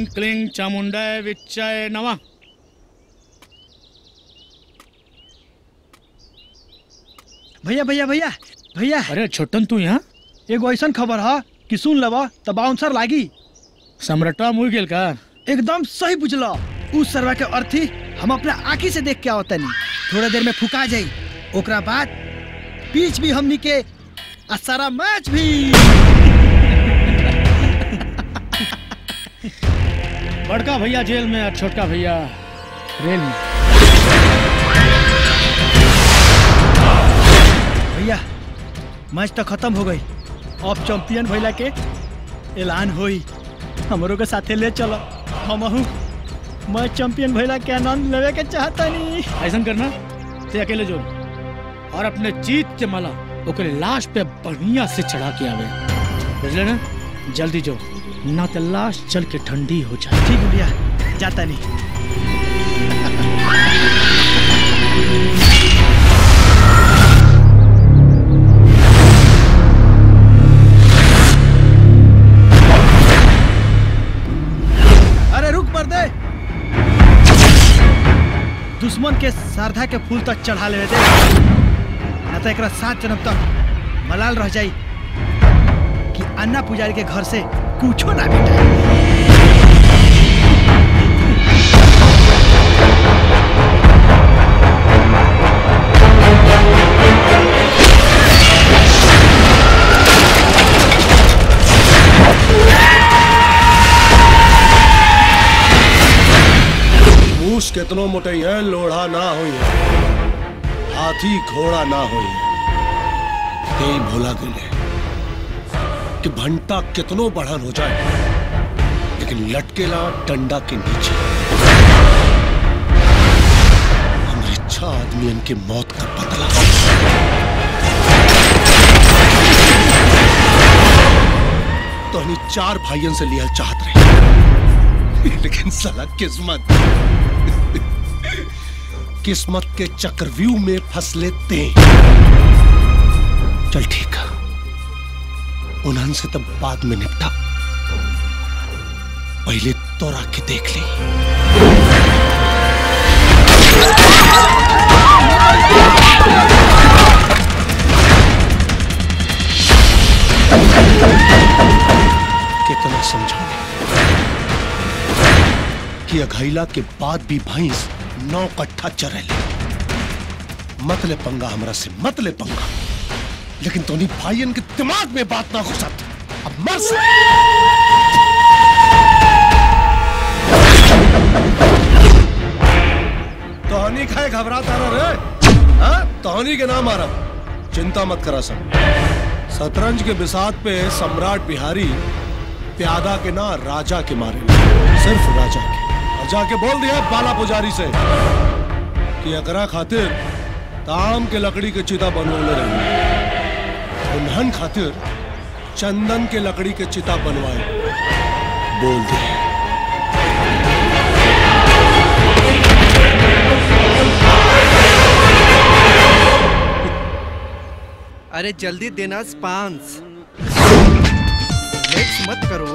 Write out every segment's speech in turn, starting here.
ह्रीं क्लीं चामुंडाय विच्चाय नमः भैया भैया भैया भैया अरे छोटन तू यहाँ एगो ऐसन खबर है कि सुन लेबा त बाउंसर लागी सम्राटा मुड़ गेल का एकदम सही बुझल उस सरवा के अर्थी हम अपने आँखी से देख के आवतनी थोड़ा देर में फुका जाई ओकरा बाद पिच भी हमनी के आ सारा मैच भी बड़का भैया जेल में और छोटका भैया रेल में भैया मैच तो खत्म हो गई अब चैंपियन भइला के ऐलान होई हमरो के साथे ले चलो हमहू मैं चैंपियन भइला के आनंद लेवे के चाहतनी ऐसा करना ते अकेले जो और अपने जीत के माला ओकरे लाश पे बढ़िया से चढ़ा के आवे बुझले ना जल्दी जो ना तो लाश चल के ठंडी हो जाए ठीक है भैया जाता नहीं अरे रुक पर दे दुश्मन के श्रद्धा के फूल तक चढ़ा ले दे ना तो एकरा सात जन्म तक मलाल रह जाई कि अन्ना पुजारी के घर से कुछो ना भेटा मूस कितनो मोटई है लोढ़ा ना हुई है हाथी घोड़ा ना हुई है यही भोला गले कि भंटा कितनो बढ़न हो जाए लेकिन लटकेला डंडा के नीचे हमारे इच्छा आदमी के मौत का बदला तो हनी चार भाइयों से लिया चाहत रहे लेकिन साला किस्मत किस्मत के चक्रव्यूह में फंस लेते चल ठीक है उन्हन से तब बाद में निपटा पहले तो के देख ली कितना समझाने कि अघैला के बाद भी भैंस नौ कट्ठा चरेले मत ले पंगा हमरा से मत ले पंगा लेकिन तोनी भाईयन के दिमाग में बात ना घुसत अब मर से तोहनी खाए घबराता रह रे हाँ तोहनी के नाम आरा चिंता मत करा सब शतरंज के बिसात पे सम्राट बिहारी प्यादा के ना राजा के मारे सिर्फ राजा के और जाके बोल दिया बाला पुजारी से कि अकरा खातिर ताम के लकड़ी के चिता बनवले रहे उन्हन खातिर चंदन के लकड़ी के चिता बनवाए बोल दिए अरे जल्दी देना स्पांस लेट्स मत करो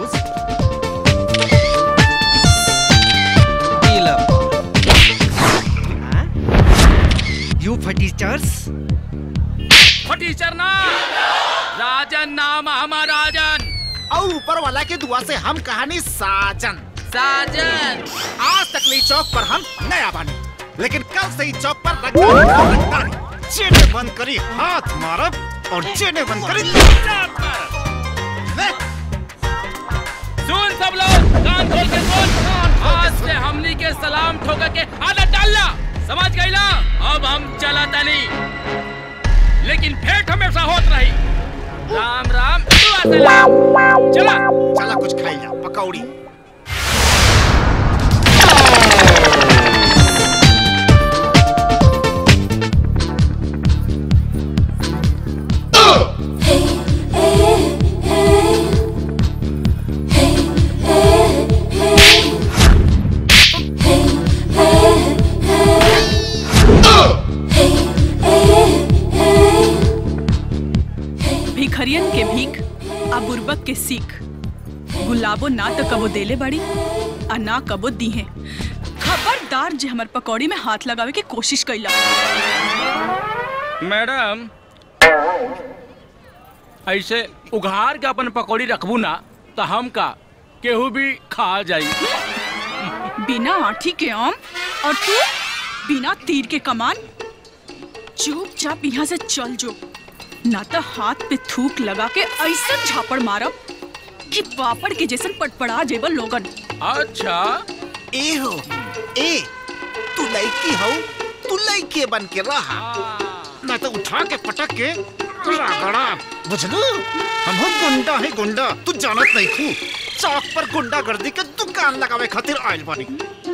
यू फटीचर्स फटीचर ना राजन नाम हमारा राजन और ऊपर वाला के दुआ से हम कहानी साजन साजन आज तक ली चौक पर हम नया बने लेकिन कल से ही चौक पर रंगदारी चेने बंद करी हाथ मारब और चेने बंद करी चार मारब। ले, सुन सब लोग कान खोल के सुन आज से हमनी के सलाम ठोकर के आदत डालना समझ गई ना अब हम चला तनी लेकिन भेंट हमेशा होत रही राम राम दुआ सलाम चला चला कुछ खाई जा पकौड़ी भिखरियन के भीख आ बुर्बक के सीख गुलाबो ना तो कबो देले बड़ी आ ना कबो दी है खबरदार जे हमर पकौड़ी में हाथ लगावे के कोशिश कैला मैडम ऐसे उघार के अपन पकौड़ी रखबू ना तो हम का केहू भी खा जाई बिना आठी के आम और तू बिना तीर के कमान चुपचाप यहाँ से चल जो ना तो हाथ पे थूक लगा के ऐसा झापड़ मारब कि पापड़ के जैसन पटपड़ा जेबल लोगन अच्छा ए हो ए तू लड़की हो तू लड़के बन के रहा ना तो उठा के पटक के रगड़ा बुझलू हम हो गुंडा है गुंडा तू जानत नहीं खू चौक पर गुंडा गर्दी के दुकान लगावे खातिर आयल बानी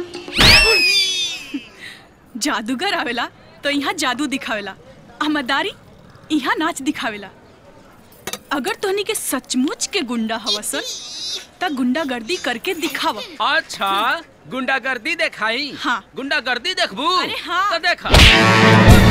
जादूगर आवेला तो यहाँ जादू दिखावेला अहमदारी यहाँ नाच दिखावेला अगर तोहनी के सचमुच के गुंडा हवसन त गुंडागर्दी करके दिखाव अच्छा गुंडागर्दी देखाई हाँ। गुंडागर्दी देखबू अरे हाँ। तो देखा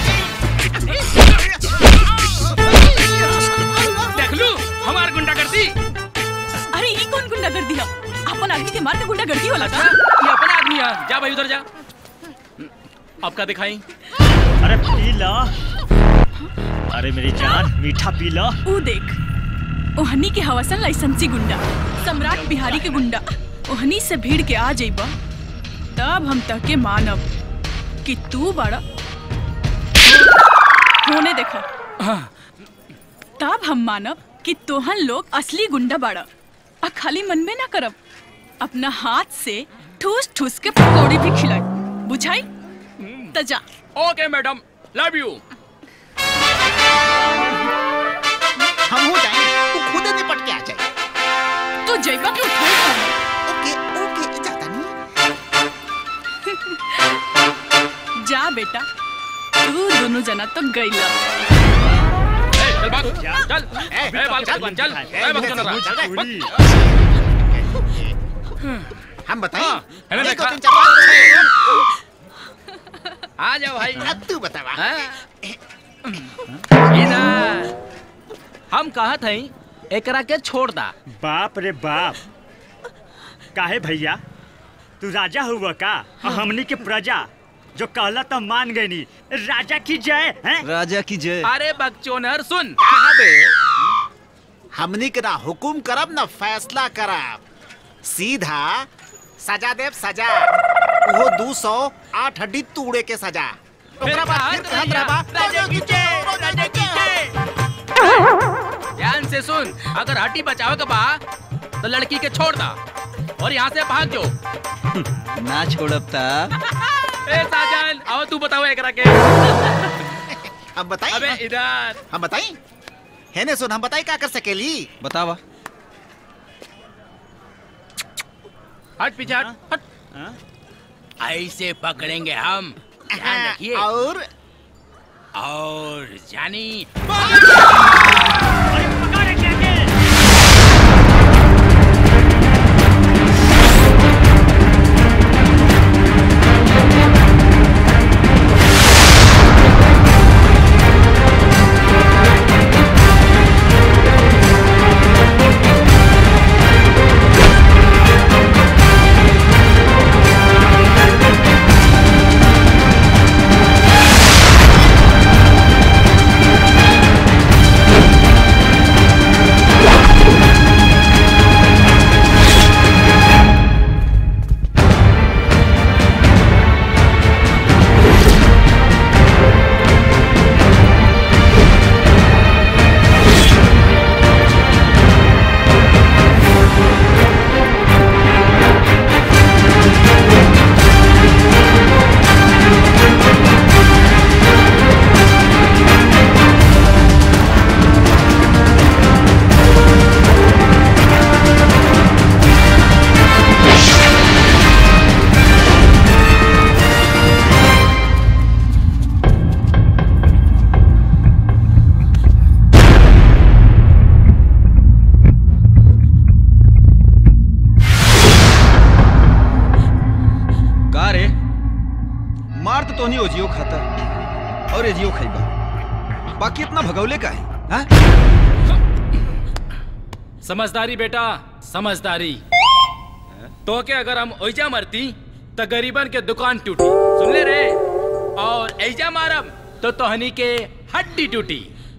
देख लू हमार गुंडागर्दी अरे ये कौन गुंडागर्दी है अपन आदमी के मार के गुंडागर्दी होला अच्छा का ये अपना आदमी है जा भाई उधर जा आपका दिखाई अरे पी ला अरे मेरी जान मीठा पी ला ऊ देख ओहनी के हवसन लाइसेंसी गुंडा सम्राट बिहारी के गुंडा ओहनी से भीड़ के आ जाइबा तब हम तके मानब कि तू बड़ा होने देखो तब हम मानब कि तोहन लोग असली गुंडा बाड़ा आ खाली मन में ना करब अपना हाथ से ठूस ठूस के पकौड़ी भी खिलाई बुझाई त जा ओके मैडम लव यू हम हो जाएंगे तू खुद निपट के आ जाए तो जइबा के उठाई कौन? ओके ओके जाता नहीं जा बेटा तू दोनों जना तो गईला ए, चल भाग चल ए, ए बाल चल, चल चल ए, ए बक चल, चल चल, रहा हम बताएं हाँ, है ना एक, दो, देखा? तीन, चार, पाँच, आ जाओ भाई छह। अब तू बतावा हाँ? इधर हम कहा थे एकरा के छोड़ दा बाप रे बाप काहे भैया तू राजा हुआ का और हमनी के प्रजा जो कहला तो मान गई नी राजा की जय हैं राजा की जय अरे बकचोनर सुन कहा बे हमनी के ना हुकुम करब ना फैसला करब सीधा सजा देव सजा वो दू सौ आठ हड्डी तूड़े के सजा ओकरा बाद फिर कहत रहबा राजा की जय, राजा की जय। ध्यान से सुन अगर हड्डी बचावे के बा तो लड़की के छोड़ दा और यहाँ से भाग जाओ ना छोड़ब ता ए साजन आओ तू बताओ एकरा के हम बताई अबे इधर हम बताई है ने सुन हम बताई का कर सकेली बतावा हट पीछे हट हट हाँ? ऐसे पकड़ेंगे हम ध्यान रखिए और और जानी का रे मार तो तोनी ओजियो खाता और एजियो खाइबा बाकी इतना भगौले का है हाँ? समझदारी बेटा समझदारी तो के अगर हम ओइजा मरती तो गरीबन के दुकान टूटी सुन ले रे और ऐजा मारब तो तोहनी के हड्डी टूटी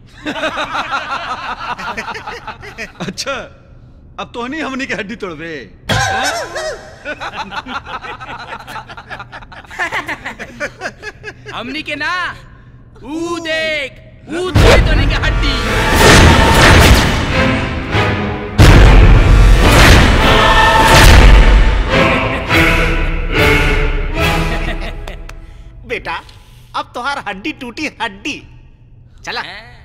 अच्छा अब तो नहीं हमनी के हड्डी तोड़बे हमनी के ना ऊ देख ऊ तोड़ी तोहनी के हड्डी बेटा अब तुम्हार हड्डी टूटी हड्डी चला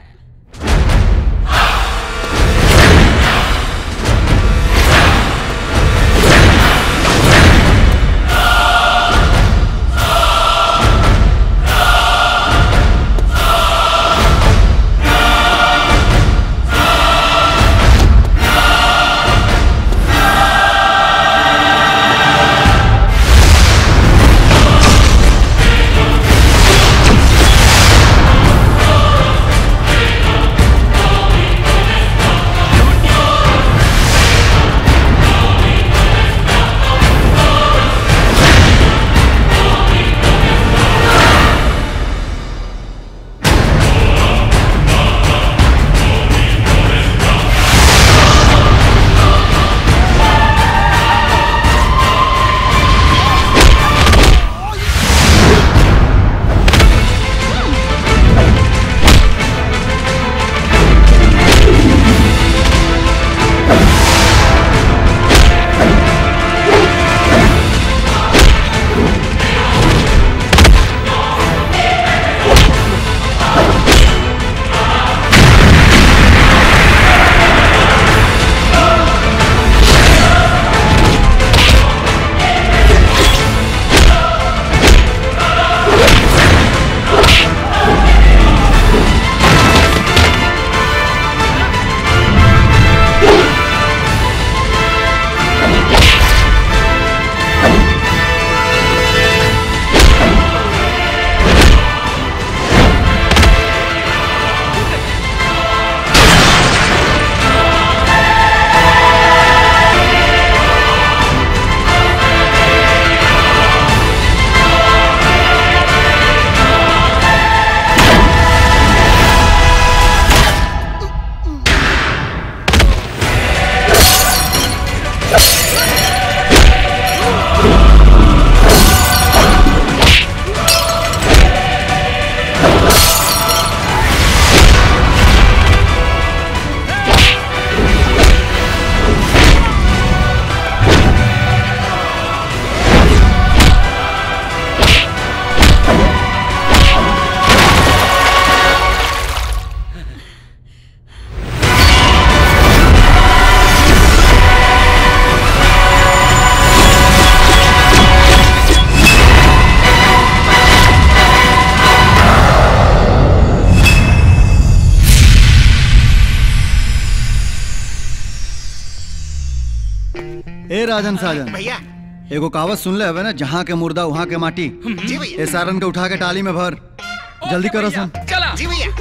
ए राजन साजन भैया एगो कहावत सुन ले हवे ना जहाँ के मुर्दा वहाँ के माटी जी भैया ए सारन के उठा के टाली में भर जल्दी करो सन चला जी भैया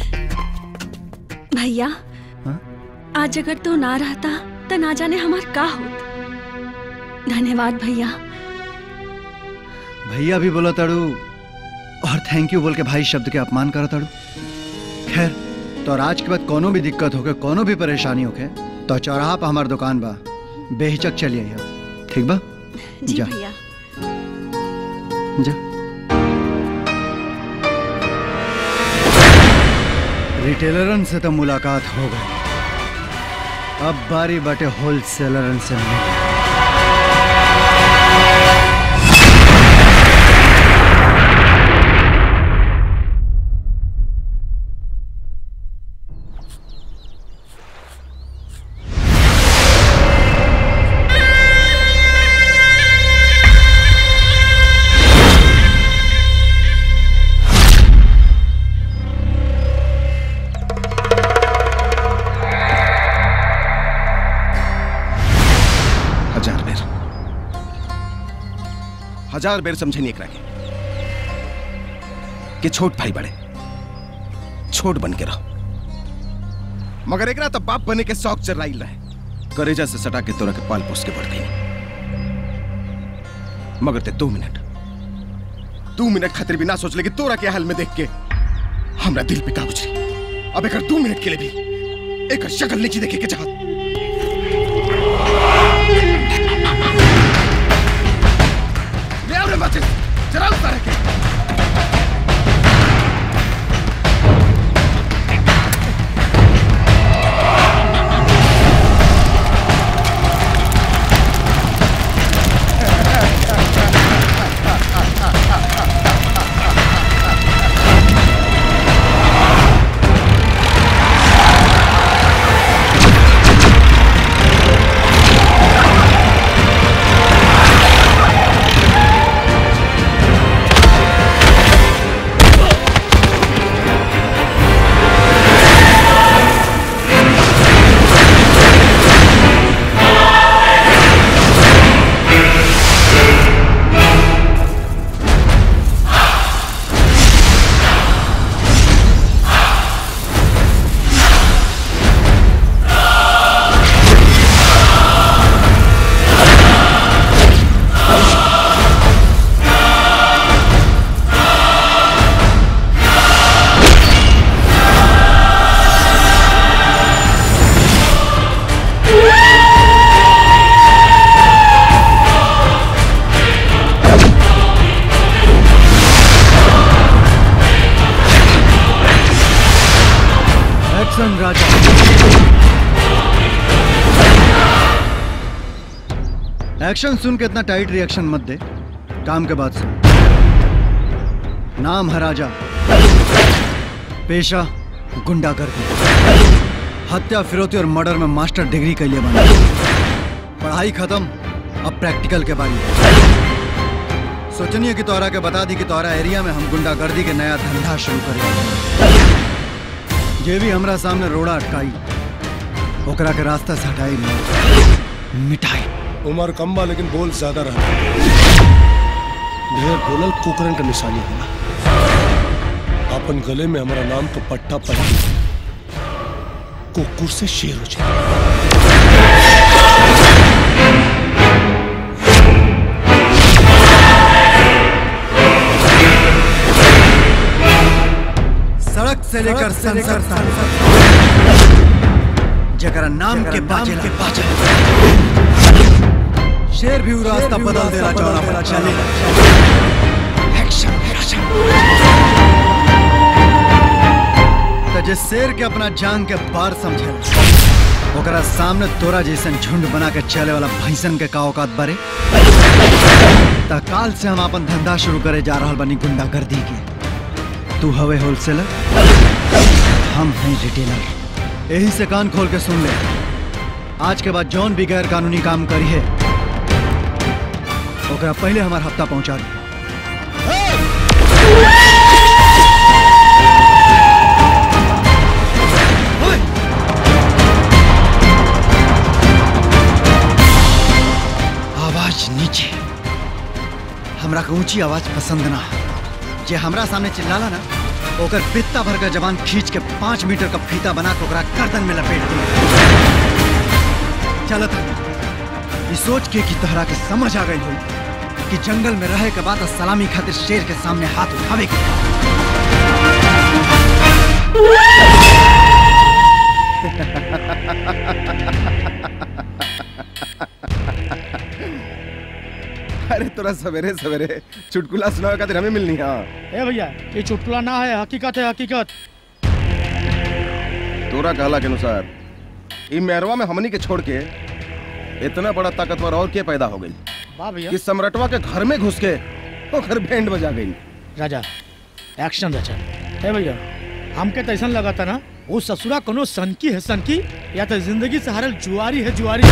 भैया हाँ? आज अगर तू ना रहता तो ना जाने हमार का होत धन्यवाद भैया भैया भी बोला तड़ू और थैंक यू बोल के भाई शब्द के अपमान करो तड़ू खैर तो आज के बाद कोनो भी दिक्कत होके कोनो भी परेशानी होके तो चौराहा पर हमार दुकान बा बेहिचक चलिए आइयो ठीक बा जी जा भैया जा रिटेलरन से तो मुलाकात हो गई अब बारी बटे होलसेलरन से मिले हजार बेर हजार बेर समझे एकरा के कि छोट भाई बड़े छोट बन के रहो मगर एकरा तो बाप बने के शौक चल रही रहे करेजा से सटा के तोरा के पाल पोस के बढ़ गई मगर ते दो मिनट दो मिनट खातिर भी ना सोच ले कि तोरा के हाल में देख के हमरा दिल पे का गुजरी अब एक दो मिनट के लिए भी एक शक्ल नीचे देखे के चाहत ले आओ रे माचिस जरा उतार के एक्शन राजा एक्शन सुन के इतना टाइट रिएक्शन मत दे काम के बाद सुन नाम है राजा पेशा गुंडागर्दी हत्या फिरौती और मर्डर में मास्टर डिग्री के लिए बना पढ़ाई खत्म अब प्रैक्टिकल के बारे सोचनी है कि तोहरा के बता दी कि तोहरा एरिया में हम गुंडागर्दी के नया धंधा शुरू कर जे भी हमरा सामने रोड़ा अटकाई ओकरा के रास्ता से हटाई नहीं मिटाई उम्र कम बा लेकिन बोल ज्यादा रहा ढेर बोलल कुकरन का निशानी होला अपन गले में हमारा नाम का पट्टा पड़ कुकुर से शेर हो जाए सड़क से लेकर संसद तक जकरा नाम के बाजे के बाजे शेर भी उ रास्ता बदल देला चौड़ा पर चले एक्शन तो जे शेर के अपना जान के बार समझे ओकरा सामने तोरा जैसन झुंड बना के चले वाला भैंसन के का औकात बारे त काल से हम अपन धंधा शुरू करे जा रहल बनी गुंडागर्दी के तू हवे होलसेलर हम हैं रिटेलर यही से कान खोल के सुन ले आज के बाद जौन भी गैर कानूनी काम करी है ओकरा पहले हमार हफ्ता पहुंचा दी आवाज नीचे हमरा के ऊंची आवाज पसंद ना है जे हमरा सामने चिल्लाला ना ओकर पित्ता भर का जवान खींच के पांच मीटर का फीता बना के ओकरा गर्दन में लपेट दी चलत ये सोच के कि तोहरा के समझ आ गई हो कि जंगल में रहे के बाद सलामी खातिर शेर के सामने हाथ उठावे के अरे तोरा सवेरे सवेरे चुटकुला सुनावे खातिर हमें मिलनी हाँ ए भैया ये चुटकुला ना है हकीकत है हकीकत तोरा कहला के अनुसार ई मेहरवा में हमनी के छोड़ के इतना बड़ा ताकतवर और के पैदा हो गई वाह भैया कि सम्राटवा के घर में घुस के ओकर बैंड बजा गई राजा एक्शन राजा ए भैया हमके तो ऐसा लगा था ना वो ससुरा कोनो सनकी है सनकी या तो जिंदगी से हारल जुआरी है जुआरी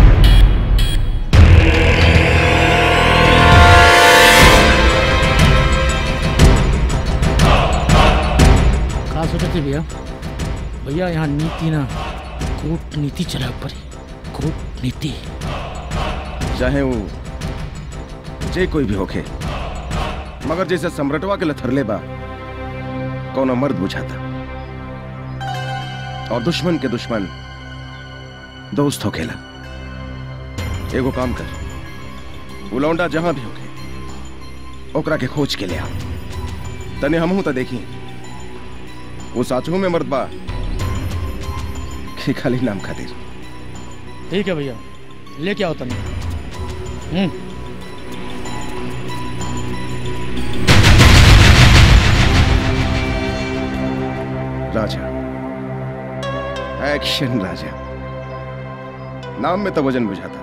का सोचते भैया भैया यहाँ नीति ना कूटनीति चला ऊपर कूटनीति चाहे वो जे कोई भी होखे मगर जैसे सम्राटवा के लथरले बा कौनो मर्द बुझाता और दुश्मन के दुश्मन दोस्त होखेला एगो काम कर वो लौंडा जहां भी होखे ओकरा के खोज के ले आ तने हमहू तो देखी वो साचू में मर्द बा कि खाली नाम खातिर ठीक है भैया लेके आओ तने हम्म राजा एक्शन राजा नाम में तो वजन बुझाता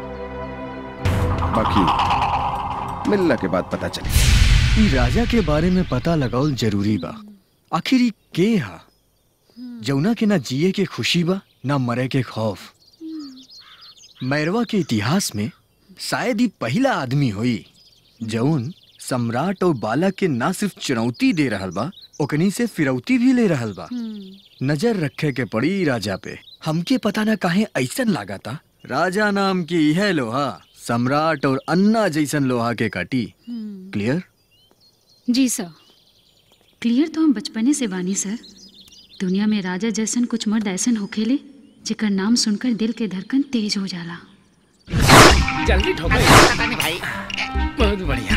बाकी मिलने के बाद पता चले ई राजा के बारे में पता लगावल जरूरी बा आखिर ई के हा जौना के ना जिए के खुशी बा ना मरे के खौफ मैरवा के इतिहास में शायद ही पहला आदमी हुई जौन सम्राट और बालक के ना सिर्फ चुनौती दे रहल बा ओकनी से फिरौती भी ले रहल बा नजर रखे के पड़ी ई राजा पे हमके पता ना काहे ऐसन लागता राजा नाम की यह लोहा सम्राट और अन्ना जैसन लोहा के काटी क्लियर जी सर क्लियर तो हम बचपने से बानी सर दुनिया में राजा जैसन कुछ मर्द ऐसन होखेले जेकर नाम सुनकर दिल के धड़कन तेज हो जाला जल्दी ठोको पता नहीं भाई बहुत बढ़िया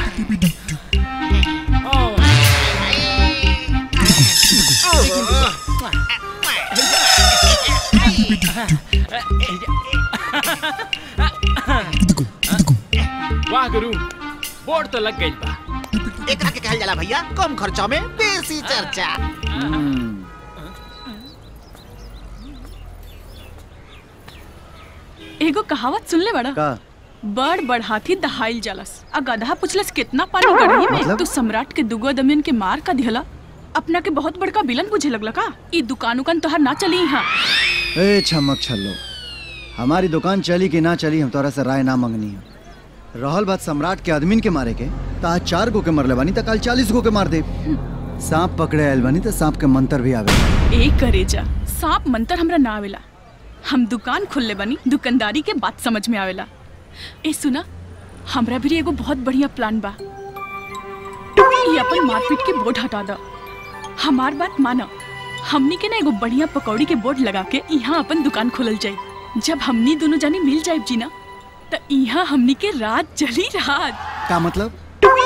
वाह गुरु बोर्ड तो लग गई बा एकरा के कहल जाला भैया कम खर्चा में बेसी चर्चा एगो कहावत सुन ले बड़ा का बड़ बड़ हाथी दहाइल जालस आ गधा पुछलस कितना पानी गढ़ी में मतलब? तू सम्राट के दुगो दमियन के मार का दिहला अपना के बहुत बड़का विलन बुझे लगला का ई दुकान उकान तोहर ना चली यहाँ ए छमक छल्लो हमारी दुकान चली कि ना चली हम तोरा से राय ना मंगनी है रहल बात सम्राट के आदमीन के मारे के त आज चार गो के मरले बानी त कल चालीस गो के मार दे सांप पकड़े आयल बानी त सांप के मंत्र भी आवे ए करेजा सांप मंतर हमरा ना आवेला हम दुकान खोलले बनी दुकानदारी के बात समझ में आवेला ए सुना हमरा भी एगो बहुत बढ़िया प्लान बा ये अपन मारपीट के बोर्ड हटा दा हमार बात माना हमनी के ना एगो बढ़िया पकौड़ी के बोर्ड लगा के यहाँ अपन दुकान खोलल जाई जब हमनी दोनों जानी मिल जाए जी ना त यहाँ हमनी के रात जली रात का मतलब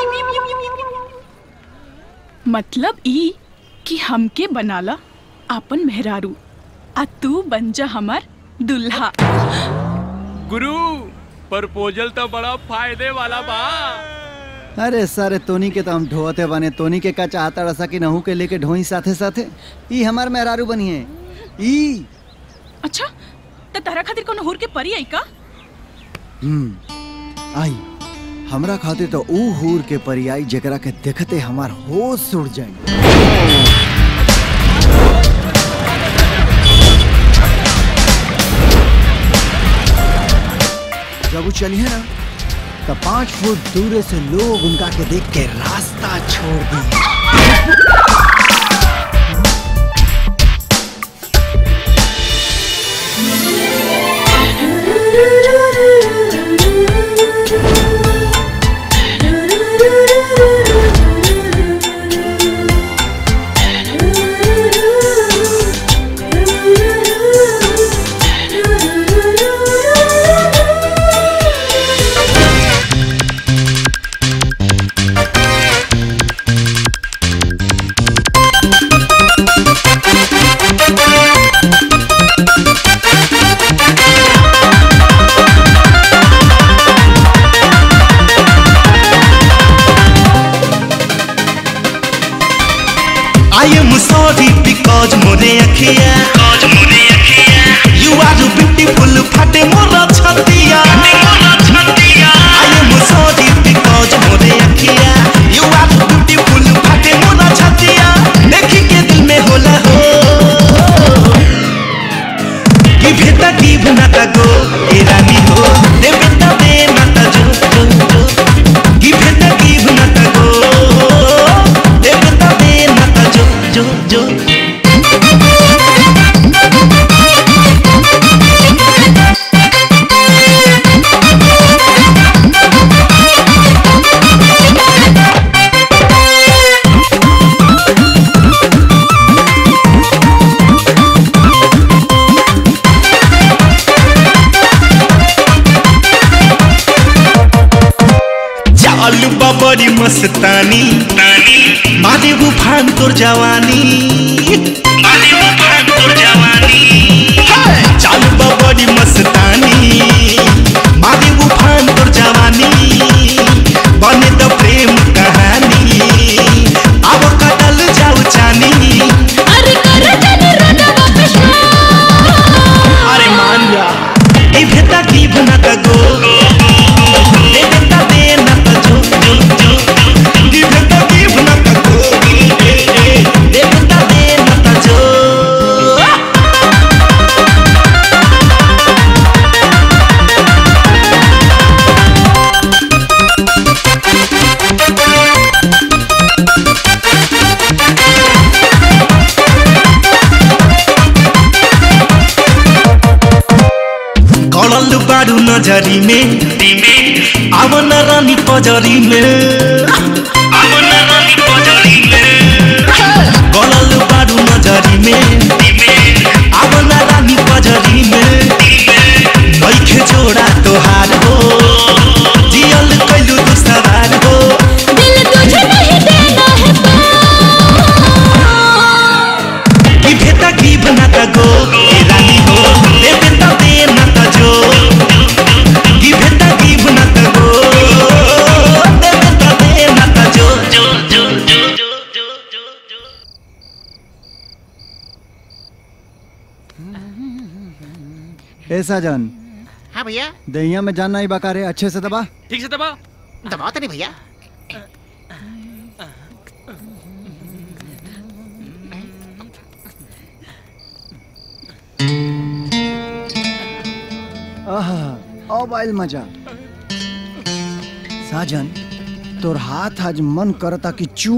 मतलब ई कि हमके बनाला आपन मेहरारू आ तू बन जा हमार दुल्हा गुरु प्रपोजल तो बड़ा फायदे वाला बा अरे सारे तोनी के तो हम ढोते बने तोनी के का चाहता रसा कि नहू के लेके ढोई साथे साथे ई हमार मेहरारू बनी है ई अच्छा त तारा खातिर कोनो हुर के परी आई का हम्म आई हमरा खातिर तो ऊ हूर के परियाई जेकरा के देखते हमार होश उड़ जाए जब वो चली है ना तो पांच फुट दूर से लोग उनका के देख के रास्ता छोड़ दिए I am sorry because मोरे अखिया You are beautiful फटे मोरा छतिया I am sorry because मोरे अखिया You are beautiful फटे मोरा छतिया देखी के दिल में होला हो कि भेटा की भनाता गो ए रानी हो दे बेटा दे माता जो जो जो कि भेटा की भनाता गो दे बेटा दे माता जो जो जो मन बबरी मस्तानी मारे उफान तोर जवानी मारे उफान तोर जवानी चाल बबरी मस्तानी मारे उफान तोर जवानी बने तो प्रेम कहानी अब कटल जाऊ चानी अरे कर जाने रोना वापस अरे मान जा ए भेता की बना का गो ए भेता दे ना का जो जो जो ए भेता की बना का गो ए ए ए भेता दे ना का जो गड़ल बारू नजरी में आवन रानी पजरी में आवन रानी पजरी में गड़ल बारू नजरी में आवन रानी पजरी में बैखे जोड़ा तोहार हो जियल कैलू तू सवार हो दिल तुझे नहीं देना है की भेता की बनाता गो ए रानी हो दे भेता दे नाता जो की भेता की बनाता गो दे भेता दे नाता जो जो जो जो ए साजन हाँ भैया दहिया में जानना ही बका रे अच्छे से दबा ठीक से दबा दबाओ तो नहीं भैया आहा अब आइल मजा साजन तोर हाथ आज मन करता कि चू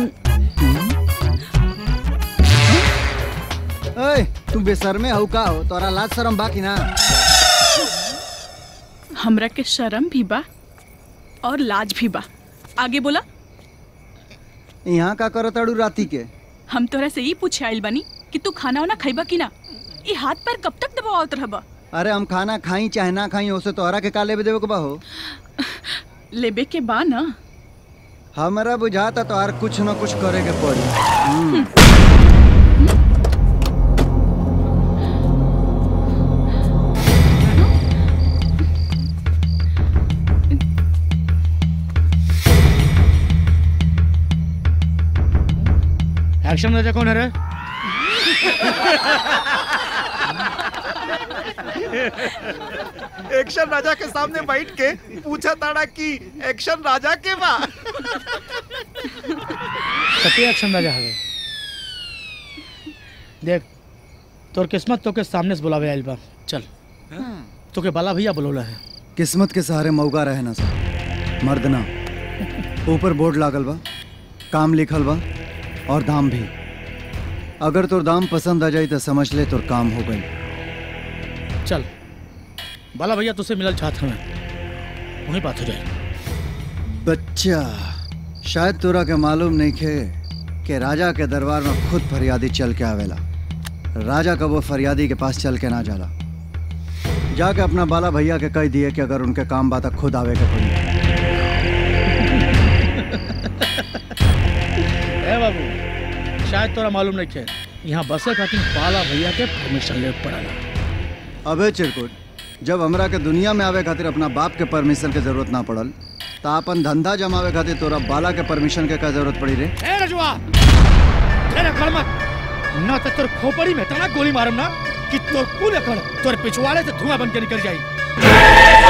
ए तू बेशर्मे हऊ का हो तोरा लाज शरम बाकी ना हमरा के शर्म भी बा और लाज भी बा आगे बोला यहाँ का करो ताड़ू राती के हम तोरा से ही पूछे आइल बानी कि तू खाना वाना खाइबा कि ना ये हाथ पैर कब तक दबावत रहबा अरे हम खाना खाई चाहे ना खाई ओसे तोहरा के का लेबे देवे के बा हो लेबे के बा ना हमरा बुझाता तोहर कुछ न कुछ करे के पड़ी हम्म। एक्शन राजा कौन है रे एक्शन राजा के सामने बैठ के पूछा ताड़ा कि एक्शन राजा के बा सत्य एक्शन राजा हवे देख तोर किस्मत तोके सामने से बुलावे आइल बा चल तोके बाला भैया बुलौला है किस्मत के सहारे मौका रहे ना सर मर्द ना ऊपर बोर्ड लागल बा काम लिखल बा और दाम भी अगर तोर दाम पसंद आ जाई तो समझ ले तोर काम हो गई चल बाला भैया तुझसे मिलल चाहत हमें वहीं बात हो जाए बच्चा शायद तोरा के मालूम नहीं खे कि राजा के दरबार में खुद फरियादी चल के आवेला राजा का वो फरियादी के पास चल के ना जाला जाके अपना बाला भैया के कह दिए कि अगर उनके काम बात खुद आवे के पड़ी ए बाबू शायद तोरा मालूम नहीं है यहाँ बसे खातिर बाला भैया के परमिशन ले पड़ला अबे चिरकुट जब हमरा के दुनिया में आवे खातिर अपना बाप के परमिशन के जरूरत ना पड़ल तो अपन धंधा जमावे खातिर तोरा बाला के परमिशन के का जरूरत पड़ी रे ए रजुआ तेरे घर मत ना तो तोर खोपड़ी में तना गोली मारम ना कि तोर कुल एकड़ तोर पिछवाड़े से धुआं बन के निकल जाई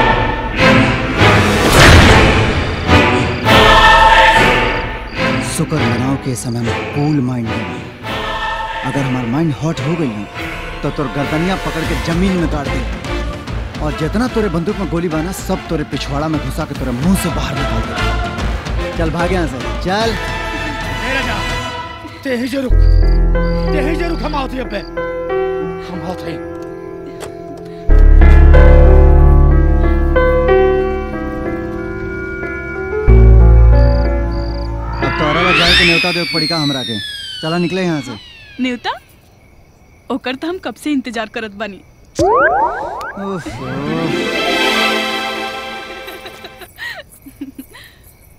शुक्र मनाओ के समय में कूल माइंड है अगर हमार माइंड हॉट हो गई तो तोर गर्दनिया पकड़ के जमीन में गाड़ दे और जितना तोरे बंदूक में गोली बाना सब तोरे पिछवाड़ा में घुसा के तोरे मुंह से बाहर निकाल दे चल भाग यहाँ से चल ए रजा ते ही जे रुक ते ही जे रुक हम आवत ही अबे हम आवत हैं अब तोरा ला जाए के न्योता देव पड़ी का हमरा के चला निकले यहाँ से न्यूता ओकर तो हम कब से इंतजार करत बानी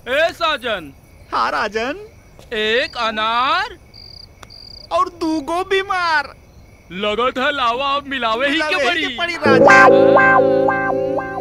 ए साजन हाँ राजन एक अनार और दूगो बीमार लगत है लावा अब मिलावे ही के मिलावे पड़ी ही के पड़ी, राजा।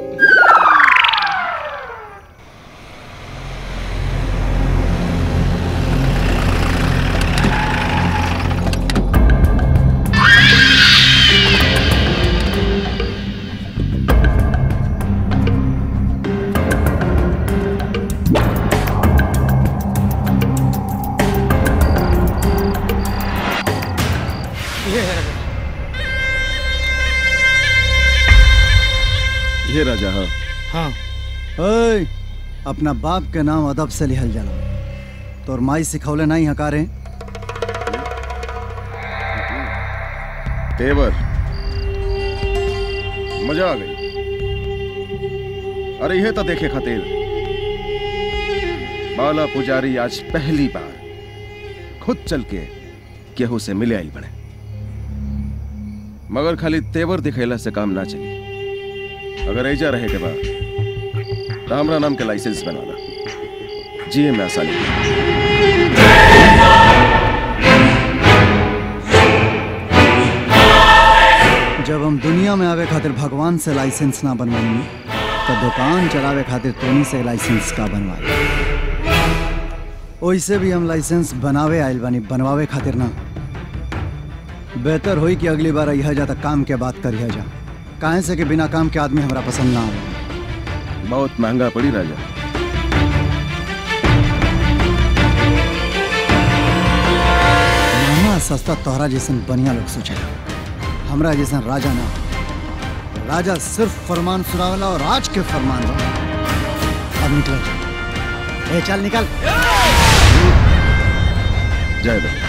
ये राजा हाँ हाँ ओए अपना बाप के नाम अदब से लिहल जाला तोर माई सिखौले नहीं हकारे तेवर मजा आ गई अरे यह तो देखे खातिर बाला पुजारी आज पहली बार खुद चल के केहू से मिले आई बने मगर खाली तेवर दिखेला से काम ना चली अगर ऐजा रहे के बाद तो हमरा नाम के लाइसेंस बनवाना जिए में आसानी जब हम दुनिया में आवे खातिर भगवान से लाइसेंस ना बनवाई तो दुकान चलावे खातिर तोनी से लाइसेंस का बनवाई ओइसे भी हम लाइसेंस बनावे आइल बानी बनवावे खातिर ना बेहतर होई कि अगली बार यह जा तक काम के बात करिया जा काहे से कि बिना काम के आदमी हमरा पसंद ना आवे बहुत महंगा पड़ी राजा महंगा सस्ता तोहरा जैसन बढ़िया लोग सोचेला हमरा जैसन राजा ना राजा सिर्फ फरमान सुनावेला और आज के फरमान बा अब निकल जा। ए चल निकल जय बल्ले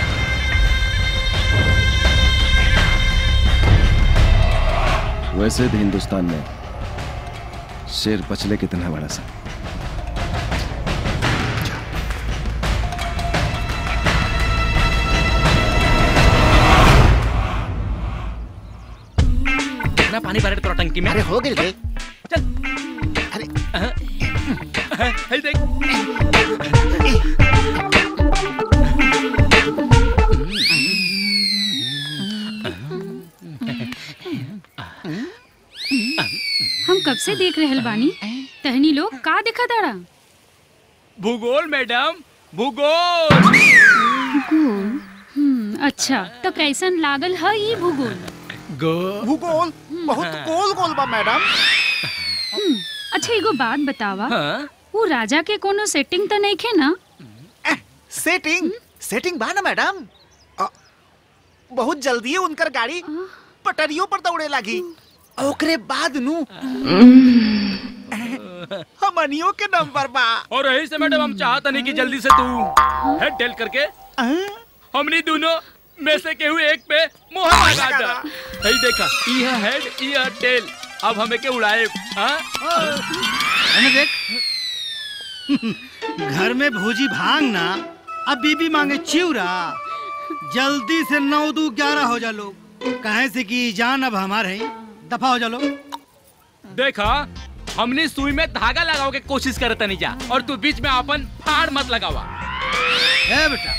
वैसे भी हिंदुस्तान में शेर पचले कितना बड़ा सा ना पानी भरे तोरा टंकी में अरे हो गई रे है देख हम कब से देख रहल बानी तहनी लोग का दिखा दाड़ा भूगोल मैडम भूगोल भूगोल हम्म, अच्छा तो कैसन लागल है ये भूगोल भूगोल बहुत गोल गोल बा मैडम हम्म, अच्छा एगो बात बतावा हाँ? वो राजा के कोनो सेटिंग तो नहीं खे ना सेटिंग सेटिंग बा ना मैडम अ, बहुत जल्दी उनकर गाड़ी पटरियों पर दौड़े लगी ओकरे बाद नु हमनियों के नंबर बा और यही से मैडम हम चाहता नहीं कि जल्दी से तू हेड टेल करके हमनी दोनों में से केहू एक पे मोहर लगा दा यही देखा यह हेड यह टेल अब हमें के उड़ाए हाँ? अने देख घर में भोजी भांग ना अब बीबी मांगे चिवरा जल्दी से नौ दू ग्यारह हो जा लोग कहे से कि जान अब हमारे हैं दफा हो जा लोग देखा हमने सुई में धागा लगाओ के कोशिश करता नहीं जा और तू बीच में अपन फाड़ मत लगावा ए बेटा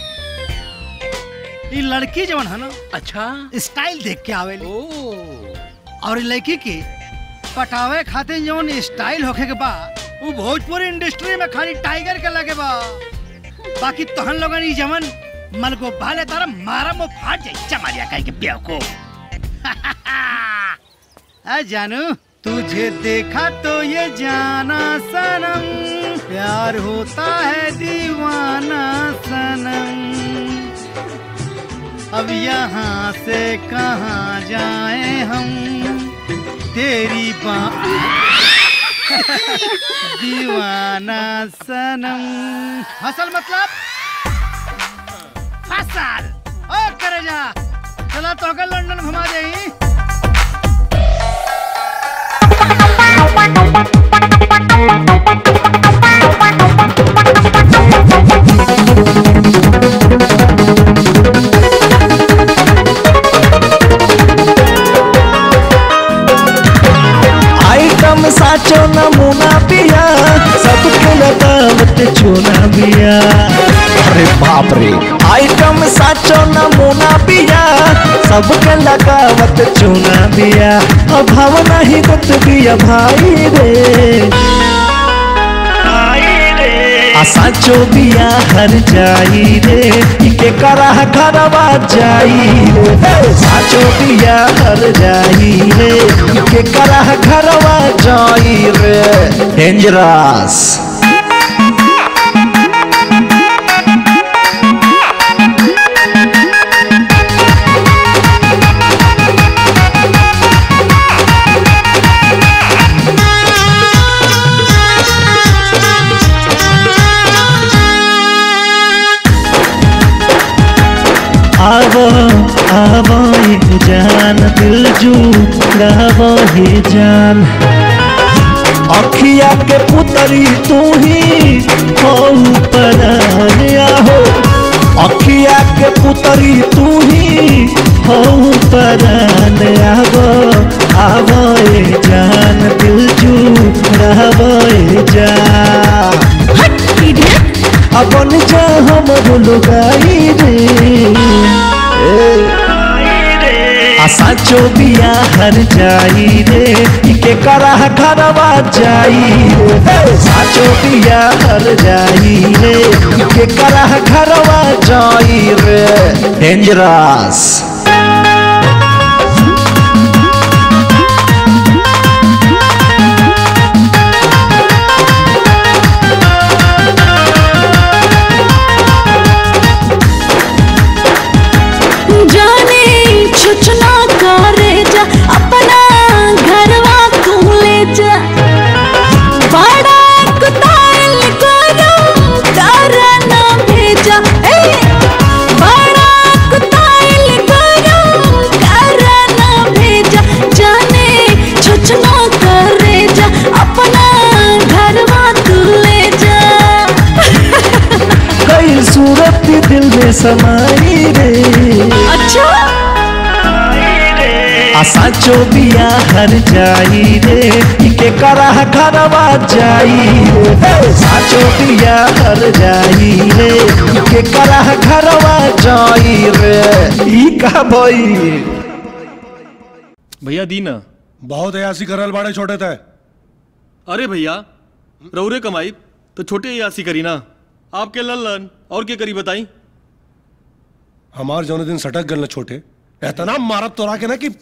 ये लड़की जवन है ना अच्छा स्टाइल देख के आवेली और ये लड़की के पटावे खातिर जवन स्टाइल होखे के बा वो भोजपुरी इंडस्ट्री में खाली टाइगर के लगे बा बाकी तोहन लोगन ई जवन मन को भाले तारा मारा मो फाट जाई चमारिया कह के बेव को आ जानू तुझे देखा तो ये जाना सनम प्यार होता है दीवाना सनम अब यहाँ से कहाँ जाए हम तेरी बा दीवाना सनम हसल मतलब फसल ओ करे जा चला तो के लंदन घुमा दे आइटम साचो नमूना पिया सबके लगावत रे आइटम साचो नमूना बिया सबके लगावत चूना बिया अभाव नहीं दत बिया भाई रे आ साचो बिया हर जाई रे इके करा घरवा जाई रे साचो बिया हर जाई रे इके करा घरवा जाई रे डेंजरस आवो आवो ये जान दिल जू गावो ये जान अखिया के पुतरी तू ही हो परान आहो अखिया के पुतरी तू ही हो परान आवो आवो ये जान दिल जू गावो ये जान अपन जा हम लुगाई रे आशा चो बिया हर जाई रे इके करा घरवा जाई रे साचो बिया हर जाई रे इके करा घरवा जाई रे डेंजरस जाने छुचना करे जा अपना घरवा तू ले जा बड़ा कुताल करो तारा ना भेजा ए बड़ा कुताल करो तारा ना भेजा जाने छुचना करे जा अपना घरवा तू ले जा कई सूरत दिल में समाई रे अच्छा आशा चो बिया हर जाई रे इके करा घरवा जाई रे साचो बिया हर जाई रे इके करा घरवा जाई रे ई का भई भैया दीना बहुत अयासी करल बाड़े छोटे थे अरे भैया रौरे कमाई तो छोटे यासी करी ना आपके लल्लन और क्या करी बताई हमार जौने दिन सटक गल न छोटे एतना मारत तोरा के ना कि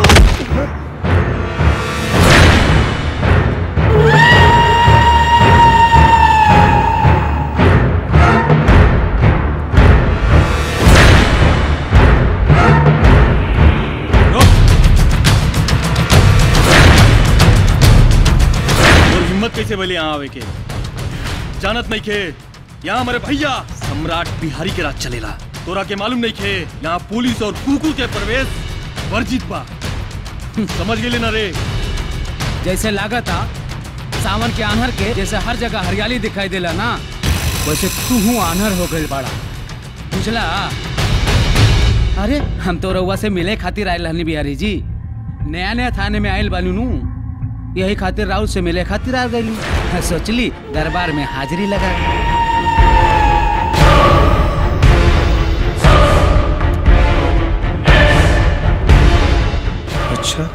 और हिम्मत कैसे बोले यहाँ आवे के जानत नहीं खे यहाँ हमारे भैया सम्राट बिहारी के राज चलेला तोरा के मालूम नहीं खे यहाँ पुलिस और कुकुर के प्रवेश वर्जित बा समझ गेले ना रे जैसे लागत आ सावन के आन्हर के जैसे हर जगह हरियाली दिखाई देला ना वैसे तू हूँ आन्हर हो गई बड़ा बुझला अरे हम तो रउआ से मिले खातिर आयल रहनी बिहारी जी नया नया थाने में आयल बानू नू यही खातिर राउत से मिले खातिर आ गई सोचली दरबार में हाजिरी लगा अच्छा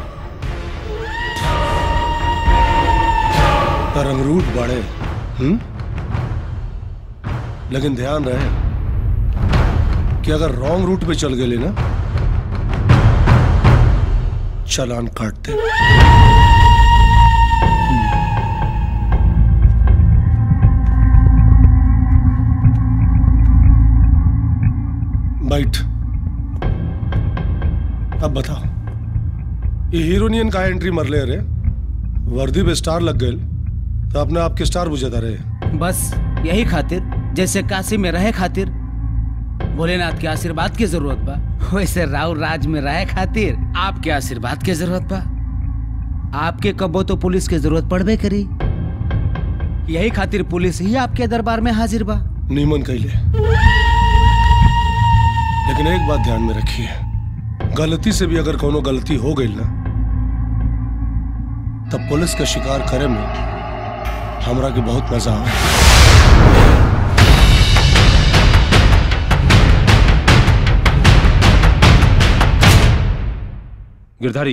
तरंगरूट बड़े हम्म लेकिन ध्यान रहे कि अगर रॉन्ग रूट पे चल गए ना चलान काट दे बैठ अब बताओ ये हीरोनियन का एंट्री मरले अरे वर्दी पे स्टार लग गए तो अपने आप के स्टार बुझाता रहे बस यही खातिर जैसे काशी में रहे खातिर भोलेनाथ के आशीर्वाद की जरूरत बा वैसे राव राज में रहे खातिर आपके आशीर्वाद की जरूरत बा आपके कबो तो पुलिस की जरूरत पड़बे करी यही खातिर पुलिस ही आपके दरबार में हाजिर बा नीमन कैले लेकिन एक बात ध्यान में रखिए गलती से भी अगर कोनो गलती हो गई ना तब पुलिस का शिकार करे में हमरा के बहुत मजा आवे गिरधारी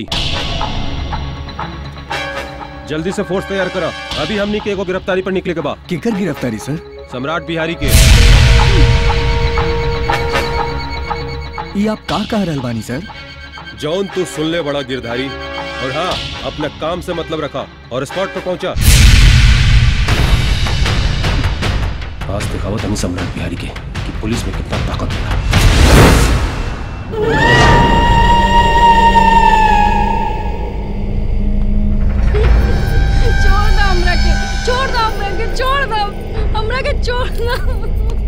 जल्दी से फोर्स तैयार करा अभी हमनी के एगो गिरफ्तारी पर निकले के बा केकर गिरफ्तारी सर सम्राट बिहारी के ये आप का कह रहल बानी सर जौन तू सुन ले बड़ा गिरधारी और हाँ अपना काम से मतलब रखा और स्पॉट पर पहुंचा आज दिखावत हमें सम्राट बिहारी के कि पुलिस में कितना ताकत होला छोड़ दो हमरा के छोड़ दो हमरा के छोड़ दो हमरा के छोड़ दो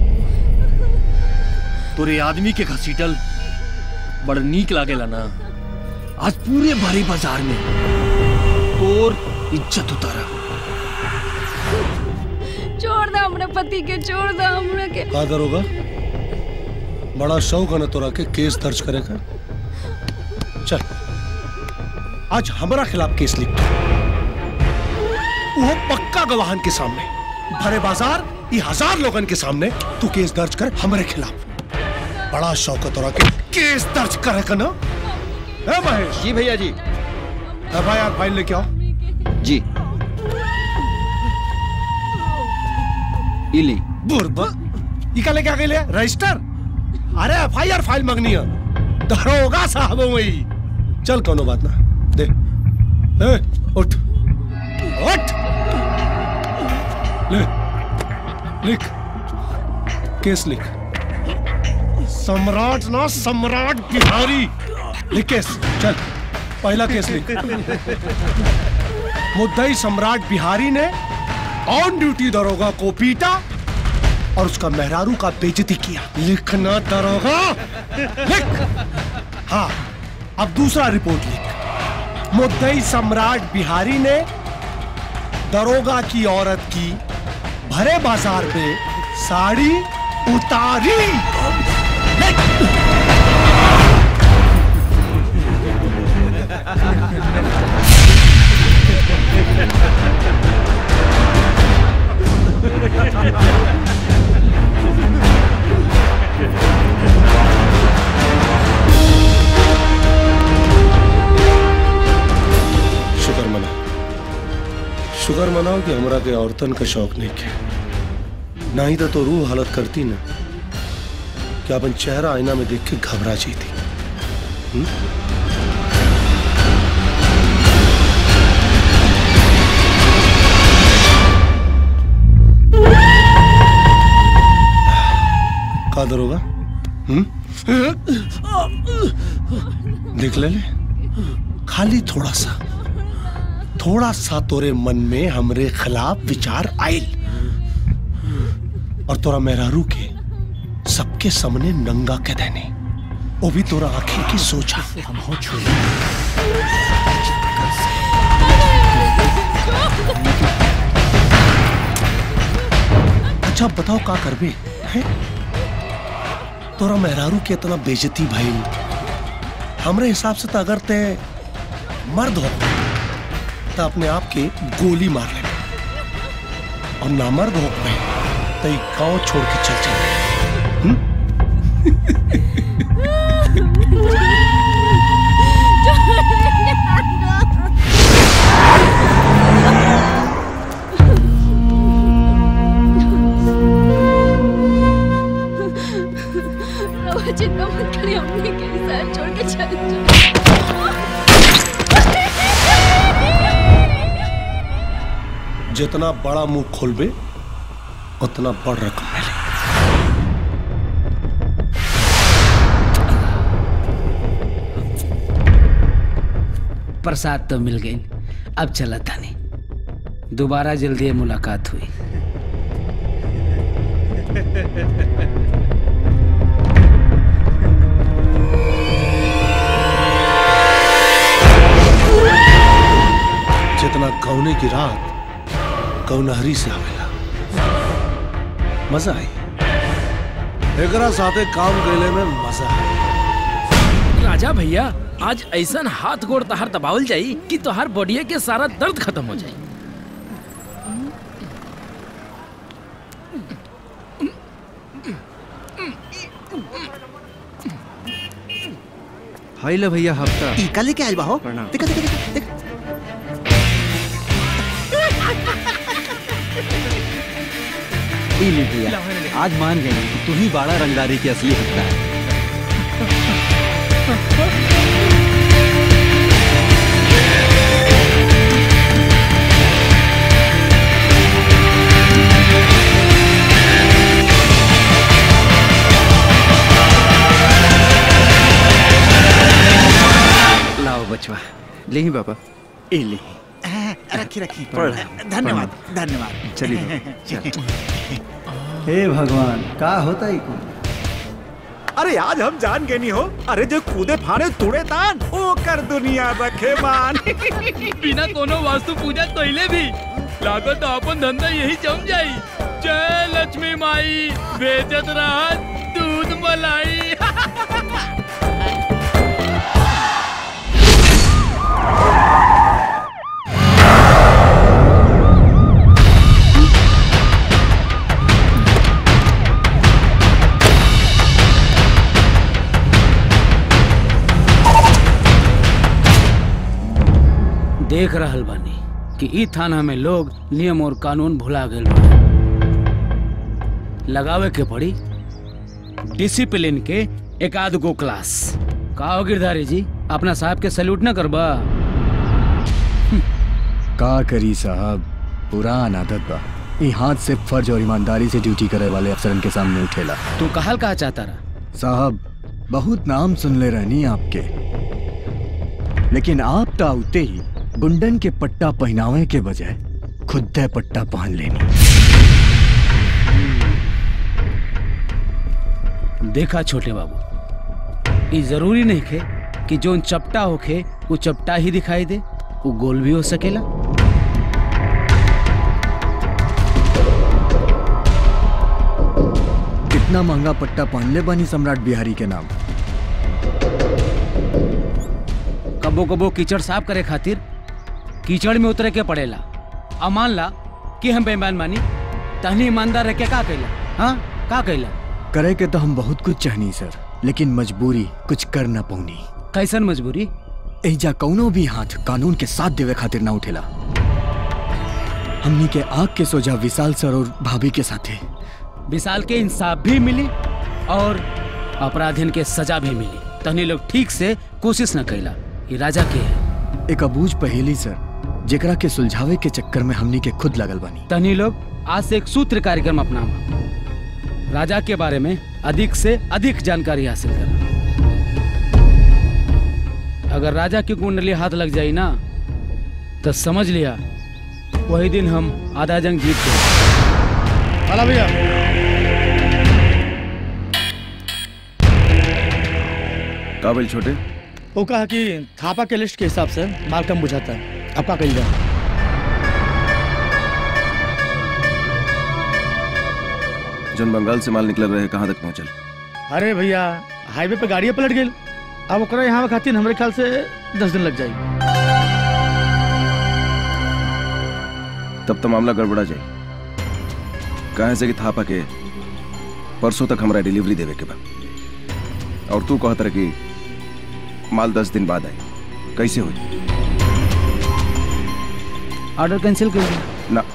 तोरे आदमी के घसीटल बड़ नीक लागेला ना आज पूरे भारी बाजार में तोर इज्जत उतारा छोड़ दो हमरा पति के छोड़ दो हमरा के का दरोगा बड़ा शौक है ना तोरा के केस दर्ज करे का चल आज हमारा खिलाफ केस लिख दो। वो पक्का गवाहन के सामने भरे बाजार ये हजार लोगन के सामने तू केस दर्ज कर हमारे खिलाफ बड़ा शौक है तोरा के केस दर्ज करे का ना है महेश जी भैया जी एफ आई आर फाइल लेके आओ जी इली बुरबा ये का लेके आ गए रजिस्टर अरे एफ आई आर फाइल मंगनी है दरोगा साहब वही चल कोनो बात ना दे ए, उठ उठ ले लिख केस लिख सम्राट ना सम्राट बिहारी लिख केस चल पहला केस लिख मुद्दई सम्राट बिहारी ने ऑन ड्यूटी दरोगा को पीटा और उसका मेहरारू का बेइज्जती किया लिखना दरोगा लिख हाँ अब दूसरा रिपोर्ट लिख मुद्दई सम्राट बिहारी ने दरोगा की औरत की भरे बाजार में साड़ी उतारी शुक्र मना शुक्र मनाओ कि हमरा के औरतन का शौक नहीं के ना ही तो, तो रूह हालत करती ना कि अपन चेहरा आईना में देख के घबरा जाती हम्म? का दरोगा हम्म देख ले ले खाली थोड़ा सा थोड़ा सा तोरे मन में हमरे खिलाफ विचार आयल और तोरा मेहरारू के सबके सामने नंगा कह देने वो भी तोरा आंखें की सोचा हम हो अच्छा बताओ का करबे हैं तोरा मेहरारू के इतना बेजती भाई हमरे हिसाब से तो अगर ते मर्द हो तो अपने आप के गोली मार ले और नामर्द हो पे तो ये गांव छोड़ के चल चल रवा चिंता मत करिए हमने के साथ छोड़ के चल जाओ जितना बड़ा मुंह खोलबे उतना बड़ रकम मिले प्रसाद तो मिल गई अब चला तानी दोबारा जल्दी मुलाकात हुई जितना कौने की रात कौनहरी से आवेला मजा आई एकरा साथे काम कैले में मजा आई राजा भैया आज ऐसा हाथ गोड़ तहार दबावल जाई कि तोहार बॉडीए के सारा दर्द खत्म हो जाई हाई ले भैया हफ्ता टीका लेके आयल बा हो देखा देखा देखा देखा ई ले भैया आज मान गए कि तू ही बाड़ा रंगदारी की असली हत्या है लाओ बचवा ले ही बाबा ए ले हाँ, रखी रखी पढ़। धन्यवाद धन्यवाद चलिए चल। हे भगवान का होता ही कुल अरे आज हम जान गए नहीं हो अरे जो कूदे फाड़े तुड़े तान ओ कर दुनिया रखे मान बिना कोनो वास्तु पूजा कइले भी लागत अपन धंधा यही जम जाई जय लक्ष्मी माई बेचत रहा दूध मलाई देख रहल बानी कि ई थाना में लोग नियम और कानून भुला गए लगावे के पड़ी डिसिप्लिन के एक आध गो क्लास का हो गिरधारी जी अपना साहब के सैल्यूट न करबा का करी साहब पुरान आदत बा ई हाथ से फर्ज और ईमानदारी से ड्यूटी करे वाले अफसरन के सामने उठेला तू कहल कहा चाहता रहा साहब बहुत नाम सुन ले रहनी आपके लेकिन आप तो आते ही गुंडन के पट्टा पहनावे के बजाय खुद पट्टा पहन लेनी देखा छोटे बाबू ई जरूरी नहीं खे कि जोन चपटा होखे वो चपटा ही दिखाई दे वो गोल भी हो सकेला कितना महंगा पट्टा पहन ले बनी सम्राट बिहारी के नाम कबो कबो कीचड़ साफ करे खातिर कीचड़ में उतरे के पड़ेला अब मान ला कि हम बेईमान मानी तहनी ईमानदार रह के का कैला हाँ का कैला करे के तो हम बहुत कुछ चाहनी सर लेकिन मजबूरी कुछ कर न पौनी कैसन मजबूरी एजा कौनो भी हाथ कानून के साथ देवे खातिर ना उठेला हमनी के आग के सोजा विशाल सर और भाभी के साथे विशाल के इंसाफ भी मिली और अपराधिन के सजा भी मिली तहनी लोग ठीक से कोशिश न कैला ये राजा के है एक अबूझ पहेली सर जेकरा के सुलझावे के चक्कर में हमनी के खुद लगल बानी तहनी लोग आज से एक सूत्र कार्यक्रम अपनावा राजा के बारे में अधिक से अधिक जानकारी हासिल करा अगर राजा की कुंडली हाथ लग जाई ना तो समझ लिया वही दिन हम आधा जंग जीत गए चला भैया काबिल छोटे वो कहा कि थापा के लिस्ट के हिसाब से माल कम बुझाता है अब का कही जाए जन बंगाल से माल निकल रहे कहाँ तक पहुँचल अरे भैया हाईवे पे गाड़ियाँ पलट गई अब ओकरा यहाँ खातिर हमरे ख्याल से दस दिन लग जाई तब तो मामला गड़बड़ा जाए कहे से कि थापा के परसों तक हमारा डिलीवरी देवे के बा और तू कहत रह कि माल दस दिन बाद आए कैसे हो ऑर्डर कैंसिल कर दिया ना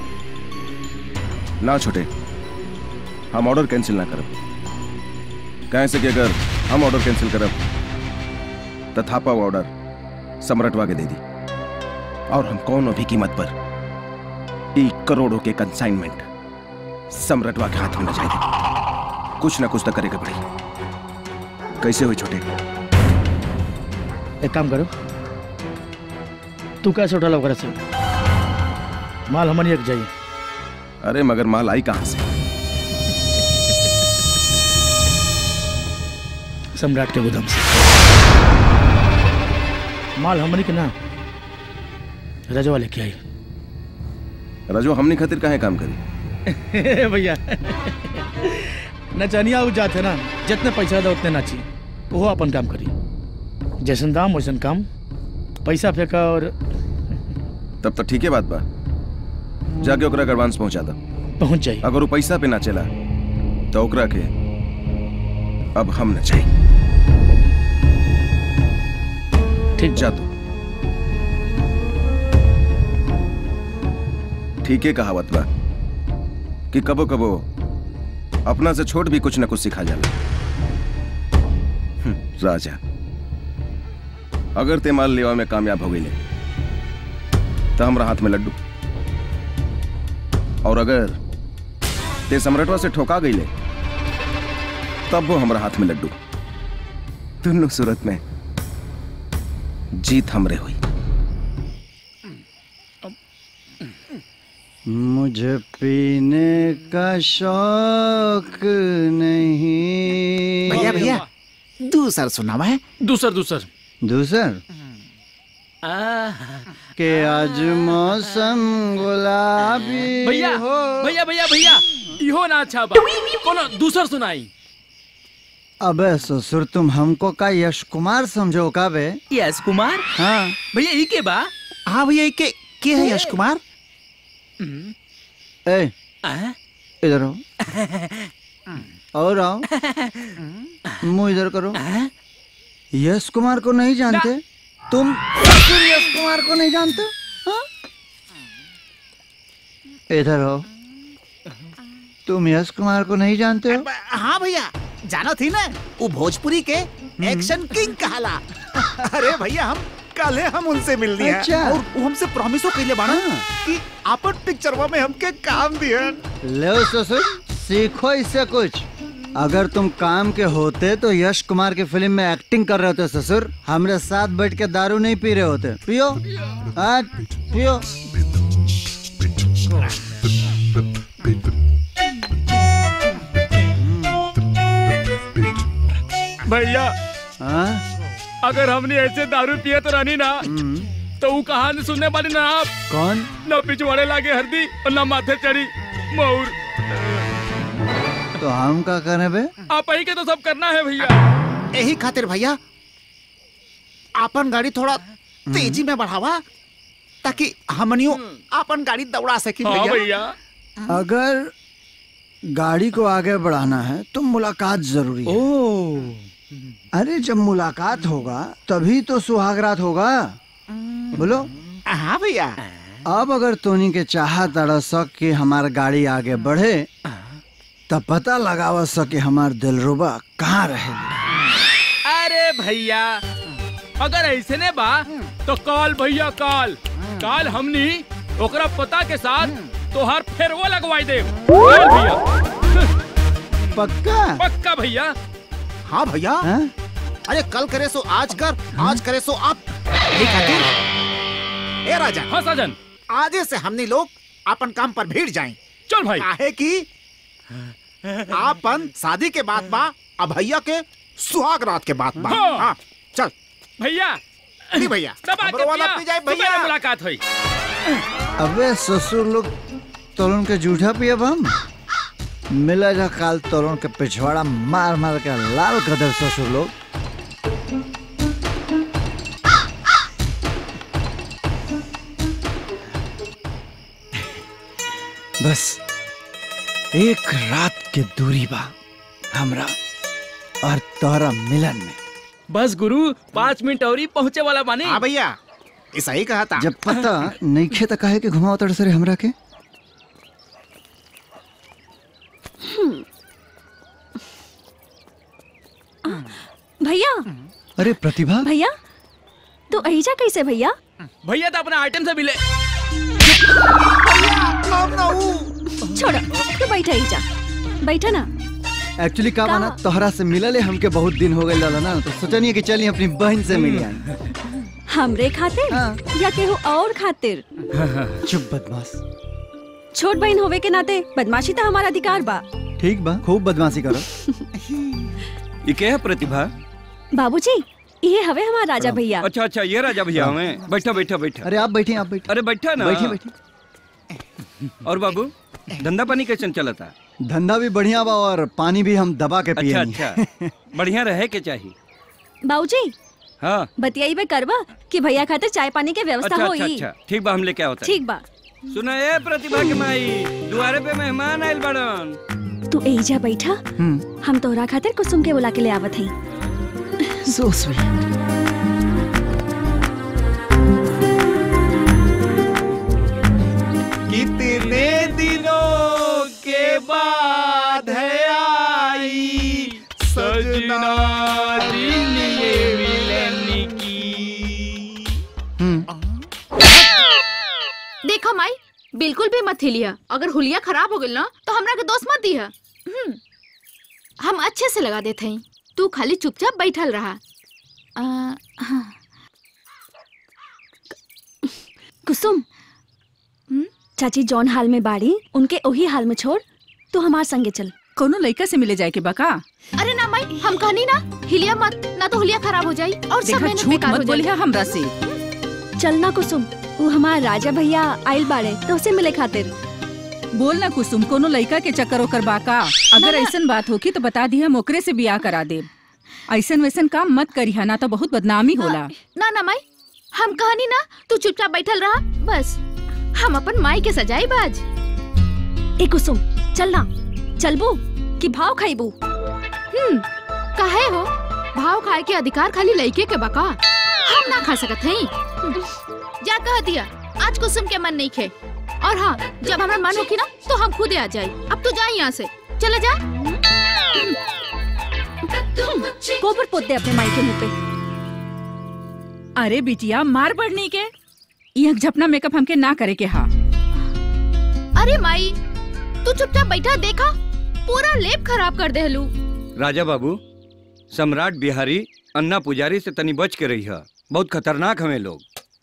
ना छोटे हम ऑर्डर कैंसिल ना करब कहे से कि अगर हम ऑर्डर कैंसिल करब तो थापा वो ऑर्डर सम्राटवा के दे दी और हम कौन भी कीमत पर एक करोड़ों के कंसाइनमेंट सम्राटवा के हाथ में न जाएगी कुछ ना कुछ तो करेगा पड़ी कैसे हुई छोटे एक काम करो तू कैसे उठा ओकरा से माल हमन एक जाइए अरे मगर माल आई कहां से सम्राट के गोदाम से माल हमनी के ना रजवा लेके आई रजो हमने खातिर काहे काम करी भैया नचनिया उ जाते ना जितने पैसा दो उतने नाची वो अपन काम करी जैसन दाम वैसन काम पैसा फेंका और तब तो ठीक है बात बा जाके ओकरा एडवांस पहुंचा दा पहुंच जाई अगर वो पैसा पे ना चला तो ओकरा के अब हम न चाहिए ठीक जा तू ठीक है कहावत बा कि कबो कबो अपना से छोट भी कुछ न कुछ सिखा जाला हम्म, राजा अगर ते माल लेवा में कामयाब हो गई तो हमरा हाथ में लड्डू और अगर ते सम्राटवा से ठोका गई तब वो हमरा हाथ में लड्डू दोनों सूरत में जीत हमरे हुई मुझे पीने का शौक नहीं भैया भैया दूसर सुनावा है दूसर दूसर दूसर के आज मौसम गुलाबी भैया हो भैया भैया भैया इहो ना अच्छा बा कोनो दूसर सुनाई अबे ससुर तुम हमको का यश कुमार समझो का बे यश कुमार हाँ भैया ई के बा हाँ भैया ई के के है यश कुमार ए इधर आओ और आओ मुंह इधर करो यश कुमार को नहीं जानते तुम ससुर यश कुमार को नहीं जानते हाँ? इधर आओ तुम यश कुमार को नहीं जानते हो हाँ भैया जाना थी ना वो भोजपुरी के एक्शन किंग कहाला अरे भैया हम कल हम उनसे मिलनी है अच्छा। और वो हमसे प्रॉमिसो कइले बाड़ा कि आपन पिक्चरवा में हमके काम दिहन ले ससुर सीखो इससे कुछ अगर तुम काम के होते तो यश कुमार की फिल्म में एक्टिंग कर रहे होते ससुर हमरे साथ बैठ के दारू नहीं पी रहे होते पियो हाँ पियो भैया हाँ अगर हमने ऐसे दारू पिए तो रहनी ना तो वो कहानी सुनने वाली ना आप कौन ना पिछवाड़े लागे हल्दी और ना माथे चढ़ी मोर तो हम का करे बे आप ही के तो सब करना है भैया यही खातिर भैया आपन गाड़ी थोड़ा तेजी में बढ़ावा ताकि हमनियो आपन गाड़ी दौड़ा सकी हाँ भैया अगर गाड़ी को आगे बढ़ाना है तो मुलाकात जरूरी है अरे जब मुलाकात होगा तभी तो सुहागरात होगा बोलो हाँ भैया अब अगर तोनी के चाह तड़ा सक कि हमार गाड़ी आगे बढ़े तब पता लगावा सके हमार दिलरुबा कहाँ रहे अरे भैया अगर ऐसे ने बा तो कॉल भैया कॉल कॉल हमनी ओकरा पता के साथ तोहार फेरवो लगवाई दे कॉल भैया पक्का पक्का भैया हाँ भैया अरे कल करे सो आज कर आज करे सो आप यही खातिर ए राजा हाँ साजन आजे से हमने लोग अपन काम पर भीड़ जाएं चल भाई काहे की आपन शादी के बाद बा अब भैया के सुहाग रात के बाद बा हाँ। हाँ, चल भैया नहीं भैया सब आके हमरो वाला पिया, पी जाए सुबह भैया में मुलाकात हुई अबे ससुर लोग तोलन के जूठा पियब हम मिला जा काल तोलन के पिछवाड़ा मार मार के लाल कदर ससुर लोग बस एक रात के दूरी बा हमरा और तोहरा मिलन में बस गुरु पाँच मिनट और ही पहुँचे वाला बानी हाँ भैया ऐसा ही कहा था जब पता नहीं खे तो काहे के घुमाओ तड़ सरे हमरा के भैया अरे प्रतिभा भैया तू ऐजा कैसे भैया भैया तो अपना आइटम से मिले छोड़ तू बैठा ऐजा बैठा ना एक्चुअली का माना तोहरा से मिलले हमके बहुत दिन हो गए लाला ना तो सोचनी कि चली अपनी बहन से मिल आए हमरे खातिर या केहू और खातिर चुप बदमाश छोट बहन होवे के नाते बदमाशी तो हमारा अधिकार बा ठीक बा खूब बदमाशी करो ये क्या है प्रतिभा बाबूजी ये हवे हमारा राजा भैया अच्छा अच्छा ये राजा भैया हमें बैठा बैठा बैठा अरे आप बैठिए आप बैठिए अरे बैठा ना बैठिए बैठिए और बाबू धंधा पानी कैसे चला था धंधा भी बढ़िया बा और पानी भी हम दबा के पिए अच्छा अच्छा बढ़िया रहे के चाहिए बाबूजी हाँ बतियाई बे करबा कि भैया खातिर चाय पानी के व्यवस्था अच्छा अच्छा होई अच्छा ठीक बा हम लेके आवता ठीक बा सुना ए प्रतिभा के माई दुआरे पे मेहमान आइल बड़न तू एजा बैठा हम तोहरा खातिर कुसुम के बुला के ले आवत हई सो स्वीट बिल्कुल भी मत हिलिया अगर हुलिया खराब हो गई ना तो हमरा के दोस्त मत दिया हम्म, हम अच्छे से लगा देते हैं तू खाली चुपचाप बैठल रहा आ, हाँ। कुसुम चाची जौन हाल में बाड़ी उनके वही हाल में छोड़ तू हमार संगे चल कोनो लड़का से मिले जाए के बका अरे ना माई हम कहनी ना हिलिया मत ना तो हुलिया खराब हो जाई और सब देखा मेहनत झूठ बेकार मत हो जाई बोलिहा हमरा से चलना कुसुम वो हमार राजा भैया आइल बाड़े तो उसे मिले खातिर बोल ना कुसुम कोनो लड़का के चक्कर ओकर बाका अगर ऐसन बात होगी तो बता दी हम ओकरे से बियाह करा दे ऐसन वैसन काम मत करिहा ना तो बहुत बदनामी होला ना ना माई हम कहनी ना तू चुपचाप बैठल रहा बस हम अपन माई के सजाई बाज ए कुसुम चलना चलबू कि भाव खाइबू हम्म काहे हो भाव खाए के अधिकार खाली लड़के के बका हम ना खा सकत हई जा कह दिया आज कुसुम के मन नहीं खे और हाँ जब हमारा मन होगी ना तो हम खुद आ जाए अब तू जा यहाँ से चले जा गोबर पोत दे अपने माई के मुंह पे अरे बिटिया मार बढ़नी के यह झपना मेकअप हमके ना करे के हा अरे माई तू चुपचाप बैठा देखा पूरा लेप खराब कर दे हलू राजा बाबू सम्राट बिहारी अन्ना पुजारी से तनी बच के रही है बहुत खतरनाक हमें लोग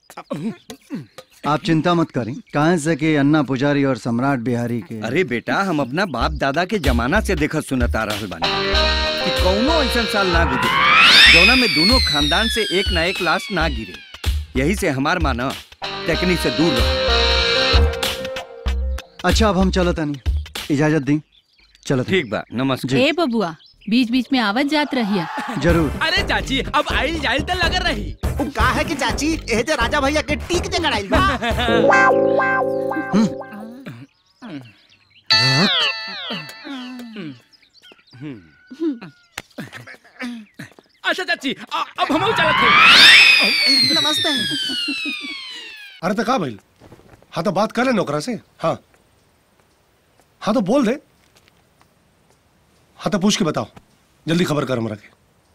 आप चिंता मत करें कहाँ से कि अन्ना पुजारी और सम्राट बिहारी के अरे बेटा हम अपना बाप दादा के जमाना से देखत सुनत आ रहल बानी कि कौनो ऐसा साल ना गुजरे जौना में दोनों खानदान से एक ना एक लाश ना गिरे यही से हमार माना टेकनी से दूर रहो अच्छा अब हम चलो तनी इजाजत दी चलो ठीक बा नमस्कार ए बबुआ बीच बीच में आवत जात रहिया जरूर अरे चाची अब आइल जाइल तो लग रही उ का है कि चाची एह जे राजा भैया के टीक जे गड़ाइल बा अच्छा चाची अ- अब हम चलत हैं नमस्ते अरे तो का भाई हाँ तो बात कर ले नौकरा से हाँ हाँ तो बोल दे हाँ तो पूछ के बताओ जल्दी खबर कर हमरा के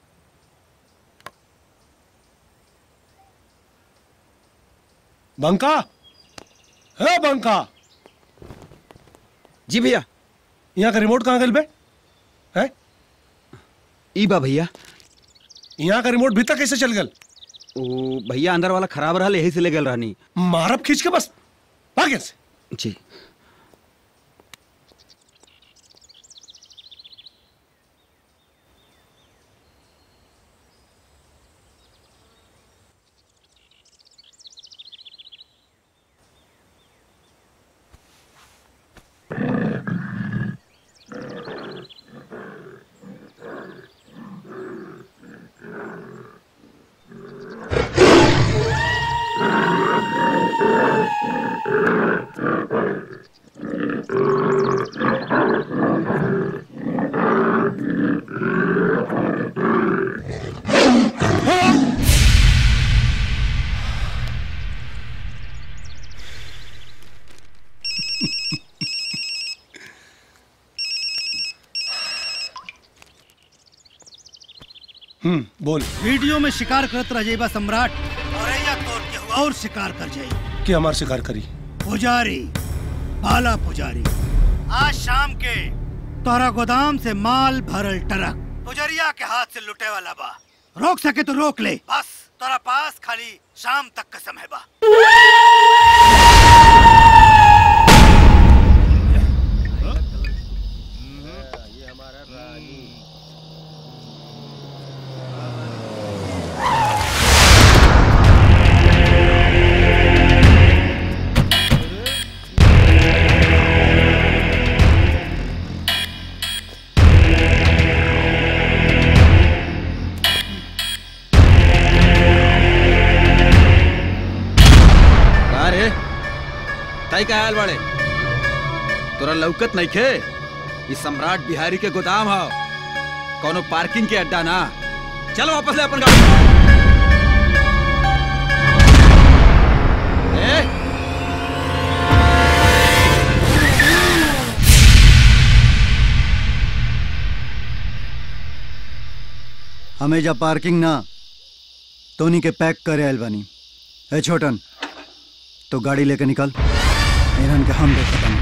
बंका है बंका जी भैया यहाँ का रिमोट कहाँ गल बे है ई बा भैया यहाँ का रिमोट भीतर कैसे चल गल ओ भैया अंदर वाला खराब रहल यही से ले गल रहनी मारब खींच के बस भागे से जी हम्म बोल वीडियो में शिकार करत रह जाइबा सम्राट और या तोर के और शिकार कर जाई कि हमार शिकार करी पुजारी बाला पुजारी आज शाम के तोरा गोदाम से माल भरल ट्रक पुजरिया के हाथ से लुटे वाला बा रोक सके तो रोक ले बस तोरा पास खाली शाम तक का समय बा का रे ताई का आयल बाड़े तोरा लौकत नहीं खे ई सम्राट बिहारी के गोदाम ह कोनो पार्किंग के अड्डा ना चल वापस ले अपन गाड़ी ए हमें जब पार्किंग ना तोनी के पैक करे आयल बानी ए छोटन तो गाड़ी लेके निकल इन्हन के हम देख खत्म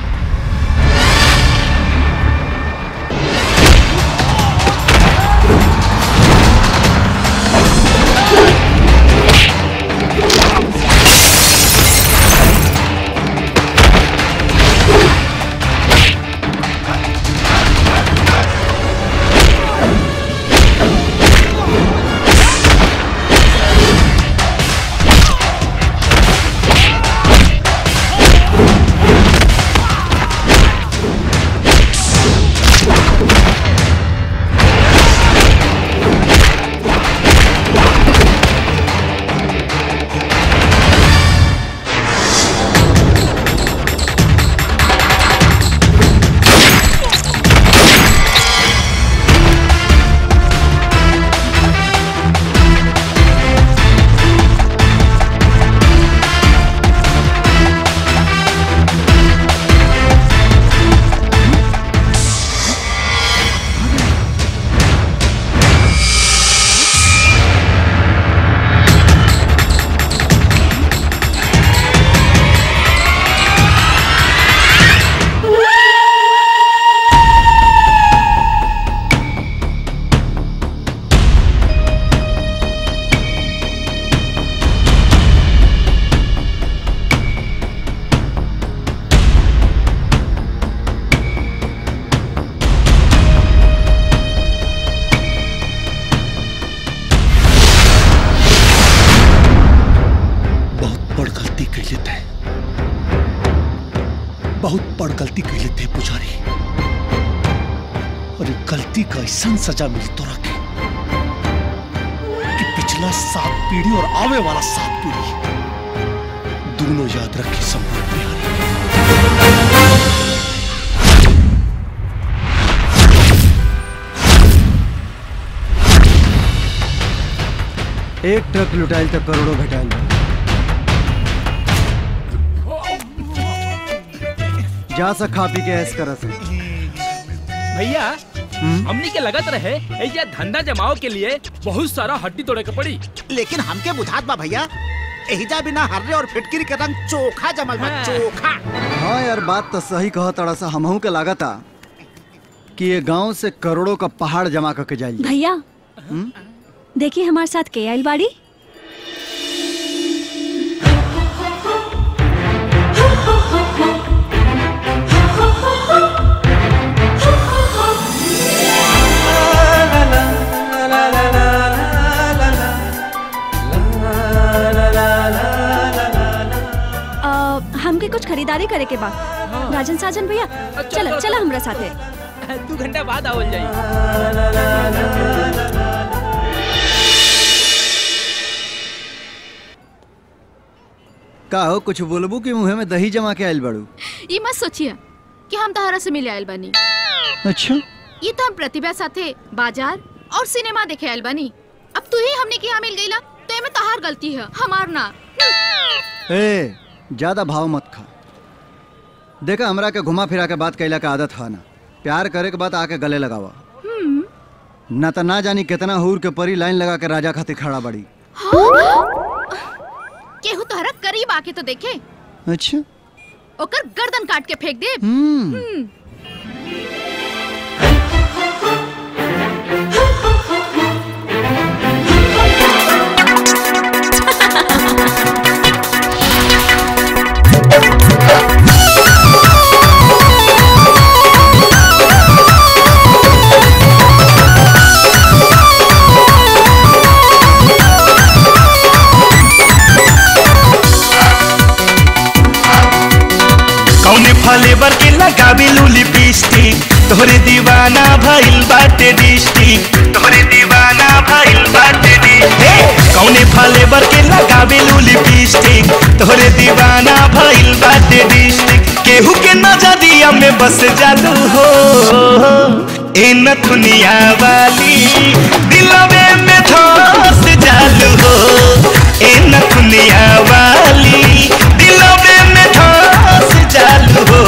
बहुत बड़ गलती कर लेते हैं बहुत बड़ गलती कर लेते हैं पुजारी और ये गलती का ऐसा सजा मिली तो रखे कि पिछला सात पीढ़ी और आवे वाला सात पीढ़ी दोनों याद रखे सम्राट बिहारी एक ट्रक लुटाइल तक करोड़ों भेटाइल बा। जा सा खा पी के ऐस करस भैया हमनी के लगत रहे ऐजा धंधा जमाओ के लिए बहुत सारा हड्डी तोड़े के पड़ी लेकिन हमके बुझात बा भैया एहिजा बिना हर्रे और फिटकिरी के रंग चोखा जमल बा चोखा हाँ यार बात तो सही कहा तड़ा सा हमहू के लागता कि ये गांव से करोड़ों का पहाड़ जमा करके जाइल जाए। भैया हम्म? देखिए हमारे साथ के आइल बाड़ी अ, हमके कुछ खरीदारी करे के बा राजन साजन भैया चलो चलो हमरा साथे दू घंटा बाद आवल जाई का हो कुछ बोलबू कि मुँह में दही जमा के आइल बड़ू ये मत सोचिए कि हम तहरा से मिले आयल बनी अच्छा ये तो हम प्रतिभा साथे बाजार और सिनेमा देखे आयल बनी अब तू ही हमने के यहाँ मिल गईला तो एमे तहार गलती है हमार ना ए ज्यादा भाव मत खा देखा हमरा के घुमा फिरा के बात कैला का आदत है ना प्यार करे के बाद आके गले लगावा हम्म, ना तो ना जानी कितना हूर के परी लाइन लगा के राजा खातिर खड़ा बड़ी केहू तोहरा करीब आके तो देखे अच्छा ओकर गर्दन काट के फेंक दे हम्म। हम्म। कौने फ्लेवर के लगावे लू लिपस्टिक तोहरे दीवाना भइल बाटे डिस्ट्रिक्ट तोहरे दीवाना भइल बाटे डिस्ट्रिक्ट कौने फ्लेवर के लगावे लू लिपस्टिक तोहरे दीवाना भइल बाटे डिस्ट्रिक्ट केहू के नजरिया में बस जालू हो ए नथुनिया वाली दिलवे में धस जालू हो ए नथुनिया वाली दिलवे में धस जालू हो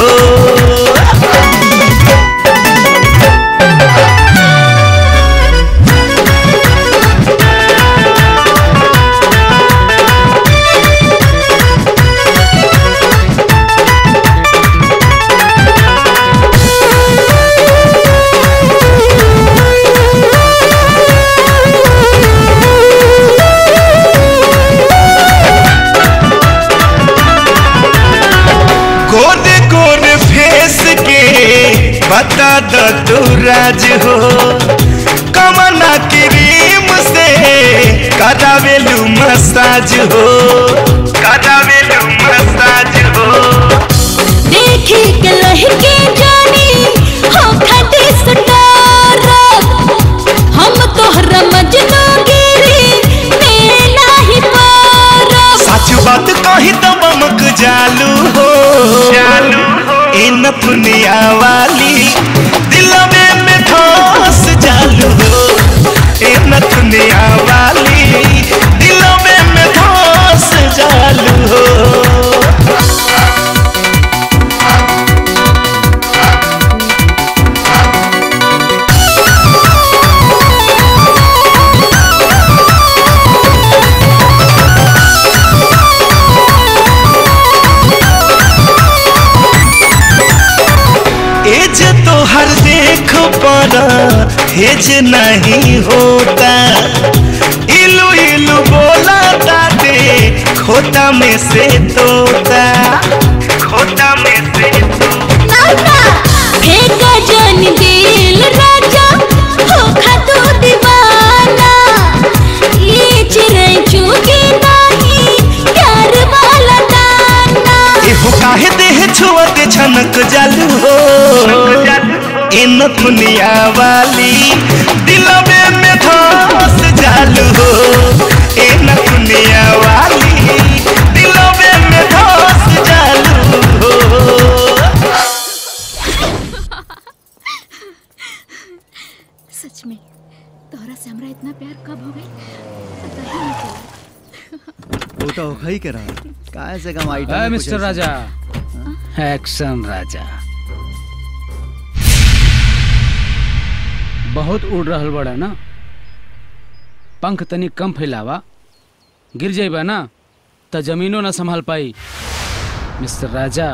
बता दो तू राज हो कमना क्रीम से करावेलू मसाज हो करावेलू मसाज हो देखी के लहके जानी हो खटी सटारा हम तोहरा मजनू गिरी में नाही पारा सच बात कही तो बमक जालू हो जालू ए नथुनिया वाली दिलवे में धस जालू हो ए नथुनिया वाली दिलवे में धस जालू हो एज तो हर देख पर हेज नहीं होता इलू इलू बोला ताते खोता में से तोता खोता में से फेंका जन दिल राजा हो खतू दीवाना ये चिड़ै चुगी नाही प्यार वाला दाना एहो काहे देह छुअते छनक जालू हो ए नथुनिया वाली दिलवे में धस जालू हो ए नथुनिया वाली दिलवे में धस जालू हो सच में तोहरा से हमरा इतना प्यार कब हो गई पता ही नहीं चला वो तो ही के रहा काहे से कम आइटम ए, में कुछ मिस्टर ऐसा- राजा एक्शन राजा बहुत उड़ रहल बड़ा ना पंख तनी कम फैलावा गिर जाइबा ना त जमीनो ना संभाल पाई मिस्टर राजा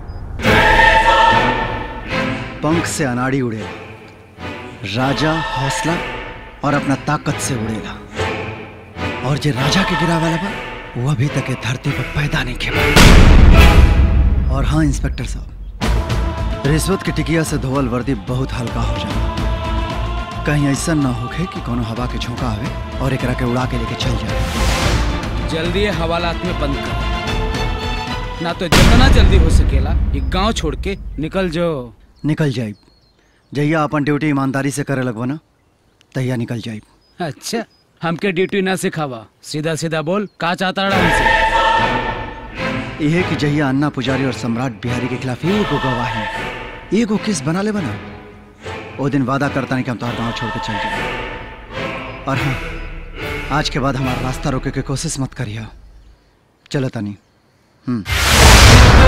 पंख से अनाड़ी उड़े राजा हौसला और अपना ताकत से उड़ेगा और जे राजा के गिरा वाला बा वो अभी तक ये धरती पर पैदा नहीं खेला और हाँ इंस्पेक्टर साहब रिश्वत की टिकिया से धोवल वर्दी बहुत हल्का हो जाए कहीं ऐसा ना होखे कि कोनो हवा के झोंका आवे और एकरा के उड़ा के लेके चल जाए जल्दी ये हवालात में बंद कर ना तो जितना जल्दी हो सकेला ये गांव छोड़ के निकल जाओ निकल जाइब जहिया अपन ड्यूटी ईमानदारी से करे लगवा ना तहिया निकल जाइब अच्छा हमके ड्यूटी ना सिखावा सीधा सीधा बोल का चाहता रहा हमसे यह कि जहिया अन्ना पुजारी और सम्राट बिहारी के खिलाफ एगो गवाही एगो केस बना ले बना वो दिन वादा करता नहीं कि हम तुम्हारा गांव छोड़ के चल जाए और हाँ आज के बाद हमारा रास्ता रोके की कोशिश मत करिए चलो तनी हम्म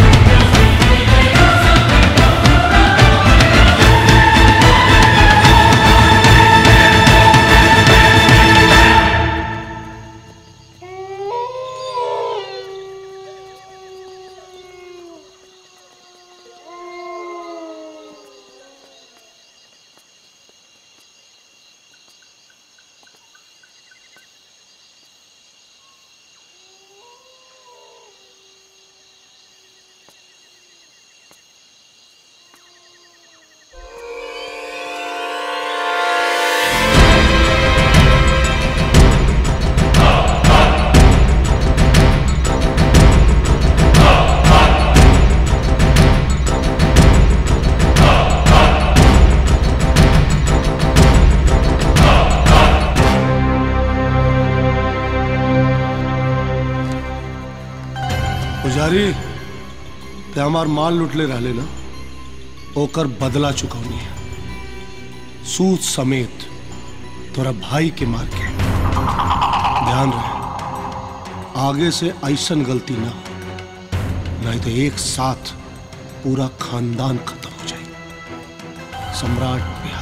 पुजारी ते हमार माल लुटले रहले ना ओकर बदला चुकौनी है सूद समेत तोरा भाई के मार के ध्यान रहे आगे से ऐसन गलती ना हो नहीं तो एक साथ पूरा खानदान खत्म हो जाए सम्राट बिहारी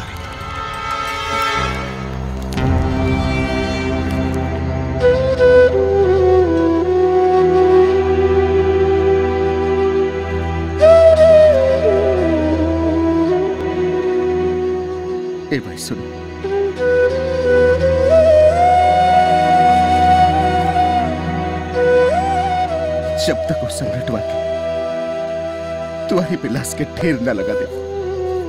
ए भाई सुनो जब तक वो सम्राट वाके तुम्हारी बिलास के ढेर न लगा दे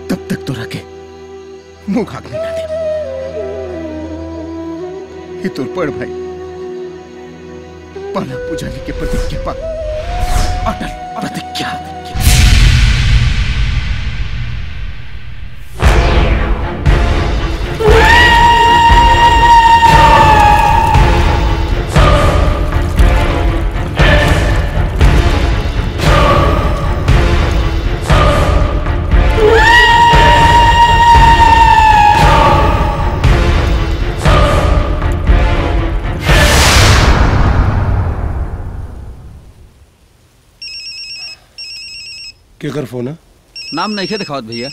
तब तक तो रखे मुंह खाक नहीं ना दे ये तो पड़ भाई पाला पुजारी के प्रतिज्ञा पा अटल प्रतिज्ञा केकर फोन है नाम नहीं दिखावत भैया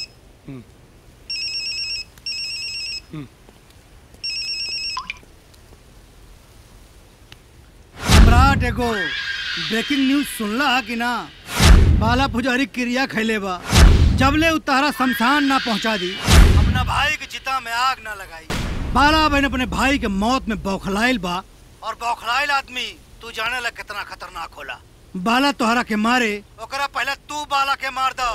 सम्राट एगो ब्रेकिंग न्यूज सुनला कि ना बाला पुजारी क्रिया खैले बा जबले उतारा शमशान ना पहुंचा दी अपना भाई के चिता में आग ना लगाई बाला बहन अपने भाई के मौत में बौखलाइल बा और बौखलाइल आदमी तू जाने ला कितना खतरनाक होला बाला तोहरा के मारे ओकरा पहले तू बाला के मार दो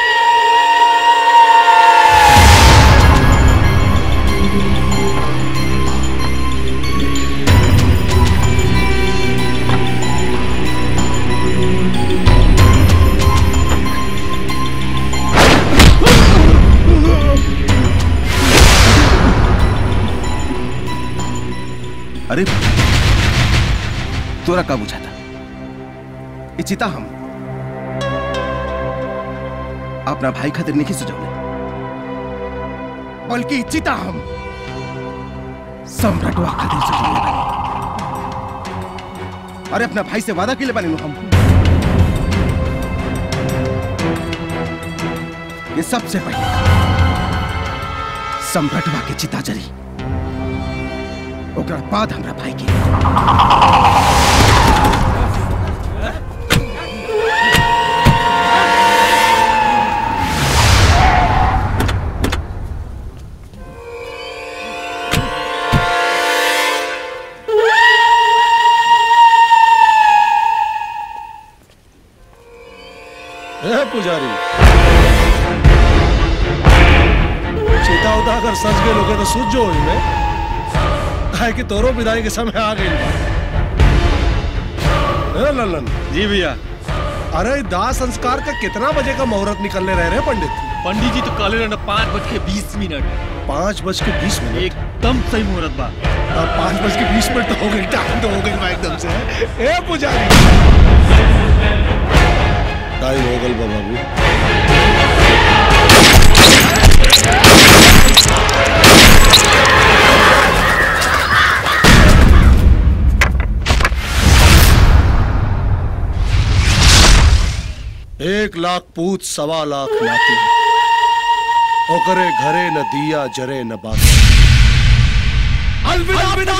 अरे तोरा का बुझा था इचिता हम अपना भाई खातिर नहीं सजौले बल्कि इचिता हम सम्राटवा खातिर सजौले बानी अरे अपना भाई से वादा के लिए बने हम ये सबसे पहले सम्राटवा के चिता जरी ओकरा बाद हमरा भाई के ए पुजारी सीता उदा अगर सज गए लोगे तो सूझ जो इनमें काहे कि तोरो विदाई के समय आ गई ए ललन जी भैया अरे दाह संस्कार का कितना बजे का मुहूर्त निकलने रह रहे हैं पंडित पंडित जी तो काले रहना पाँच बज के बीस मिनट पाँच बज के बीस मिनट एकदम सही मुहूर्त बा अब पाँच बज के बीस मिनट तो हो गई टाइम तो हो गई बा एकदम से ए पुजारी टाइम हो गल बा बाबू एक लाख पूत सवा लाख नाती ओकरे घरे न दिया जरे न बात अलविदा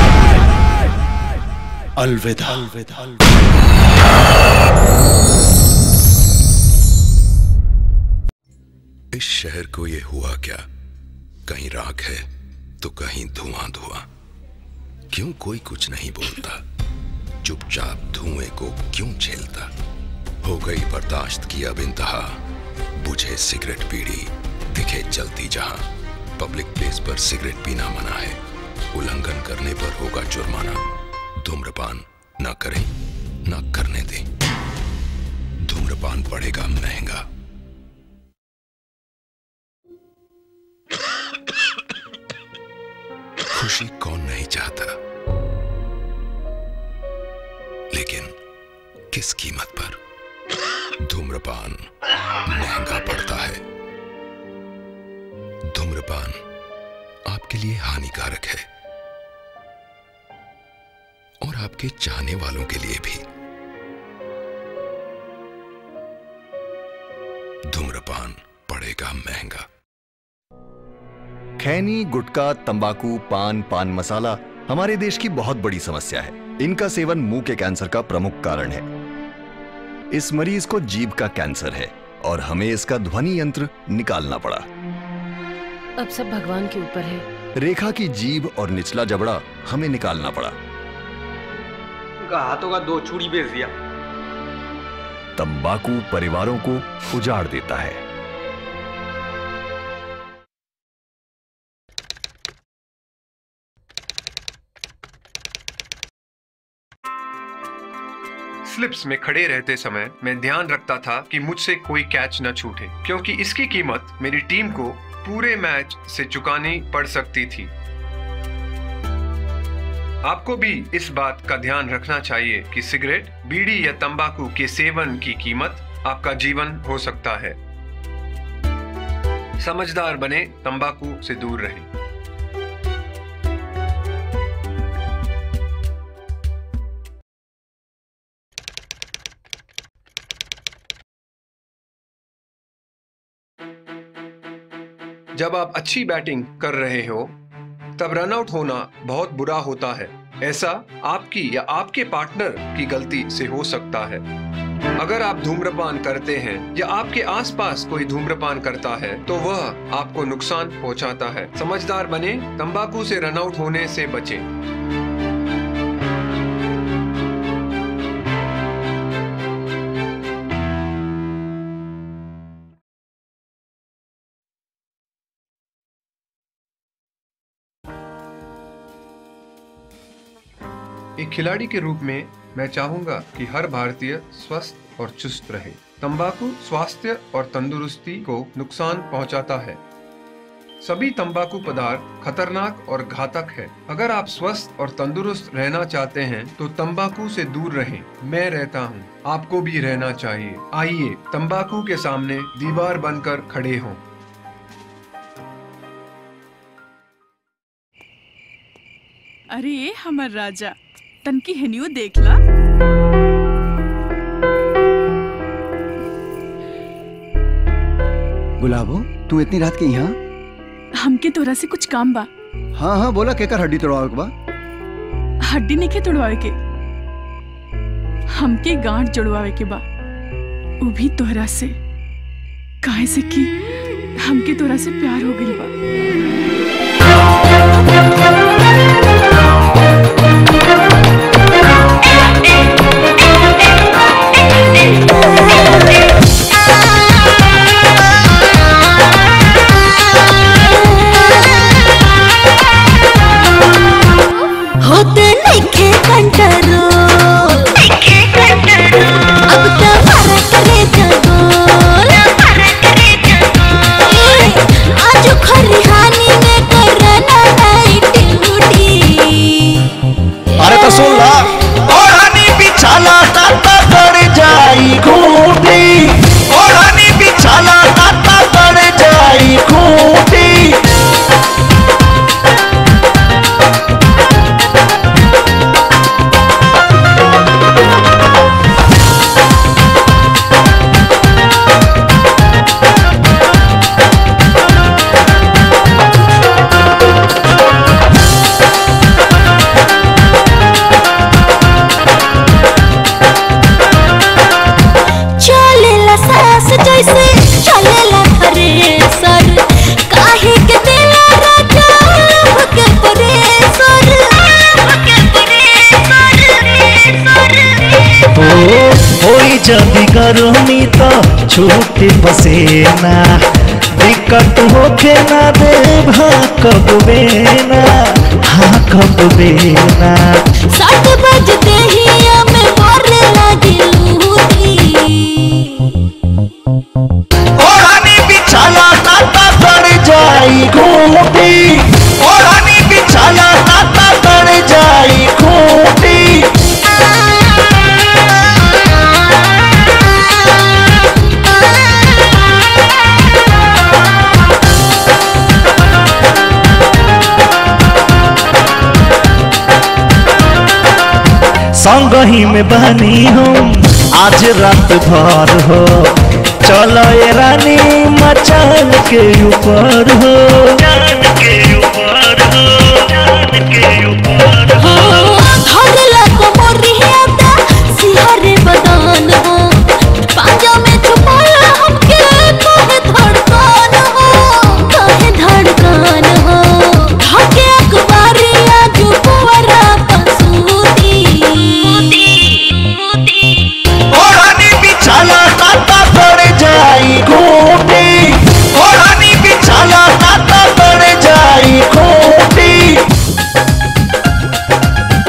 अलविदा अलविदा इस शहर को ये हुआ क्या कहीं राख है तो कहीं धुआं धुआं क्यों कोई कुछ नहीं बोलता चुपचाप धुएं को क्यों झेलता हो गई बर्दाश्त की अब इंतहा बुझे सिगरेट पीड़ी दिखे जलती जहां पब्लिक प्लेस पर सिगरेट पीना मना है उल्लंघन करने पर होगा जुर्माना धूम्रपान न करें न करने दें धूम्रपान पड़ेगा महंगा खुशी कौन नहीं चाहता लेकिन किस कीमत पर धूम्रपान महंगा पड़ता है धूम्रपान आपके लिए हानिकारक है और आपके चाहने वालों के लिए भी धूम्रपान पड़ेगा महंगा खैनी गुटखा तंबाकू पान पान मसाला हमारे देश की बहुत बड़ी समस्या है इनका सेवन मुंह के कैंसर का प्रमुख कारण है इस मरीज को जीभ का कैंसर है और हमें इसका ध्वनि यंत्र निकालना पड़ा अब सब भगवान के ऊपर है रेखा की जीभ और निचला जबड़ा हमें निकालना पड़ा उनका हाथों का दो चूड़ी बेच दिया तंबाकू परिवारों को उजाड़ देता है स्लिप्स में खड़े रहते समय मैं ध्यान रखता था कि मुझसे कोई कैच न छूटे क्योंकि इसकी कीमत मेरी टीम को पूरे मैच से चुकानी पड़ सकती थी आपको भी इस बात का ध्यान रखना चाहिए कि सिगरेट बीड़ी या तंबाकू के सेवन की कीमत आपका जीवन हो सकता है समझदार बने तंबाकू से दूर रहें जब आप अच्छी बैटिंग कर रहे हो तब रन आउट होना बहुत बुरा होता है ऐसा आपकी या आपके पार्टनर की गलती से हो सकता है अगर आप धूम्रपान करते हैं या आपके आसपास कोई धूम्रपान करता है तो वह आपको नुकसान पहुंचाता है समझदार बने तंबाकू से रन आउट होने से बचें एक खिलाड़ी के रूप में मैं चाहूंगा कि हर भारतीय स्वस्थ और चुस्त रहे तंबाकू स्वास्थ्य और तंदुरुस्ती को नुकसान पहुंचाता है सभी तंबाकू पदार्थ खतरनाक और घातक है अगर आप स्वस्थ और तंदुरुस्त रहना चाहते हैं तो तंबाकू से दूर रहें मैं रहता हूं, आपको भी रहना चाहिए आइए तंबाकू के सामने दीवार बनकर खड़े हों अरे हमर राजा तनकी हेनियो देखला गुलाबो तू इतनी रात के यहाँ हमके तोरा से कुछ काम बा हाँ हाँ बोला केकर हड्डी तोड़वावे के बा हड्डी नहीं तोड़वावे के हमके गांठ जोड़वावे के बा वो भी तोहरा से काहे से कि हमके तोरा से प्यार हो गइल बा होते नइखे कंट्रोल नइखे कंट्रोल अब तो मारा करे जगोल मारा करे जगोल आज खरिहानी में करना नाइट ड्यूटी अरे तो सुन ला ओढ़नी बिछाला ताता गड़ जाई खूंटी ओढ़नी बिछाला ताता गड़ जाई खूंटी चलेला सास जैसे चलेला थ्रेसर काहे के देला राजा लभ के परेसर के ओ होई जदी गर्मी तो छूटे पसेना दिक्कत होखे ना दे भा कब बेना हाँ कब बेना सात बजते ही हमें मारे लगी लूटी ओढ़नी बिछाला ताता गड़ जाई खूंटी ओढ़नी बिछाला ताता गड़ जाई खूंटी संग ही में बनी हम आज रात भर हो चलो ये रानी मचान के ऊपर हो धरला कमरिया दा सिहरे बदन हो पांजा में छुपाया हमके काहे धड़कन हो काहे धड़कन हो धके अखबारिया जो पुअरा पसूती ओढ़नी बिछाला ताता गड़ जाई खूंटी ओढ़नी बिछाला ताता गड़ जाई खूंटी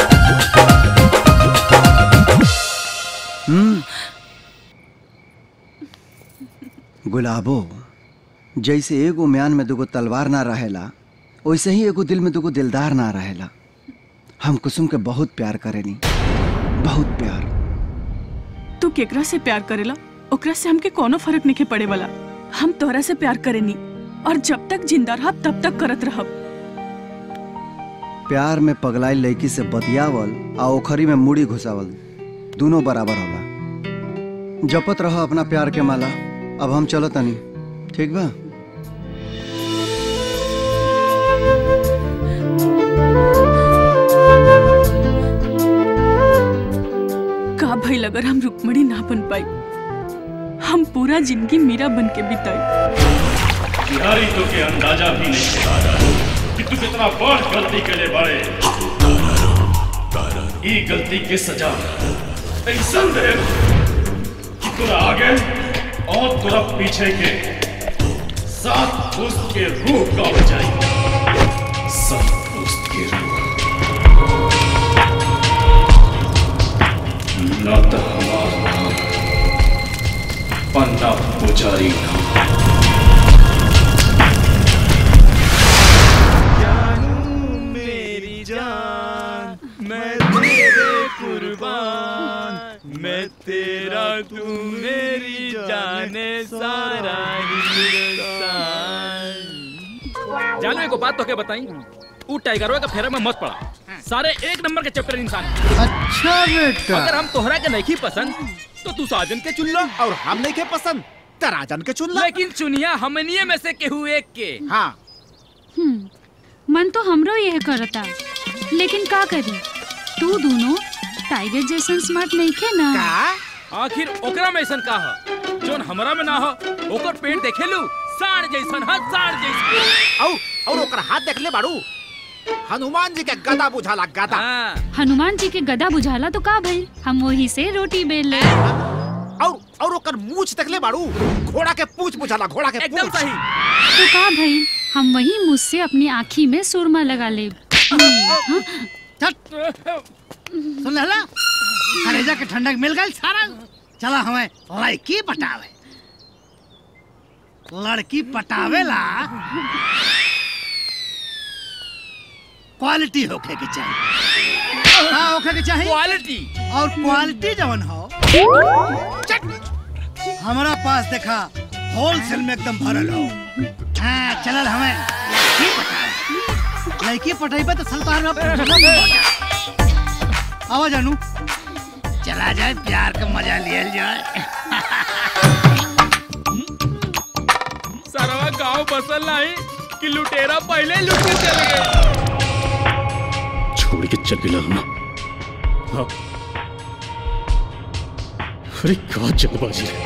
गुलाबो जैसे एगो म्यान में दुगो तलवार ना रहेला वैसे ही एगो दिल में दुगो दिलदार ना रहेला हम कुसुम के बहुत प्यार करेनी बहुत प्यार तू केकरा से प्यार करेला ओकरा से हमके कोनो फर्क नहीं पड़े वाला हम तोहरा से प्यार करेनी और जब तक जिंदा रहब तब तक करत रहब प्यार में पगलाई लड़की से बतियावल आ ओखरी में मुड़ी घुसावल दोनों बराबर होला जपत रह अपना प्यार के माला अब हम चलो तनी ठीक बा का भइल अगर हम रुक्मणी ना बन पाई हम पूरा जिंदगी मीरा बन के बिताई बिहारी तो के अंदाजा भी नहीं था कि तू कितना बड़ गलती के लिए बड़े ई गलती के सजा ऐसा दे कि तोरा आगे और तोरा पीछे के सात पुस्त के रूह का बचाई सात पुस्त के रूह ना तो हमार नाम पन्ना पुजारी नाम मेरी जान मैं तेरे कुर्बान मैं तेरा तू मेरी जाने सारा हिंदुस्तान जानो एक बात तो के बताई ऊ टाइगरवा का फेरा में मत पड़ा सारे एक नंबर के चैप्टर इंसान अच्छा बेटा अगर हम तोहरा के नहीं पसंद तो तू साजन के चुन लो और हम नहीं के पसंद तराजन के चुन लो लेकिन चुनिया हमनिए में से केहू एक के हाँ हम्म, मन तो हमरो यह करता लेकिन का करी तू दोनों टाइगर जैसन स्मार्ट नहीं खे ना आखिर ओकरा में ऐसन का ह जोन हमरा में ना हो ओकर पेट देखे लू साढ़ जैसन ह साढ़ जैसन और और ओकर हाथ देख ले बाड़ू हनुमान जी के गदा बुझाला गदा हनुमान जी के गदा बुझाला तो का भई हम वही से रोटी बेल ले और और ओकर मूछ देख ले बाड़ू घोड़ा के पूछ बुझाला घोड़ा के एकदम सही तो का भई हम वही मुझसे अपनी आँखी में सुरमा लगा ले सुन लहला कलेजा के ठंडक मिल गई सारा चला हमें लड़की पटावे लड़की पटावेला क्वालिटी होखे के चाहिए हाँ होखे के चाहिए क्वालिटी और क्वालिटी जवन हो हमारा पास देखा होलसेल में एकदम भरल हो हाँ चलल हमें लड़की पटावे लड़की पटाइबे तो सलतान आवा जानू चला जाए प्यार का मजा लिया जाए सरवा गांव बसल नहीं कि लुटेरा पहले ही लुट के चले गए छोड़ के चल गया ना हाँ अरे का जल्दबाजी है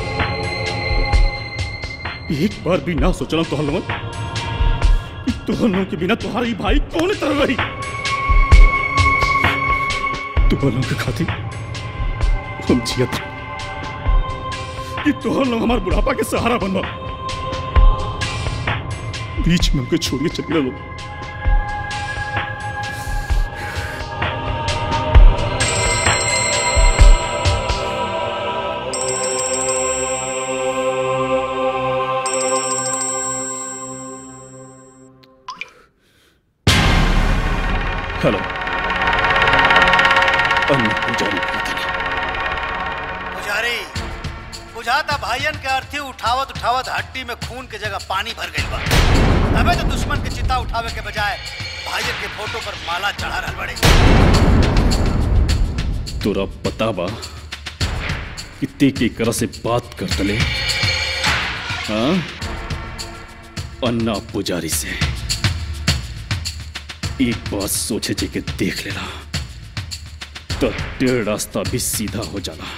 एक बार भी ना सोचना तो हलवन तुहनों के बिना तुम्हारी भाई कौन तरह रही तुहनों के खातिर हम जियत रहे। कि तुहर लोग हमारे बुढ़ापा के सहारा बनवा बीच में हमको छोड़ के चल गया लोग हेलो अन्न पुजारी पुजारी बुझाता भाईयन के अर्थी उठावत उठावत हड्डी में खून के जगह पानी भर गई बा तबे तो दुश्मन के चिता उठावे के बजाय भाईयन के फोटो पर माला चढ़ा रहल बड़े तोरा पता बा कि ते के करा से बात कर तले हाँ अन्ना पुजारी से एक बात सोचे जे के देख लेला तो टेढ़ रास्ता भी सीधा हो जाला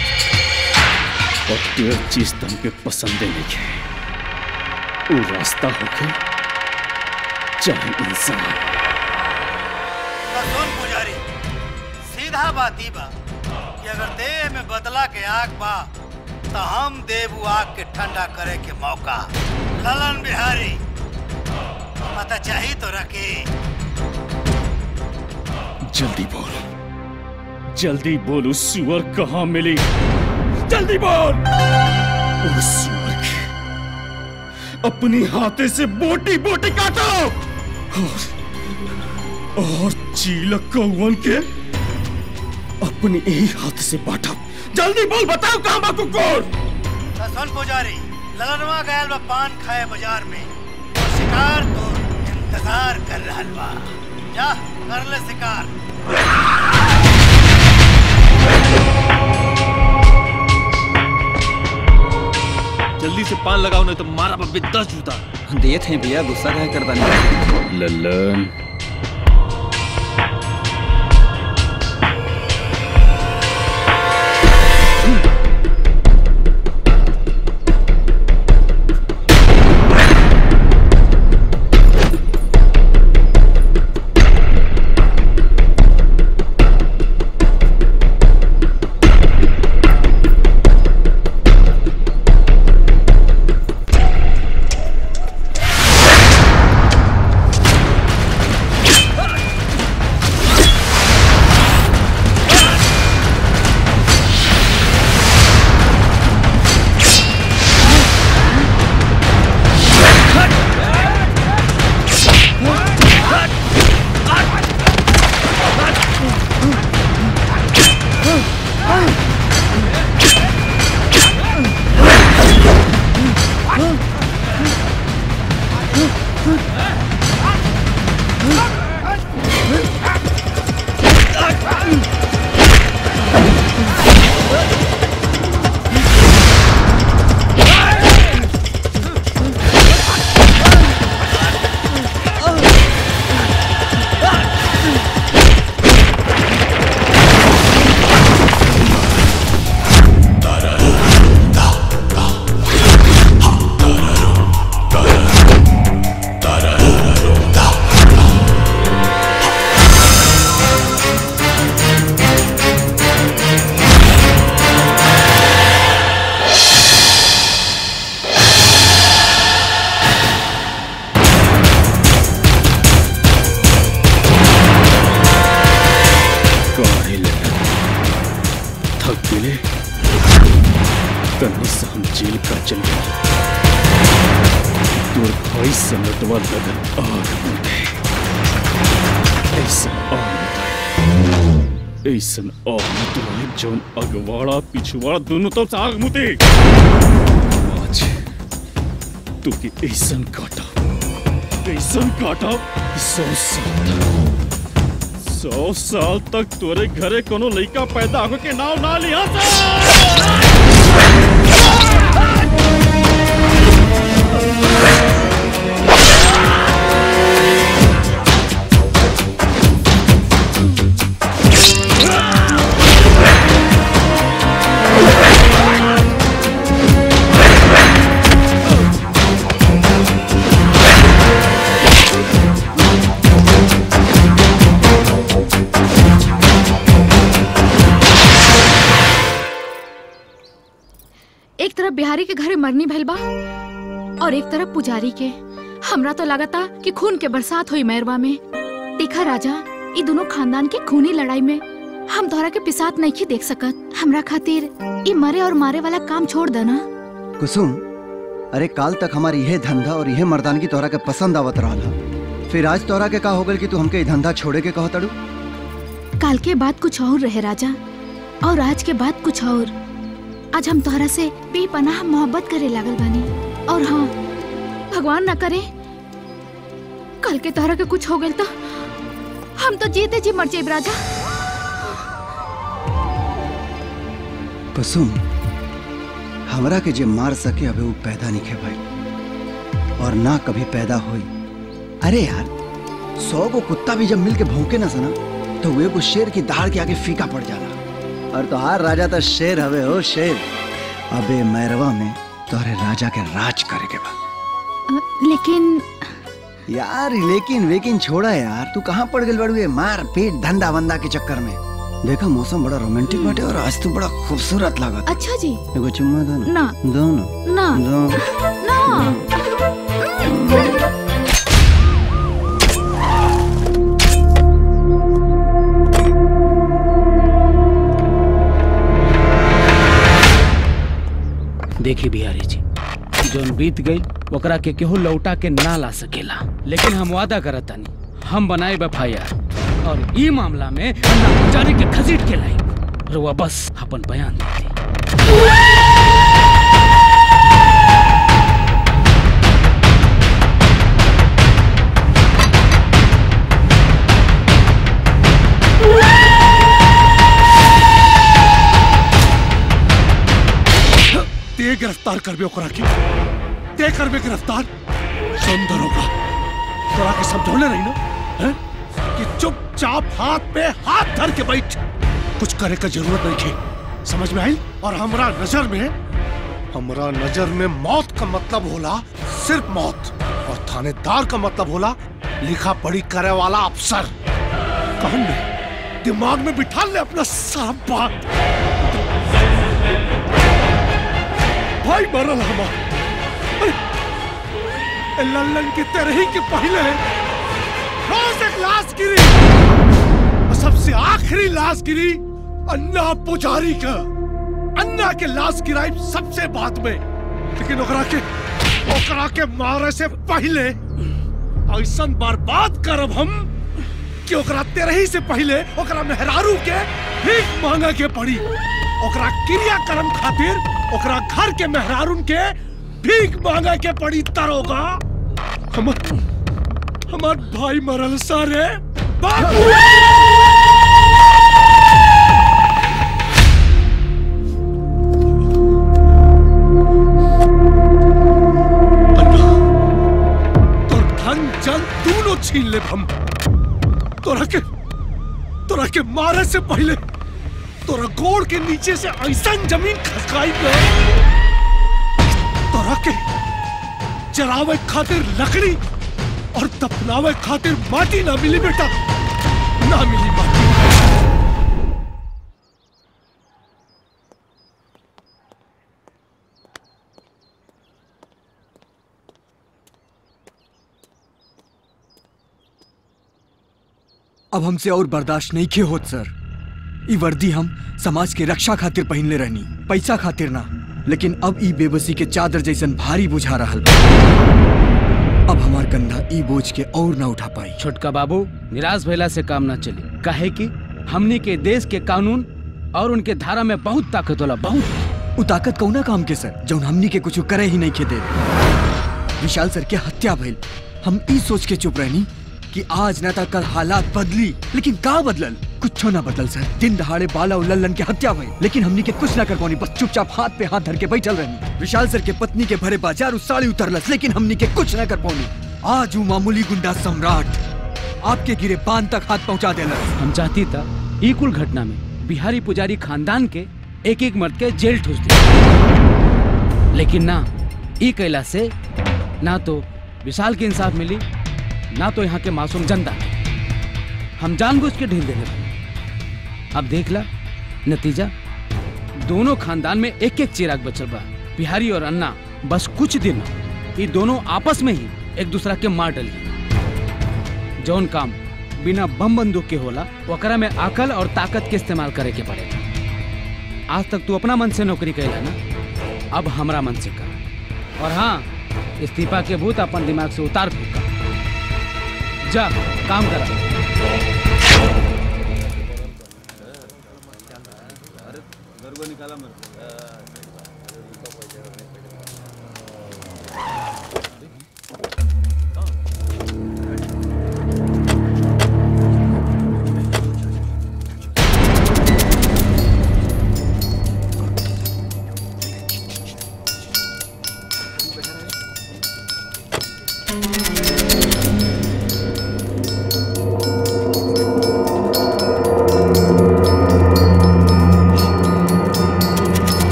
और टेढ़ चीज तो हमके पसंदे नहीं है वो रास्ता होके चाहे इंसान तो सुन पुजारी सीधा बात ही बा कि अगर देह में बदला के आग बा तो हम देव आग के ठंडा करे के मौका ललन बिहारी पता चाहिए तो रखे जल्दी बोल जल्दी बोल उस सुअर कहाँ मिली जल्दी बोल उस सुअर के अपनी हाथे से बोटी बोटी काटो और, और चीलक कौवन के अपनी यही हाथ से बांटा जल्दी बोल बताओ कहाँ बा कुकुर सुन पुजारी ललनवा गयल बा पान खाए बाजार में और शिकार तो इंतजार कर रहल बा जा कर ले शिकार जल्दी से पान लगाओ नहीं तो मारा बब्बे दस जूता दिए थे भैया गुस्सा कहे करता नहीं ललन काहे ललन थक गेले तन्नी से हम जेल का चल गए तोर भाई समटवा लगन आग मुदे ऐसा आग मुदे ऐसन आग मुदे जौन अगवाड़ा पिछवाड़ा दोनों तरफ से आग मुदे आज तू की ऐसन काटा ऐसन काटा कि सौ साल तक सौ साल तक तोरे घरे कोनो लड़का पैदा हो के नाव ना लिया एक तरफ बिहारी के घरे मरनी भइल बा और एक तरफ पुजारी के हमरा तो लगता कि खून के बरसात हुई मैरवा में देखा राजा ई दोनों खानदान के खूनी लड़ाई में हम तोहरा के पिसात नहीं देख सकत हमरा खातिर ई मरे और मारे वाला काम छोड़ देना कुसुम अरे काल तक हमारी यह धंधा और यह मर्दानगी तोहरा के पसंद आवत रहा था फिर आज तोहरा के का हो गल कि तू हमके ई धंधा छोड़े के कहो तड़ू काल के बाद कुछ और रहे राजा और आज के बाद कुछ और आज हम तोहरा से बेपनाह मोहब्बत करे लागल बानी और हाँ भगवान न करे कल के तोहरा के कुछ हो गल तो हम तो जीते जी मर जाइब राजा कुसुम हमरा के जे मार सके अबे वो पैदा नहीं खे भाई और ना कभी पैदा हुई अरे यार सौ को कुत्ता भी जब मिल के भौंके ना सना तो वे को शेर की दाढ़ के आगे फीका पड़ जाला और तोहार राजा तो शेर हवे हो शेर अबे मैरवा में तोहरे राजा के राज करे के बा लेकिन यार लेकिन वेकिन छोड़ा यार तू कहाँ पड़ गल बड़ू ये मार पीट धंधा वंदा के चक्कर में देखा मौसम बड़ा रोमांटिक बाटे और आज तो बड़ा खूबसूरत लागत अच्छा जी एगो चुम्मा दो ना ना दो ना ना दो ना देखी बिहारी जी जौन बीत गई ओकरा के केहू लौटा के ना ला सकेला लेकिन हम वादा करत तानी हम बनाए एफ और ई मामला में अन्ना पुजारी के खसीट के लाई रुआ बस अपन बयान दे दी। ते गिरफ्तार करबे ओकरा के ते करबे गिरफ्तार सुंदर होगा तोरा के समझौले रही ना हैं? कि चुपचाप हाथ पे हाथ धर के बैठ कुछ करे का जरूरत नहीं थी समझ में आई और हमरा नजर में हमरा नजर में मौत का मतलब होला सिर्फ मौत और थानेदार का मतलब होला लिखा पढ़ी करे वाला अफसर कहन में दिमाग में बिठा ले अपना सारा बात भाई मरल हमार अरे, ए लल्लन के तरह के पहले रोज एक लाश गिरी और सबसे आखिरी लाश गिरी अन्ना पुजारी का अन्ना के लाश गिराई सबसे बाद में लेकिन ओकरा के ओकरा के मारे से पहले ऐसा बर्बाद करब हम कि ओकरा तेरही से पहले ओकरा मेहरारू के भीख मांगा के पड़ी ओकरा क्रियाक्रम खातिर ओकरा घर के मेहरारून के भीख मांगा के पड़ी तरोगा हमर हमार भाई मरल सारे बाबू तोर धन जन दोनों छीन ले हम तोरा के तोरा के मारे से पहले तोरा गोड़ के नीचे से ऐसा जमीन खसकाई पे तोरा के जलावे खातिर लकड़ी और दफनावे खातिर माटी ना मिली बेटा ना मिली माटी अब हमसे और बर्दाश्त नहीं के होत सर ई वर्दी हम समाज के रक्षा खातिर पहनले रहनी पैसा खातिर ना लेकिन अब ई बेबसी के चादर जैसन भारी बुझा रहल बा। अब हमार कंधा ई बोझ के और ना उठा पाई छोटका बाबू निराश भइला से काम ना चली काहे कि हमनी के देश के कानून और उनके धारा में बहुत ताकत होला बहुत उ ताकत कौना काम के सर जौन हमनी के कुछ करे ही नहीं के दे विशाल सर के हत्या भइल हम ई सोच के चुप रहनी कि आज ना कल हालात बदली लेकिन का बदलल कुछ ना बदल सर दिन दहाड़े बाला और लल्लन के हत्या भइल लेकिन हमनी के कुछ ना कर पानी बस चुपचाप हाथ पे हाथ धर के बैठल रहनी विशाल सर के पत्नी के भरे बाजार उस साड़ी उतरलस लेकिन हमनी के कुछ ना कर पानी आज हूँ मामूली गुंडा सम्राट आपके गिरे बांध तक हाथ पहुंचा देला हम चाहती था ई कुल घटना में बिहारी पुजारी खानदान के एक एक मर्द के जेल ठूस दिया लेकिन ना ई कैला से ना तो विशाल के इंसाफ मिली ना तो यहाँ के मासूम जनता के हम जानबूझ के ढील देने लगे अब देख ला नतीजा दोनों खानदान में एक एक चिराग बचल बा बिहारी और अन्ना बस कुछ दिन ये दोनों आपस में ही एक दूसरा के मार डली जौन काम बिना बम बंदूक के होला ओकरा में अकल और ताकत के इस्तेमाल करे के पड़ेगा आज तक तू अपना मन से नौकरी कैला ना अब हमरा मन से कर और हाँ इस्तीफा के भूत अपन दिमाग से उतार फेंका जा काम करा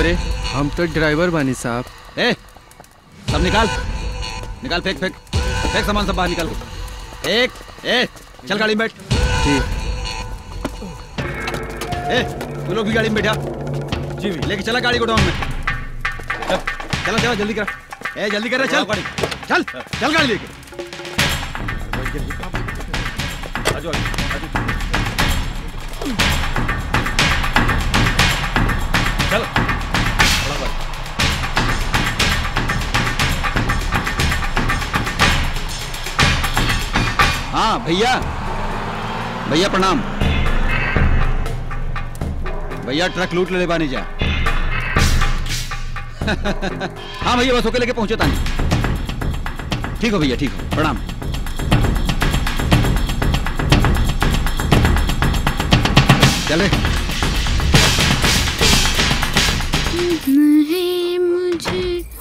रे हम तो ड्राइवर बानी साहब ए सब निकाल निकाल फेंक फेंक फेंक सामान सब बाहर निकाल एक ए चल गाड़ी में बैठ ए तू लोग भी गाड़ी में बैठा जी लेके चला गाड़ी गोडाउन में चल चला चला जल्दी करा ए जल्दी कर रे चल गाड़ी चल चल गाड़ी लेके आजो आजो चल बड़ा बात हाँ भैया भैया प्रणाम भैया ट्रक लूट ले बानी जा हाँ भैया बस होके लेके पहुंचे तानी ठीक हो भैया ठीक हो प्रणाम चले है मुझे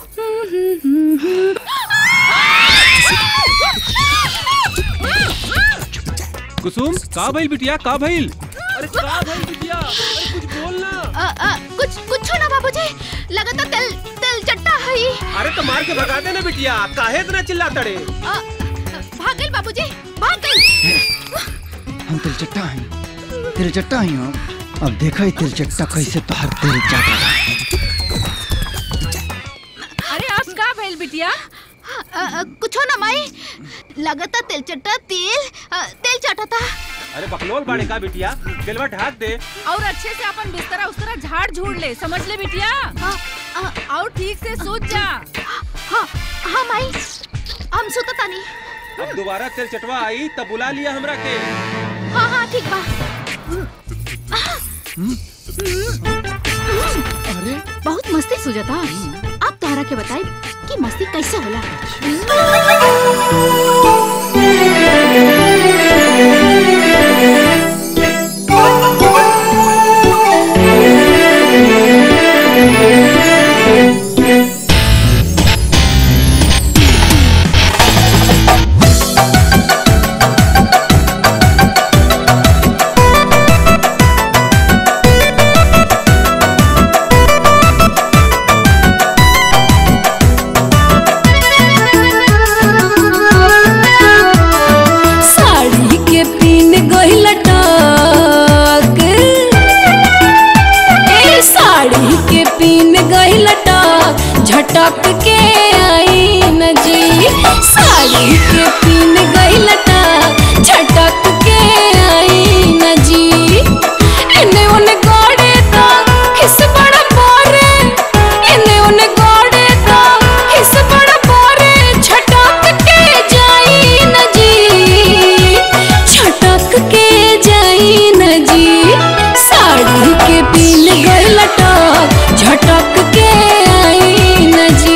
कुसुम का भइल बिटिया का भइल अरे का भइल बिटिया अरे कुछ बोल ना अ, अ, कुछ कुछ ना बाबूजी लगता तेल तेल चट्टा है ई। अरे तो मार के भगा देना बिटिया काहे इतना चिल्लाता रे अ, भाग गइल बाबूजी भाग गइल हम तिलचट्टा हैं तिलचट्टा हैं हम अब देखा ही तिलचट्टा कैसे तोहर दिल जाता अरे आज का भइल बिटिया अ, अ, कुछो ना माई लगता तेल चट्टा तेल अ, तेल चटता अरे बकलोल बाड़े का बिटिया दिलवा ढाक दे और अच्छे से अपन बिस्तरा उस्तरा झाड़ झूड़ ले समझ ले बिटिया और ठीक से सोच जा हाँ हाँ माई हम सुतता नहीं अब दोबारा तेल चटवा आई तब बुला लिया हमरा के हाँ हाँ ठीक बा अरे बहुत मस्ती सुझाता अब तोहरा के बताई कि मस्ती कैसे होला साड़ी के पीन गइल टक ए साड़ी के पीन गइल टक झटक के आई न जी साड़ी के पीन गइल टक झटक के आई न जी एने ओने गड़े तो हिस बड़ा पारे एने ओने गड़े तो हिस बड़ा पारे झटक के जाई न जी छटक के जाई न जी साड़ी के पीन गइल टक झटक के आई न जी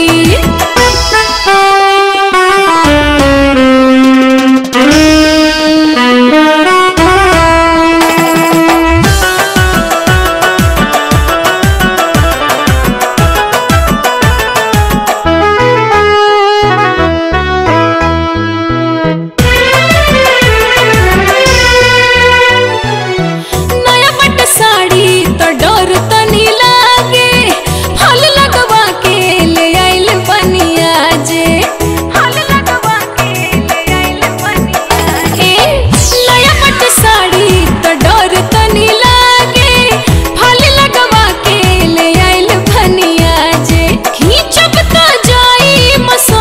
नया पट साड़ी तो डर तनी लागे फल लगवा के ले आइल बनिया जे फल लगवा के ले आइल बनिया ए नया पट साड़ी तो डर तनी लागे फल लगवा के ले आइल बनिया जे खींचब त जाई मसो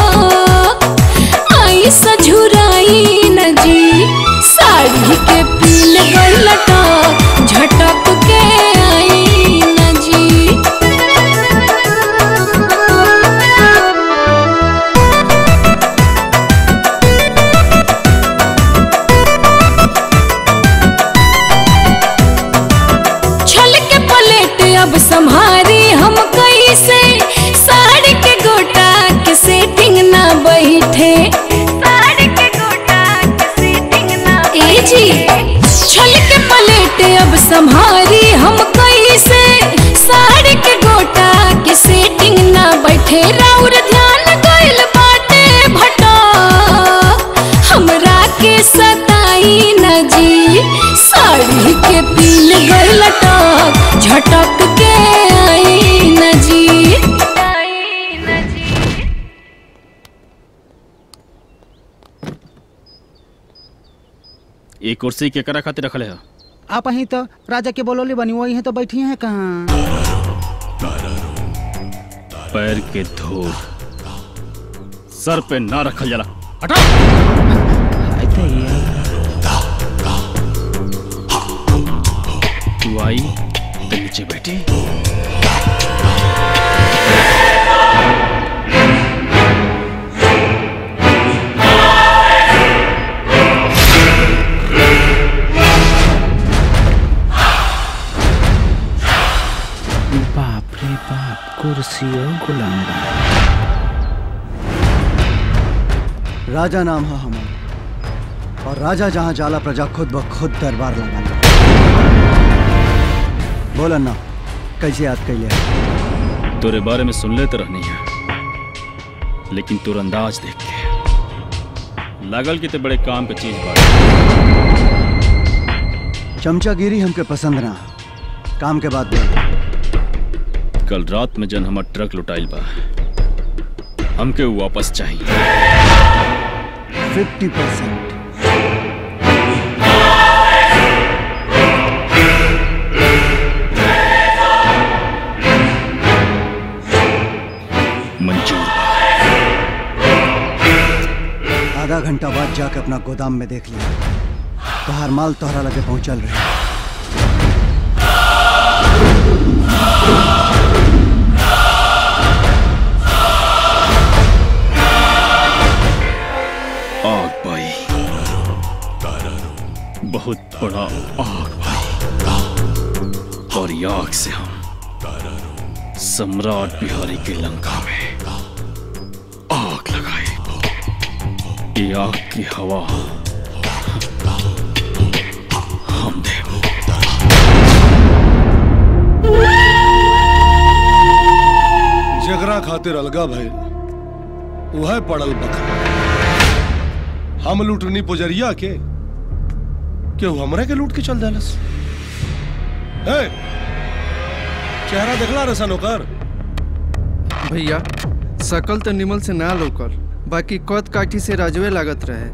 आई सझुराई न जी साड़ी के पील गइल टक झटक के आई न जी छल के पलेट अब संभारी हम कैसे साड़ी के गोटा के सेटिंग ना बैठे साड़ी के गोटा के सेटिंग ना ए जी छल के पलेट अब संभारी हम कैसे साड़ी के गोटा के सेटिंग ना बैठे राउर ध्यान गइल बाटे भटा हमरा के सताई न जी साड़ी के पील गइल टक झटक के आई ये कुर्सी के करा खातिर रखले हो आप अहीं तो राजा के बोलोली बनी वही है तो बैठी हैं कहाँ पैर के धूल सर पे ना रखल जाला हटा तू आई तो नीचे बैठी बाप रे बाप कुर्सी और गुलाम राजा नाम है हमारा और राजा जहाँ जाला प्रजा खुद ब खुद दरबार लगाना बोल अन्ना कैसे याद कैले तेरे बारे में सुन लेते रहनी है लेकिन तुर अंदाज देख के लागल कि ते बड़े काम के चीज बात चमचागिरी हमके पसंद ना काम के बाद बोल कल रात में जन हमार ट्रक लुटाइल बा हमके वो वापस चाहिए फिफ्टी परसेंट मंजूर आधा घंटा बाद जाके अपना गोदाम में देख लिया तोहार माल तोहरा लगे पहुंचल रहे आग भाई बहुत बड़ा आग भाई और ये आग से हम सम्राट बिहारी के लंका में आग लगाए ये आग की हवा हम दे जगरा खातिर अलगा भइल वह पड़ल बखरा हम लूटनी पुजरिया के केहू हमरे के लूट के चल देलस ए, चेहरा देखला रसन ओकर भैया सकल तो निमल से ना लोकल बाकी कद काठी से राजवे लागत रहे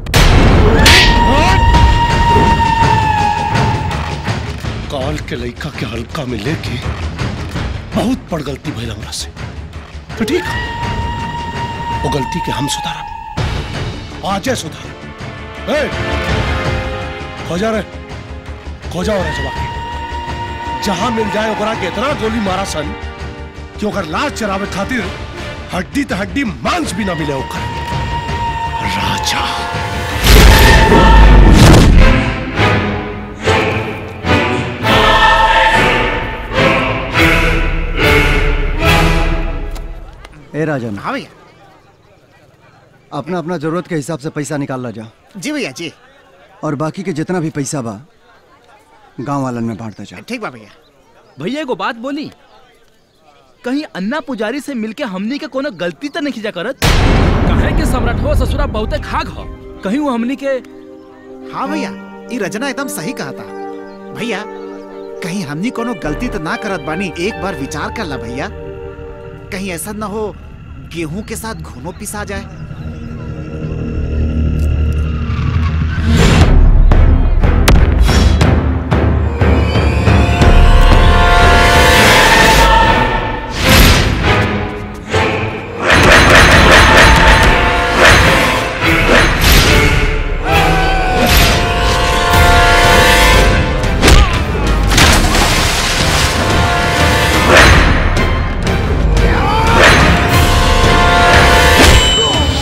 काल के लइका के हल्का में लेके बहुत बड़ गलती भइल हमरा से तो ठीक है वो गलती के हम सुधारब आजे सुधार ए खोजा रे खोजा हो रे जवा के जहां मिल जाए ओकरा के इतना गोली मारा सन कि ओकर लाश चरावे खातिर हड्डी त हड्डी मांस भी ना मिले ओकर राजा ए राजन हाँ भैया अपना अपना जरूरत के हिसाब से पैसा निकाल ला जा जी भैया जी और बाकी के जितना भी पैसा बा गांव वालन में बांटता जा ठीक बा भैया भैया एगो बात बोली कहीं अन्ना पुजारी से मिलके हमनी के कोनो गलती तो नहीं खींचा करत कहे के सम्राटवा ससुरा बहुते खाग हो कहीं वो हमनी के हाँ भैया ये रचना एकदम सही कहा था भैया कहीं हमनी कोनो गलती तो ना करत बानी एक बार विचार कर ला भैया कहीं ऐसा ना हो गेहूं के साथ घुनो पिसा जाए Oh!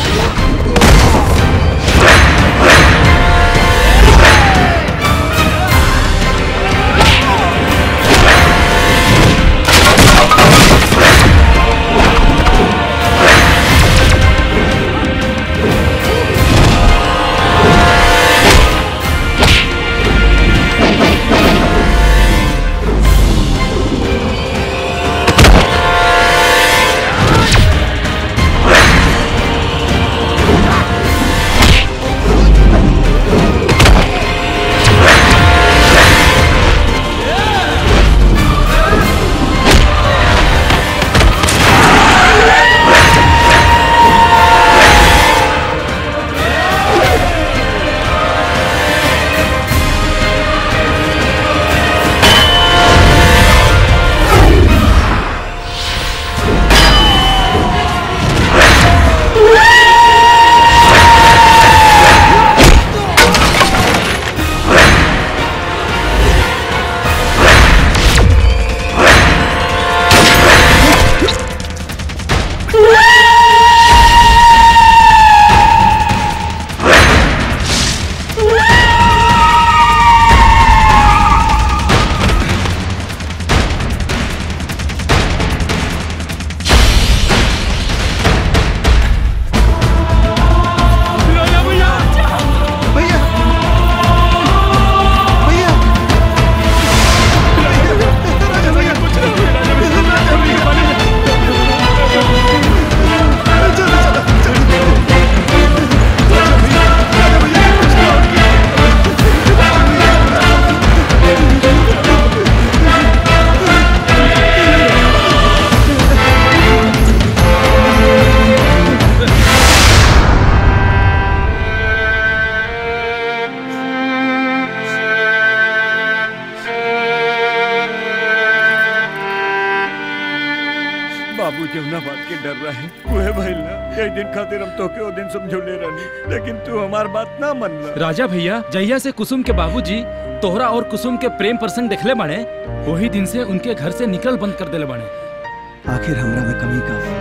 जमुना बात के डर रहा है वो है भाई ना एक दिन खातिर हम तोके वो दिन समझौले रहनी लेकिन तू हमार बात ना मनला राजा भैया जहिया से कुसुम के बाबूजी तोहरा और कुसुम के प्रेम प्रसंग देखले बाड़े वही दिन से उनके घर से निकल बंद कर देले बाड़े आखिर हमरा में कमी का बा?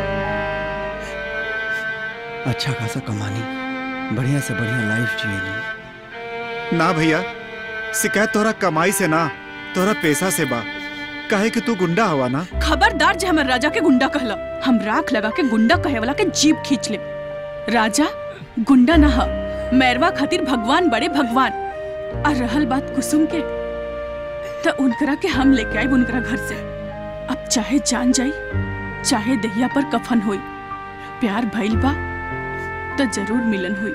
अच्छा खासा कमानी बढ़िया से बढ़िया लाइफ जिएली ना भैया शिकायत तोरा कमाई से ना तोरा पैसा से बा काहे कि तू गुंडा हवा ना खबरदार जे हमर राजा के गुंडा कहला हम राख लगा के गुंडा कहे वाला के जीप खींच ले राजा गुंडा ना ह मैरवा खातिर भगवान बड़े भगवान और रहल बात कुसुम के तो उनकरा के हम लेके आए उनकरा घर से अब चाहे जान जाई चाहे दहिया पर कफन होई प्यार भइल बा तो जरूर मिलन हुई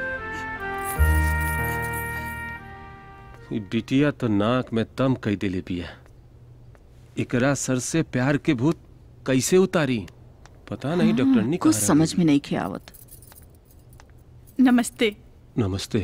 ई बिटिया तो नाक में दम कई देले बिया एकरा सर से प्यार के भूत कैसे उतारी पता नहीं डॉक्टर ने कुछ समझ में नहीं खे आवत नमस्ते नमस्ते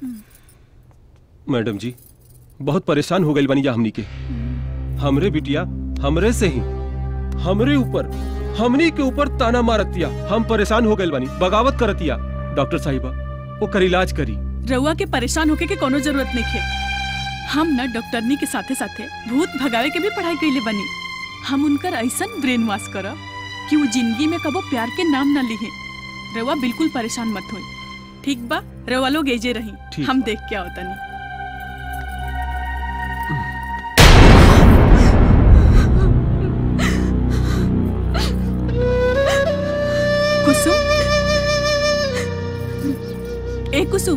मैडम जी बहुत परेशान हो गई बनी जा हमनी के हमरे बिटिया हमरे से ही हमरे ऊपर हमनी के ऊपर ताना मारतिया हम परेशान हो गए बानी बगावत करतिया डॉक्टर साहिबा वो कर इलाज करी रउआ के परेशान होके के कोनो जरूरत नहीं खे हम न डॉक्टरनी के साथे साथे भूत भगावे के भी पढ़ाई कैले बनी हम उनकर ऐसन ब्रेन वॉश करब कि वो जिंदगी में कबो प्यार के नाम न लिहे रउआ बिल्कुल परेशान मत होई ठीक बा रउआ लोग एजे रही ठीक हम देख के आवतनी कुसुम ए कुसुम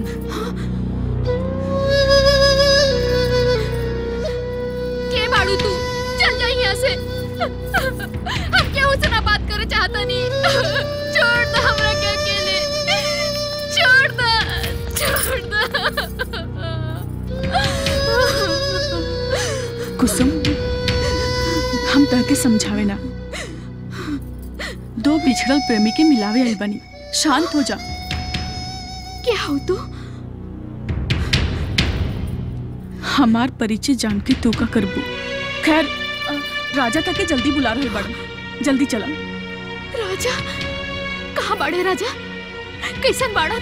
के बाड़ू तू चल जा यहाँ से हम क्या उससे ना बात करे चाहता नहीं छोड़ दो हमरा के अकेले छोड़ दो छोड़ दो कुसुम हम तह के समझावे ना दो बिछड़ल प्रेमी के मिलावे आई बनी शांत हो जा क्या हो तू हमार परिचय जान के तू का करबू खैर अ, राजा तक के जल्दी बुला रहे बड़ा जल्दी चला राजा कहाँ बाड़े राजा कैसन बाड़ा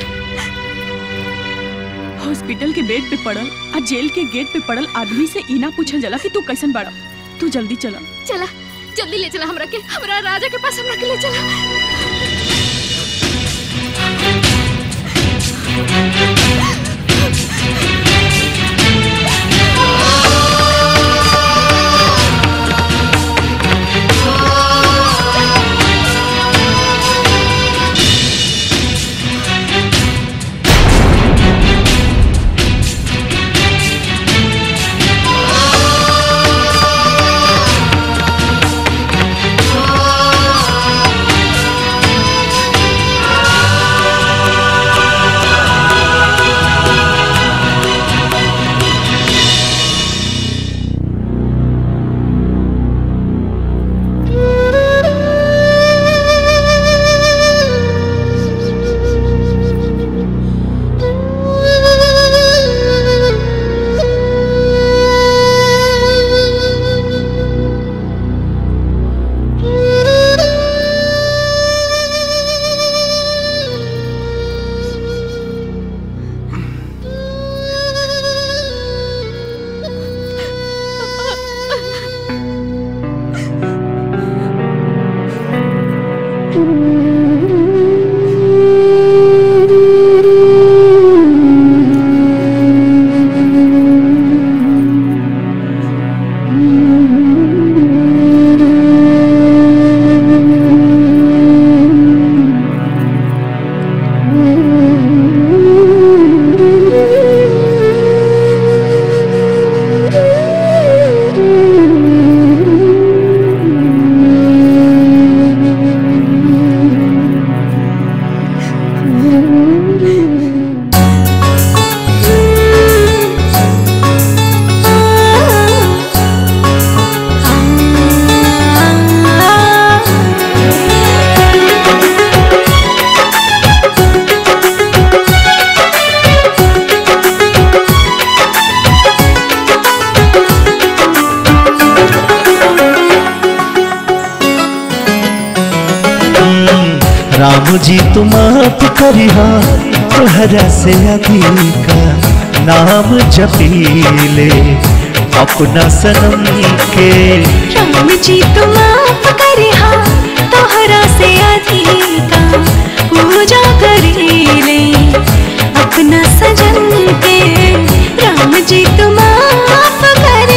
हॉस्पिटल के बेड पे पड़ल आ जेल के गेट पे पड़ल आदमी से इना पूछल जला कि तू कैसन बाड़ा तू जल्दी चला चला जल्दी ले चला हमरा के हमरा राजा के पास हमरा के ले चला राम जी तुम माफ करिहा तोहरा से अधिका नाम जपीले अपना सनम के राम जी तुम माफ करे हा तोहरा से अधिका पूजा करीले अपना सजन के राम जी तुम माफ करे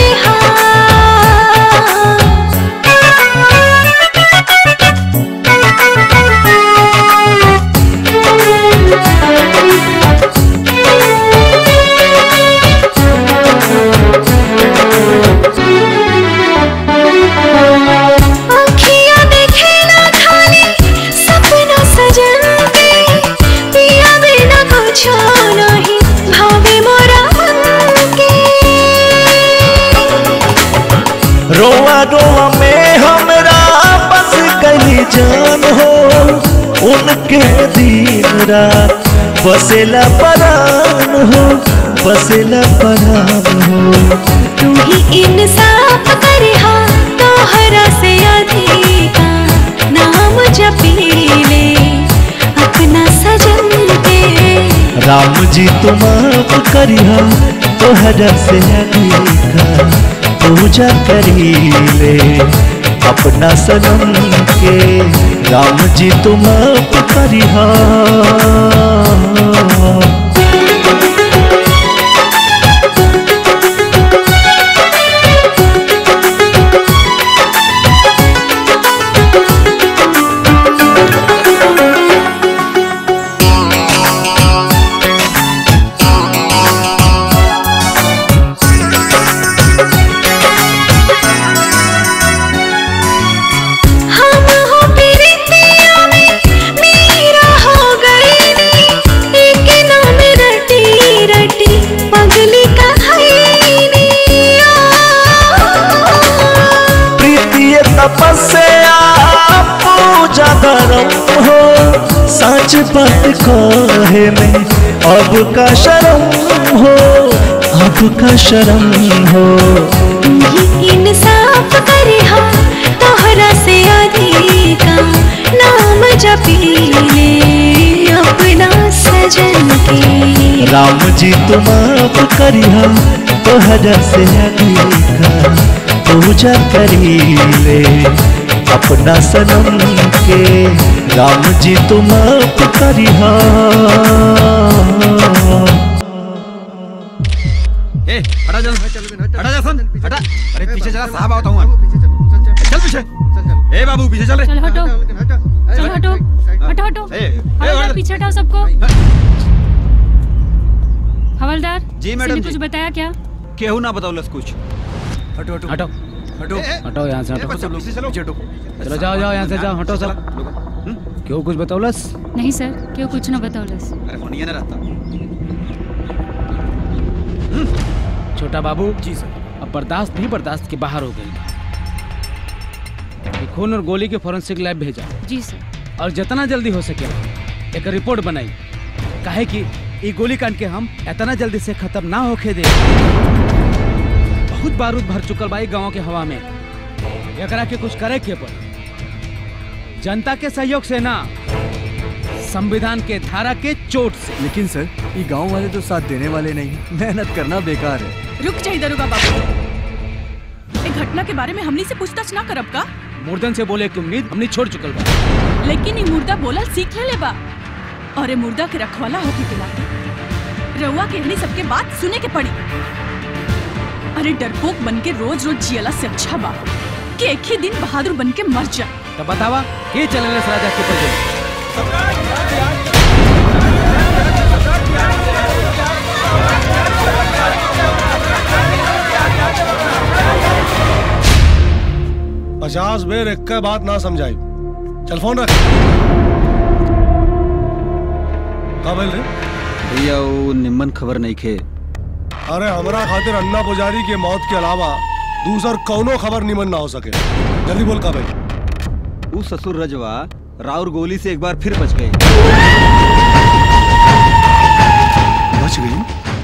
अखियाँ देखे ना खाली सपना सजन के पिया बिना कुछ नहीं भावे मोरा मन के रोआ रोआ में हमरा बस गली जान हो उनके दिन रात बसेला परान हो बसेला परान हो तू ही इंसाफ करे हा तोहरा से अधिका नाम जपीले अपना सजन के राम जी तुम माफ करिहा तोहरा से अधिका पूजा करीले अपना सनम के राम जी तुम माफ करिहा हम हो प्रीतिया में मेरा हो गई नी एक नाम रटी रटी पगली कहानी प्रीतिय तपस्या पूजा धर्म हो सच बात कहे में अब का शर्म हो अब का शर्म हो ही इंसाफ करे हा तोहरा से अधिका नाम जपीले अपना सजन के राम जी तुम माफ करिहा तोहरा से अधिका पूजा करीले अपना सनम के राम जी तुम माफ करिहा ए हटा जल्द हटा जा सन हटा अरे पीछे चला साहब आता हूँ चल पीछे ए बाबू पीछे चल रे चल हटो चल हटो हटो हटो ए, ए, हवलदार हवलदार। पीछे हटाओ सबको हवलदार जी, मैडम मैडम जी। कुछ बताया क्या केहू ना बताओलस कुछ हटो हटो हटो हटो हटो यहाँ से ए, हटो बच्चा लोग, चलो हटो चलो जाओ जाओ यहाँ से जाओ हटो सब क्यों कुछ बताओलस नहीं सर क्यों कुछ ना बताओलस अरे फोनिया ना रहता छोटा बाबू जी सर अब बर्दाश्त भी बर्दाश्त के बाहर हो गई ये खून और गोली के फोरेंसिक लैब भेजा जी सर और जितना जल्दी हो सके एक रिपोर्ट बनाई काहे कि ये गोली कांड के हम इतना जल्दी से खत्म ना होके दे बहुत बारूद भर चुकल बा गांव के हवा में एकरा के कुछ करे के पड़ी जनता के सहयोग से ना संविधान के धारा के चोट से लेकिन सर ये गांव वाले तो साथ देने वाले नहीं मेहनत करना बेकार है रुक जाइए दरोगा बाबू ए घटना के बारे में हमनी से पूछताछ ना करब का मुर्दन से बोले की उम्मीद हमने छोड़ चुकल बा लेकिन ये मुर्दा बोलल सीख ले बा और ये मुर्दा के रखवाला होके के नाते रउआ के हनी सबके बात सुने के पड़ी अरे डरपोक बन के रोज रोज जियला से अच्छा बा कि एक ही दिन बहादुर बन के मर जा तो बतावा के चलने राजा के ऊपर पचास बेर एक का बात ना समझाई चल फोन रख का बोल रे भैया वो निम्मन खबर नहीं खे अरे हमरा खातिर अन्ना पुजारी के मौत के अलावा दूसर कौनो खबर निमन ना हो सके जल्दी बोल का भाई वो ससुर रजवा राउर गोली से एक बार फिर बच गए बच गई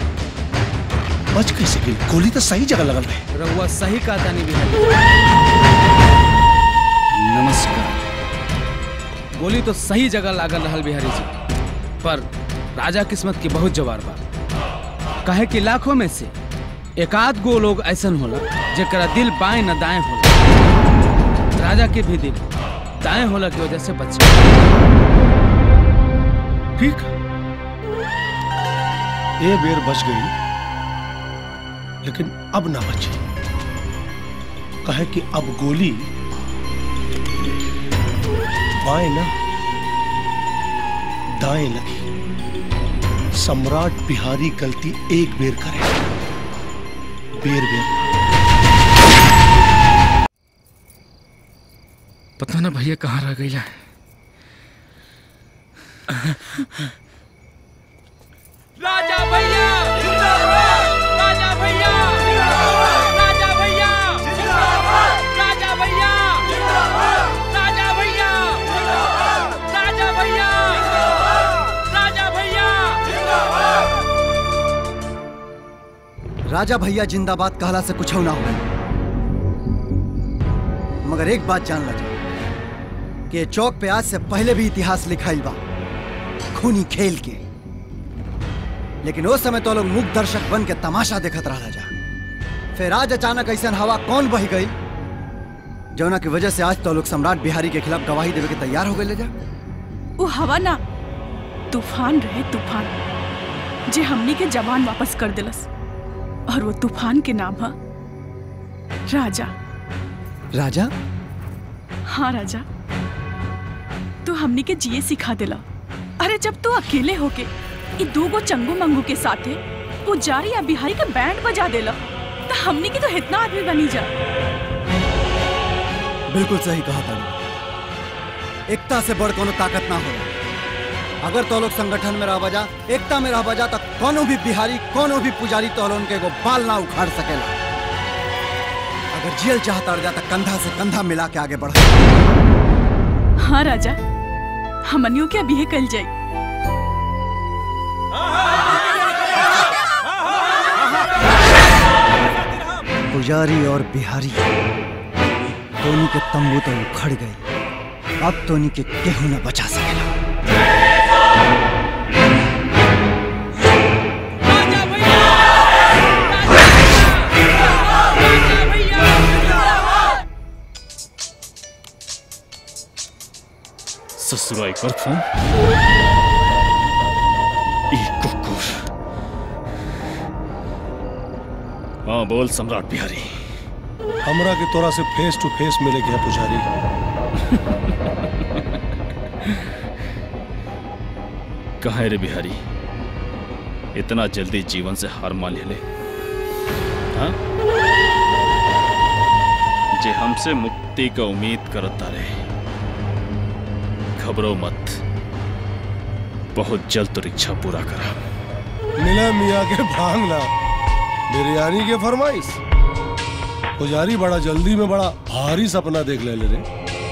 बच कैसे गई गोली तो सही जगह लगल रहे रहुआ सही का तानी भी नमस्कार गोली गोली तो सही जगह लागल रहल बिहारी जी पर राजा किस्मत की बहुत जवार बा कहे कि लाखों में से एकाध गो लोग ऐसन होला जेकरा दिल बाएं न दाएं होला राजा के भी दिल दाएं होला की वजह से बच ठीक ये बेर बच गई लेकिन अब ना बची कहे कि अब गोली बाएं ना दाएं लगी सम्राट बिहारी गलती एक बेर करे बेर बेर पता ना भैया कहाँ रह गई है राजा भैया राजा भैया राजा भैया राजा भैया राजा भैया राजा भैया राजा भैया राजा भैया जिंदाबाद कहला से कुछ ना हो मगर एक बात जान ला कि ये चौक पे आज से पहले भी इतिहास लिखाइल बा खूनी खेल के लेकिन उस समय तो लोग मुख दर्शक बन के तमाशा देखत रहा जा फिर आज अचानक ऐसा हवा कौन बह गई जौना की वजह से आज तो लोग सम्राट बिहारी के खिलाफ गवाही देवे के तैयार हो गए ले जा वो हवा ना तूफान रहे तूफान जे हमनी के जवान वापस कर दिलस और वो तूफान के नाम है राजा राजा हाँ राजा तू हमनी के जिए सिखा दिला अरे जब तू अकेले होके ये दो गो चंगू मंगू के साथे पुजारी या बिहारी के बैंड बजा देला तो हमनी की तो इतना आदमी बनी जा बिल्कुल सही कहा था एकता से बड़ कोनो ताकत ना हो अगर तो लोग संगठन में रह बजा एकता में रह बजा तो कोनो भी बिहारी कोनो भी पुजारी तो उनके एगो बाल ना उखाड़ सकेला अगर जेल चाहता रह जाता कंधा से कंधा मिला के आगे बढ़ हाँ राजा हमनियों के अभी कल जाई पुजारी और बिहारी दोनों के तंबू तो उखड़ गए अब तो के केहू न बचा सकेला ससुराई कर फोन ई कुकुर हाँ बोल सम्राट बिहारी हमरा के तोरा से फेस टू फेस मिले गया पुजारी कहा रे बिहारी इतना जल्दी जीवन से हार मान ले हाँ? जे हमसे मुक्ति का उम्मीद करता रहे घबरो मत बहुत जल्द तो इच्छा पूरा करा मिला मियाँ के भांगना बिरयानी के फरमाइश पुजारी बड़ा जल्दी में बड़ा भारी सपना देख ले ले रे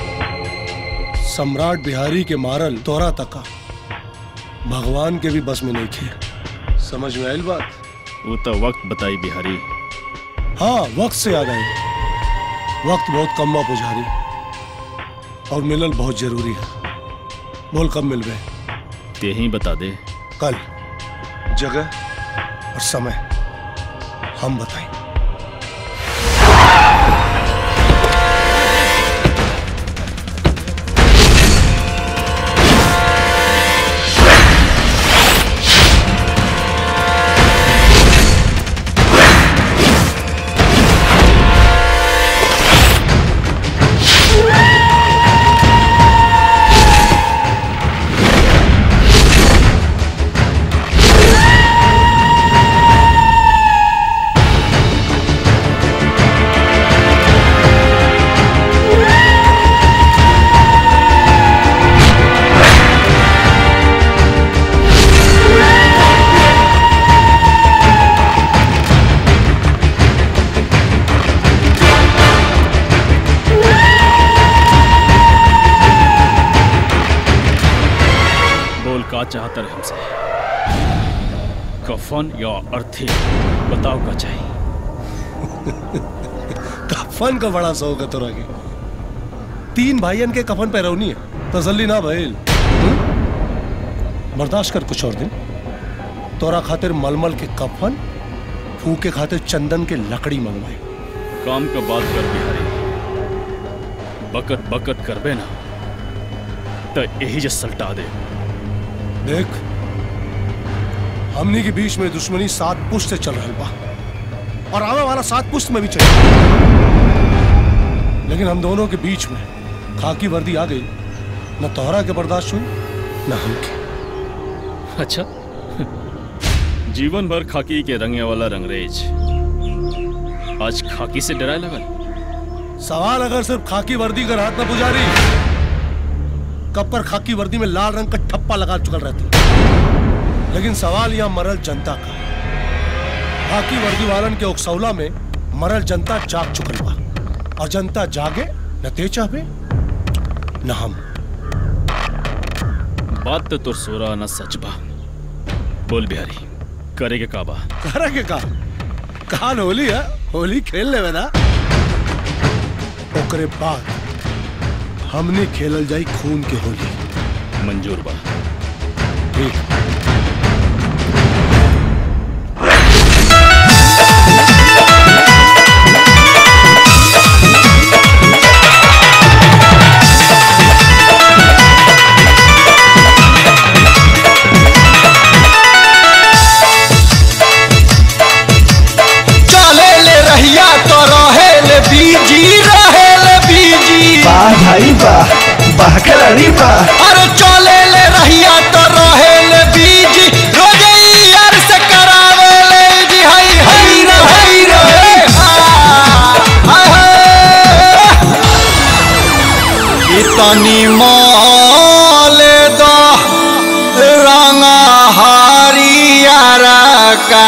सम्राट बिहारी के मारल तोरा तका भगवान के भी बस में नहीं थे समझ में आयल बात वो तो वक्त बताई बिहारी हाँ वक्त से याद आई वक्त बहुत कम बा पुजारी और मिलल बहुत जरूरी है बोल कब मिल गए ते ही बता दे कल जगह और समय हम बताएं बोल का चाहता रहे हमसे कफन या अर्थी बताओ का चाहिए कफन का बड़ा शौक है तोरा के तीन भाइयन के कफन पे रौनी है तसल्ली ना भइल बर्दाश्त कर कुछ और दिन तोरा खातिर मलमल के कफन फूके खातिर चंदन के लकड़ी मंगवाई काम का बात कर बिहारी बकत बकत करबे ना तो यही जे सलटा दे देख हमनी के बीच में दुश्मनी सात पुश्त से चल रहा बा और आवे वाला सात पुश्त में भी चल लेकिन हम दोनों के बीच में खाकी वर्दी आ गई न तोहरा के बर्दाश्त हुई न हमके अच्छा जीवन भर खाकी के रंगे वाला रंगरेज आज खाकी से डराए लगल सवाल अगर सिर्फ खाकी वर्दी का राहत न पुजारी कब पर खाकी वर्दी में लाल रंग का ठप्पा लगा चुकल रहती लेकिन सवाल यहाँ मरल जनता का है। खाकी वर्दी वालन के उकसौला में मरल जनता जाग चुकल बा और जनता जागे न ते चाहे न हम बात तो तोर सोरा न सच बा बोल बिहारी करे के काबा करे के का काल होली है होली खेल ले ना ओकरे बाद हमने खेलल जाई खून के होली मंजूर बा ठीक चले ले रहिया तो रहे ले बीजी रहे ले बीजी वाह भाई वाह वाह खिलाड़ी वाह अरे चले ले रहिया तो रहे ले बीजी रोजे ही यार से करावे ले जी हई हई रे हई रे हाय हाय इतनी मोले दो रंग हरियर का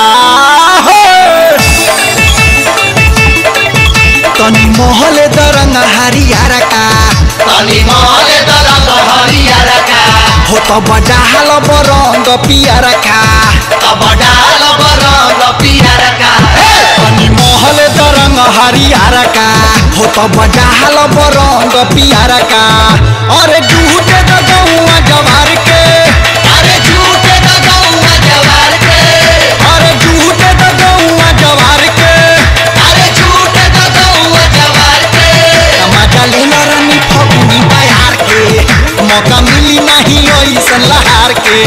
तनी मोहल दरंग हरियर का तनी मोहल दरंग हरियर का हो तो बडाल बरंग पियर का तो बडाल बरंग पियर का तनी मोहल दरंग हरियर का हो तो बडाल बरंग पियर का अरे झूठे द गौआ जवार के अरे झूठे द गौआ जवार के अरे झूठे द गौआ जवार के अरे झूठे द गौआ जवार के मजा लेला रानी फगुनी बयार के मौका मिली नहीं ऐसन लहार के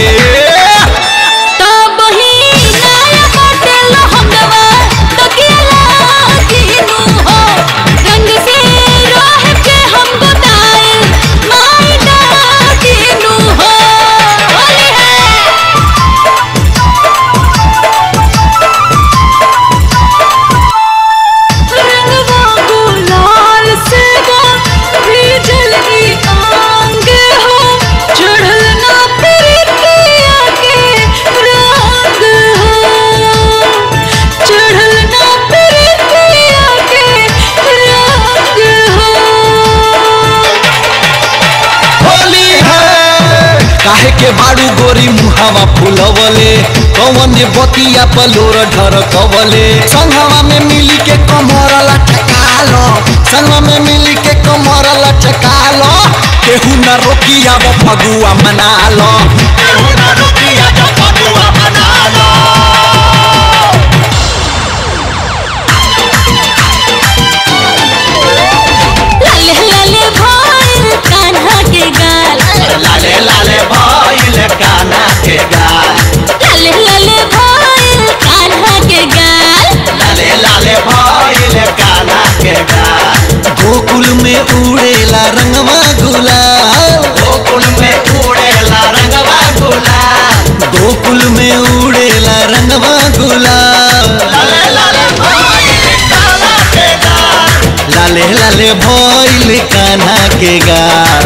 होली है काहे के बाड़ू गोरी मुहावा फुलवले कौन ने बतिया पलोर ढर कवले संगवा में मिली के कमर लटकालो संगवा में मिली के कमर लटकालो केहू न रोकिया वो फगुआ मना लो केहू न रोकिया वो फगुआ मना लो लाले लाले भइल कान्हा के गाल लाले लाले भइल कान्हा के गाल लाले लाले भइल कान्हा के गाल लाले लाले भइल कान्हा के गाल गोकुल में उड़ेला रंगवा गुलाल गोकुल में उड़ेला रंगवा गुलाल गोकुल में उड़ेला रंगवा गुलाल लाले लाले भइल कान्हा के गाल लाले लाले भइल कान्हा के गाल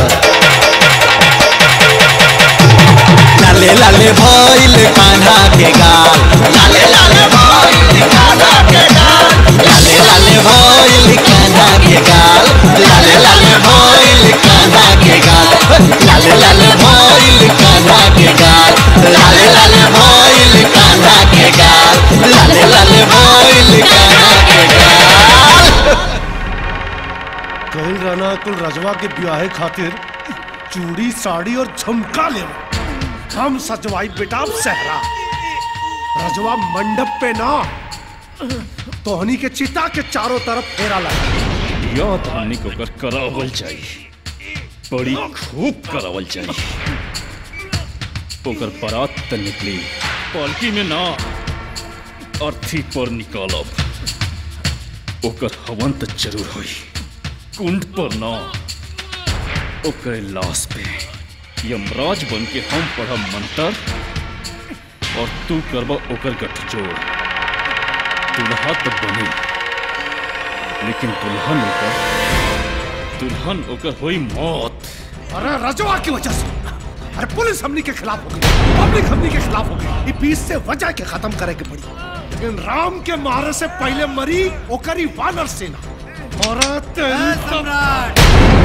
लाले लाले भइल कान्हा के गाल लाले लाले भइल कान्हा के गाल लाले लाले भइल कान्हा के गाल लाले लाले भइल कान्हा के गाल लाले लाले भइल कान्हा के गाल लाले लाले भइल कान्हा के गाल लाले लाले भइल कान्हा के गाल कहिल राना कुल रजवा के ब्याहे खातिर चूड़ी साड़ी और झुमका ले हम सजवाई बेटा सहरा रजवा मंडप पे ना तोहनी के चिता के चारों तरफ फेरा लगा याद हमनी को कर करावल चाहिए बड़ी खूब करावल चाहिए ओकर बारात त निकली पालकी में ना अर्थी पर निकालब ओकर हवन त जरूर होई कुंड पर ना ओकर लाश पे यमराज बन के हम पढ़ब मंत्र और तू करबा ओकर गठजोड़ दुल्हा तो बनी लेकिन दुल्हन ओकर दुल्हन ओकर होई मौत अरे रजवा की वजह से अरे पुलिस हमनी के खिलाफ हो गई पब्लिक हमनी के खिलाफ हो गई ये बीस से वजह के खत्म करे के पड़ी लेकिन राम के मारे से पहले मरी ओकरी वानर सेना और तेरी सम्राट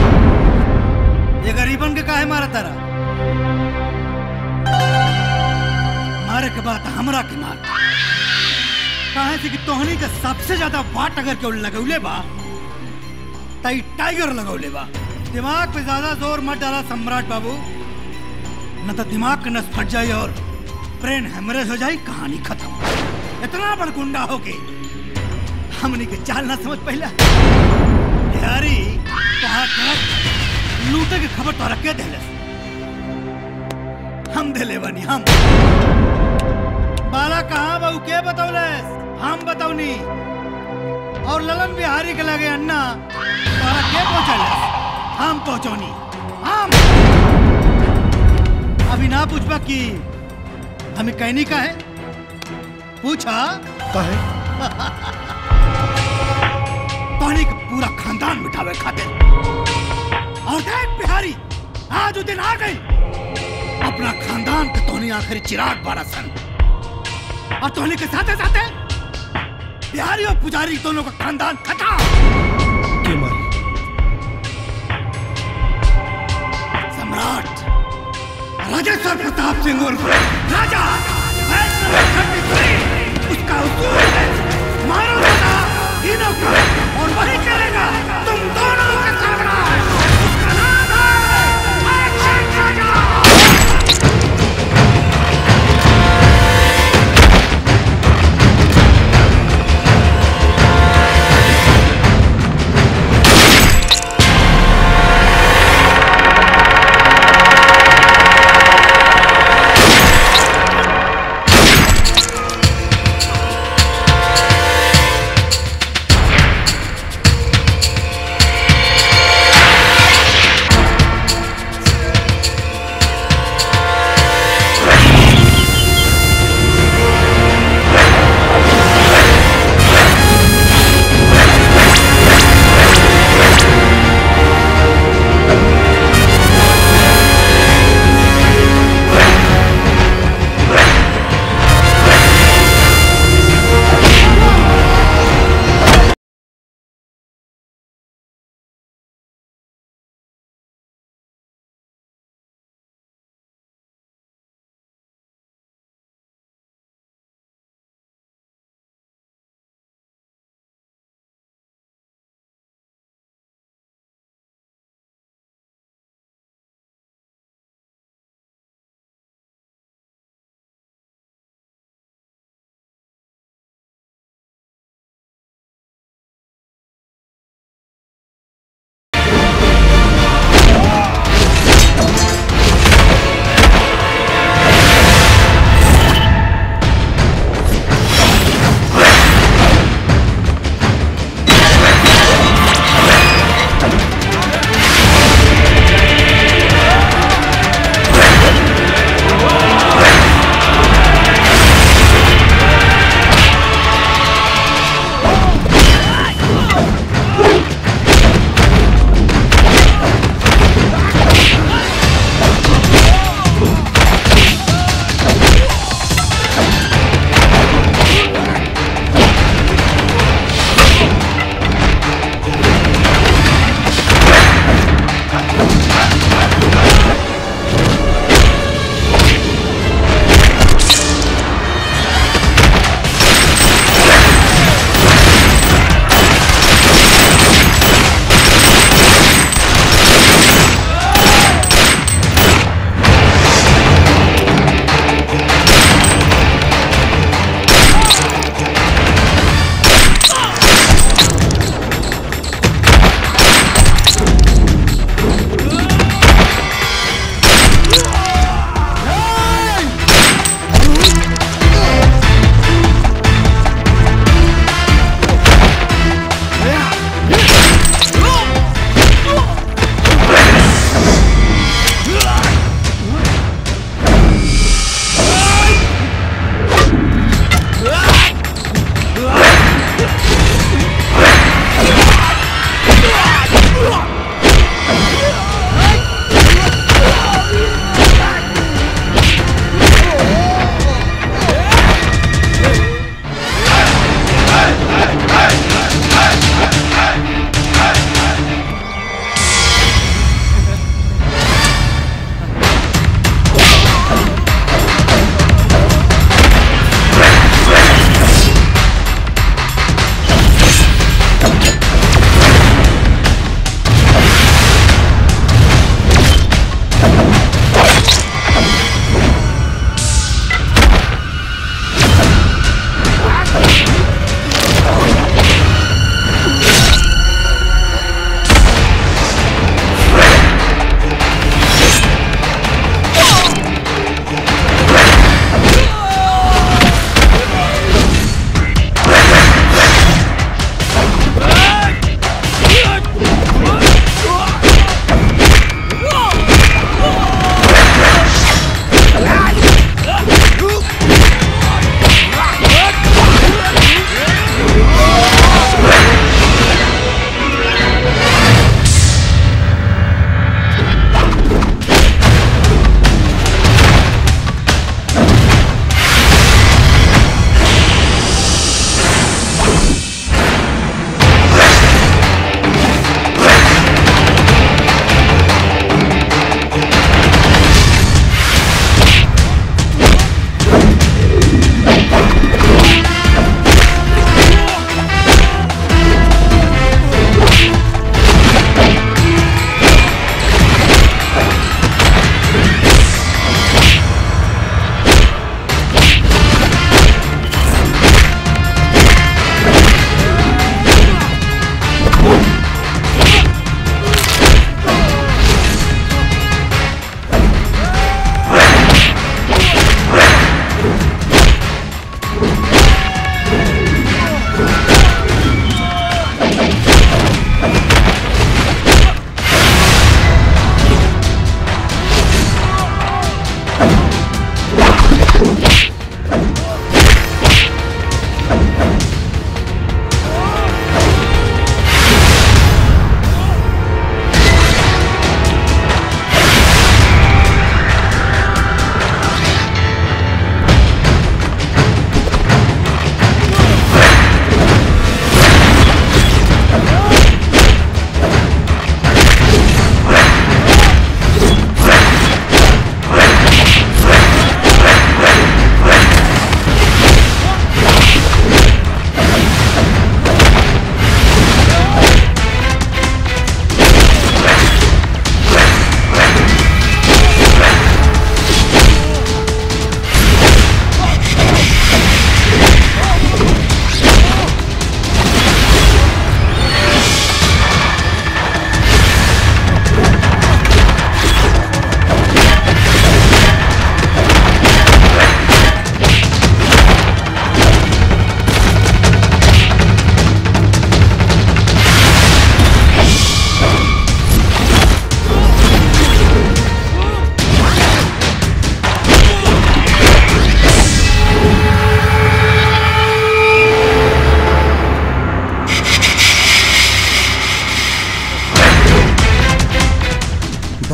ये गरीबन के काहे मारा तारा मारे के बाद हमरा के मार काहे से कि तोहनी के सबसे ज्यादा वाट अगर केउ लगौले बा तई टाइगर लगौले बा दिमाग पे ज्यादा जोर मत डाला सम्राट बाबू न तो दिमाग का नस फट जाए और ब्रेन हेमरेज हो जाए कहानी खत्म इतना बड़ गुंडा हो के हमनी के चाल ना समझ पहला बिहारी कहा कर लूटे के खबर तोरा के देले हम देले बनी हम बाला कहाँ बाबू के बतौले हम बतौनी और ललन बिहारी के लगे अन्ना तोरा के पहुंचल हम पहुंचौनी हम अभी ना पूछबा कि हमें कहनी का है पूछा कहे पानी का पूरा खानदान मिटावे खातिर और देख बिहारी आज वो दिन आ गई अपना खानदान के तोहनी आखिरी चिराग बारा सन और तोहनी के साथे साथे बिहारी और पुजारी दोनों का खानदान खत्म के मारी सम्राट राजेश्वर प्रताप सिंह उर्फ राजा उसका उसूल है मारो दादा तीनों को और वही करेगा तुम दोनों का सामना उसका नाम है एक्शन राजा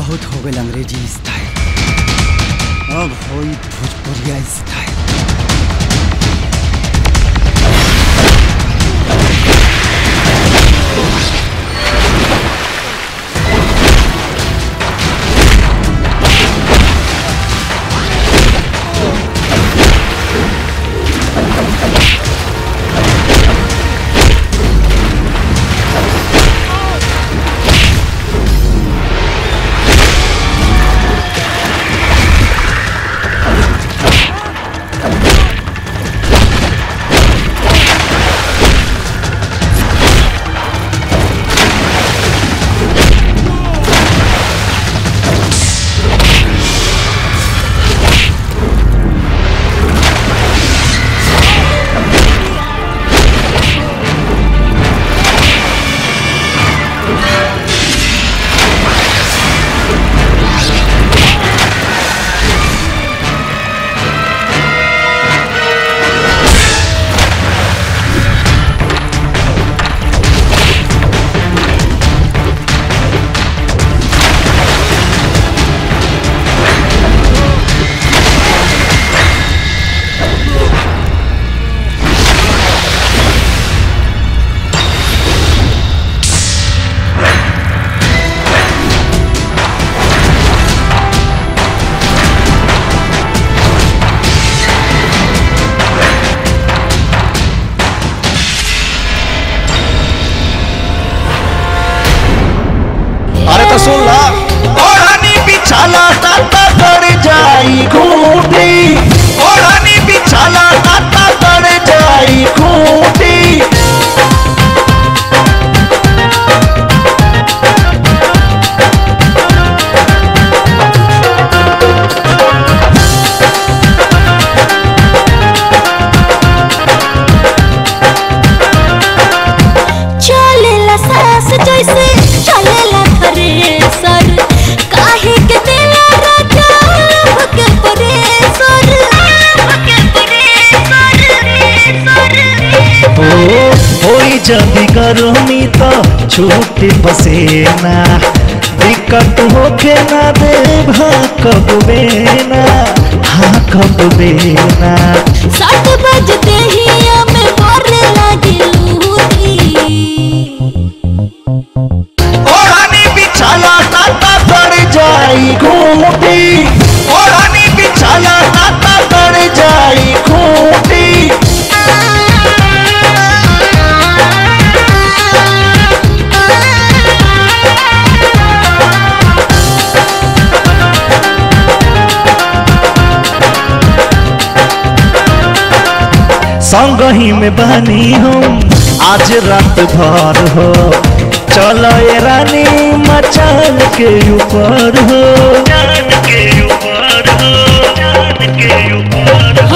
बहुत हो गए अंग्रेजी स्टाइल अब होई भोजपुरिया स्टाइल अरे तो सुन ला ओढ़नी बिछाला ताता गड़ जाई खूंटी ओढ़नी बिछाला ताता गड़ जाई खूंटी चलेला सास जैसे चलेला थ्रेसर काहे के देला राजा लभ के परेसर के ओ होई जदी गर्मी तो छूट पसेना दिक्कत होके ना दे भा कब बेना हाँ कब बेना सात बजते ही हमें मारने लगी लूटी ओढ़नी बिछाला ताता गड़ जाई खूंटी ओढ़नी बिछाला ताता गड़ जाई खूंटी संग ही में बनी हम आज रात भर हो चलो ये रानी मचान के ऊपर हो के ऊपर हो के ऊपर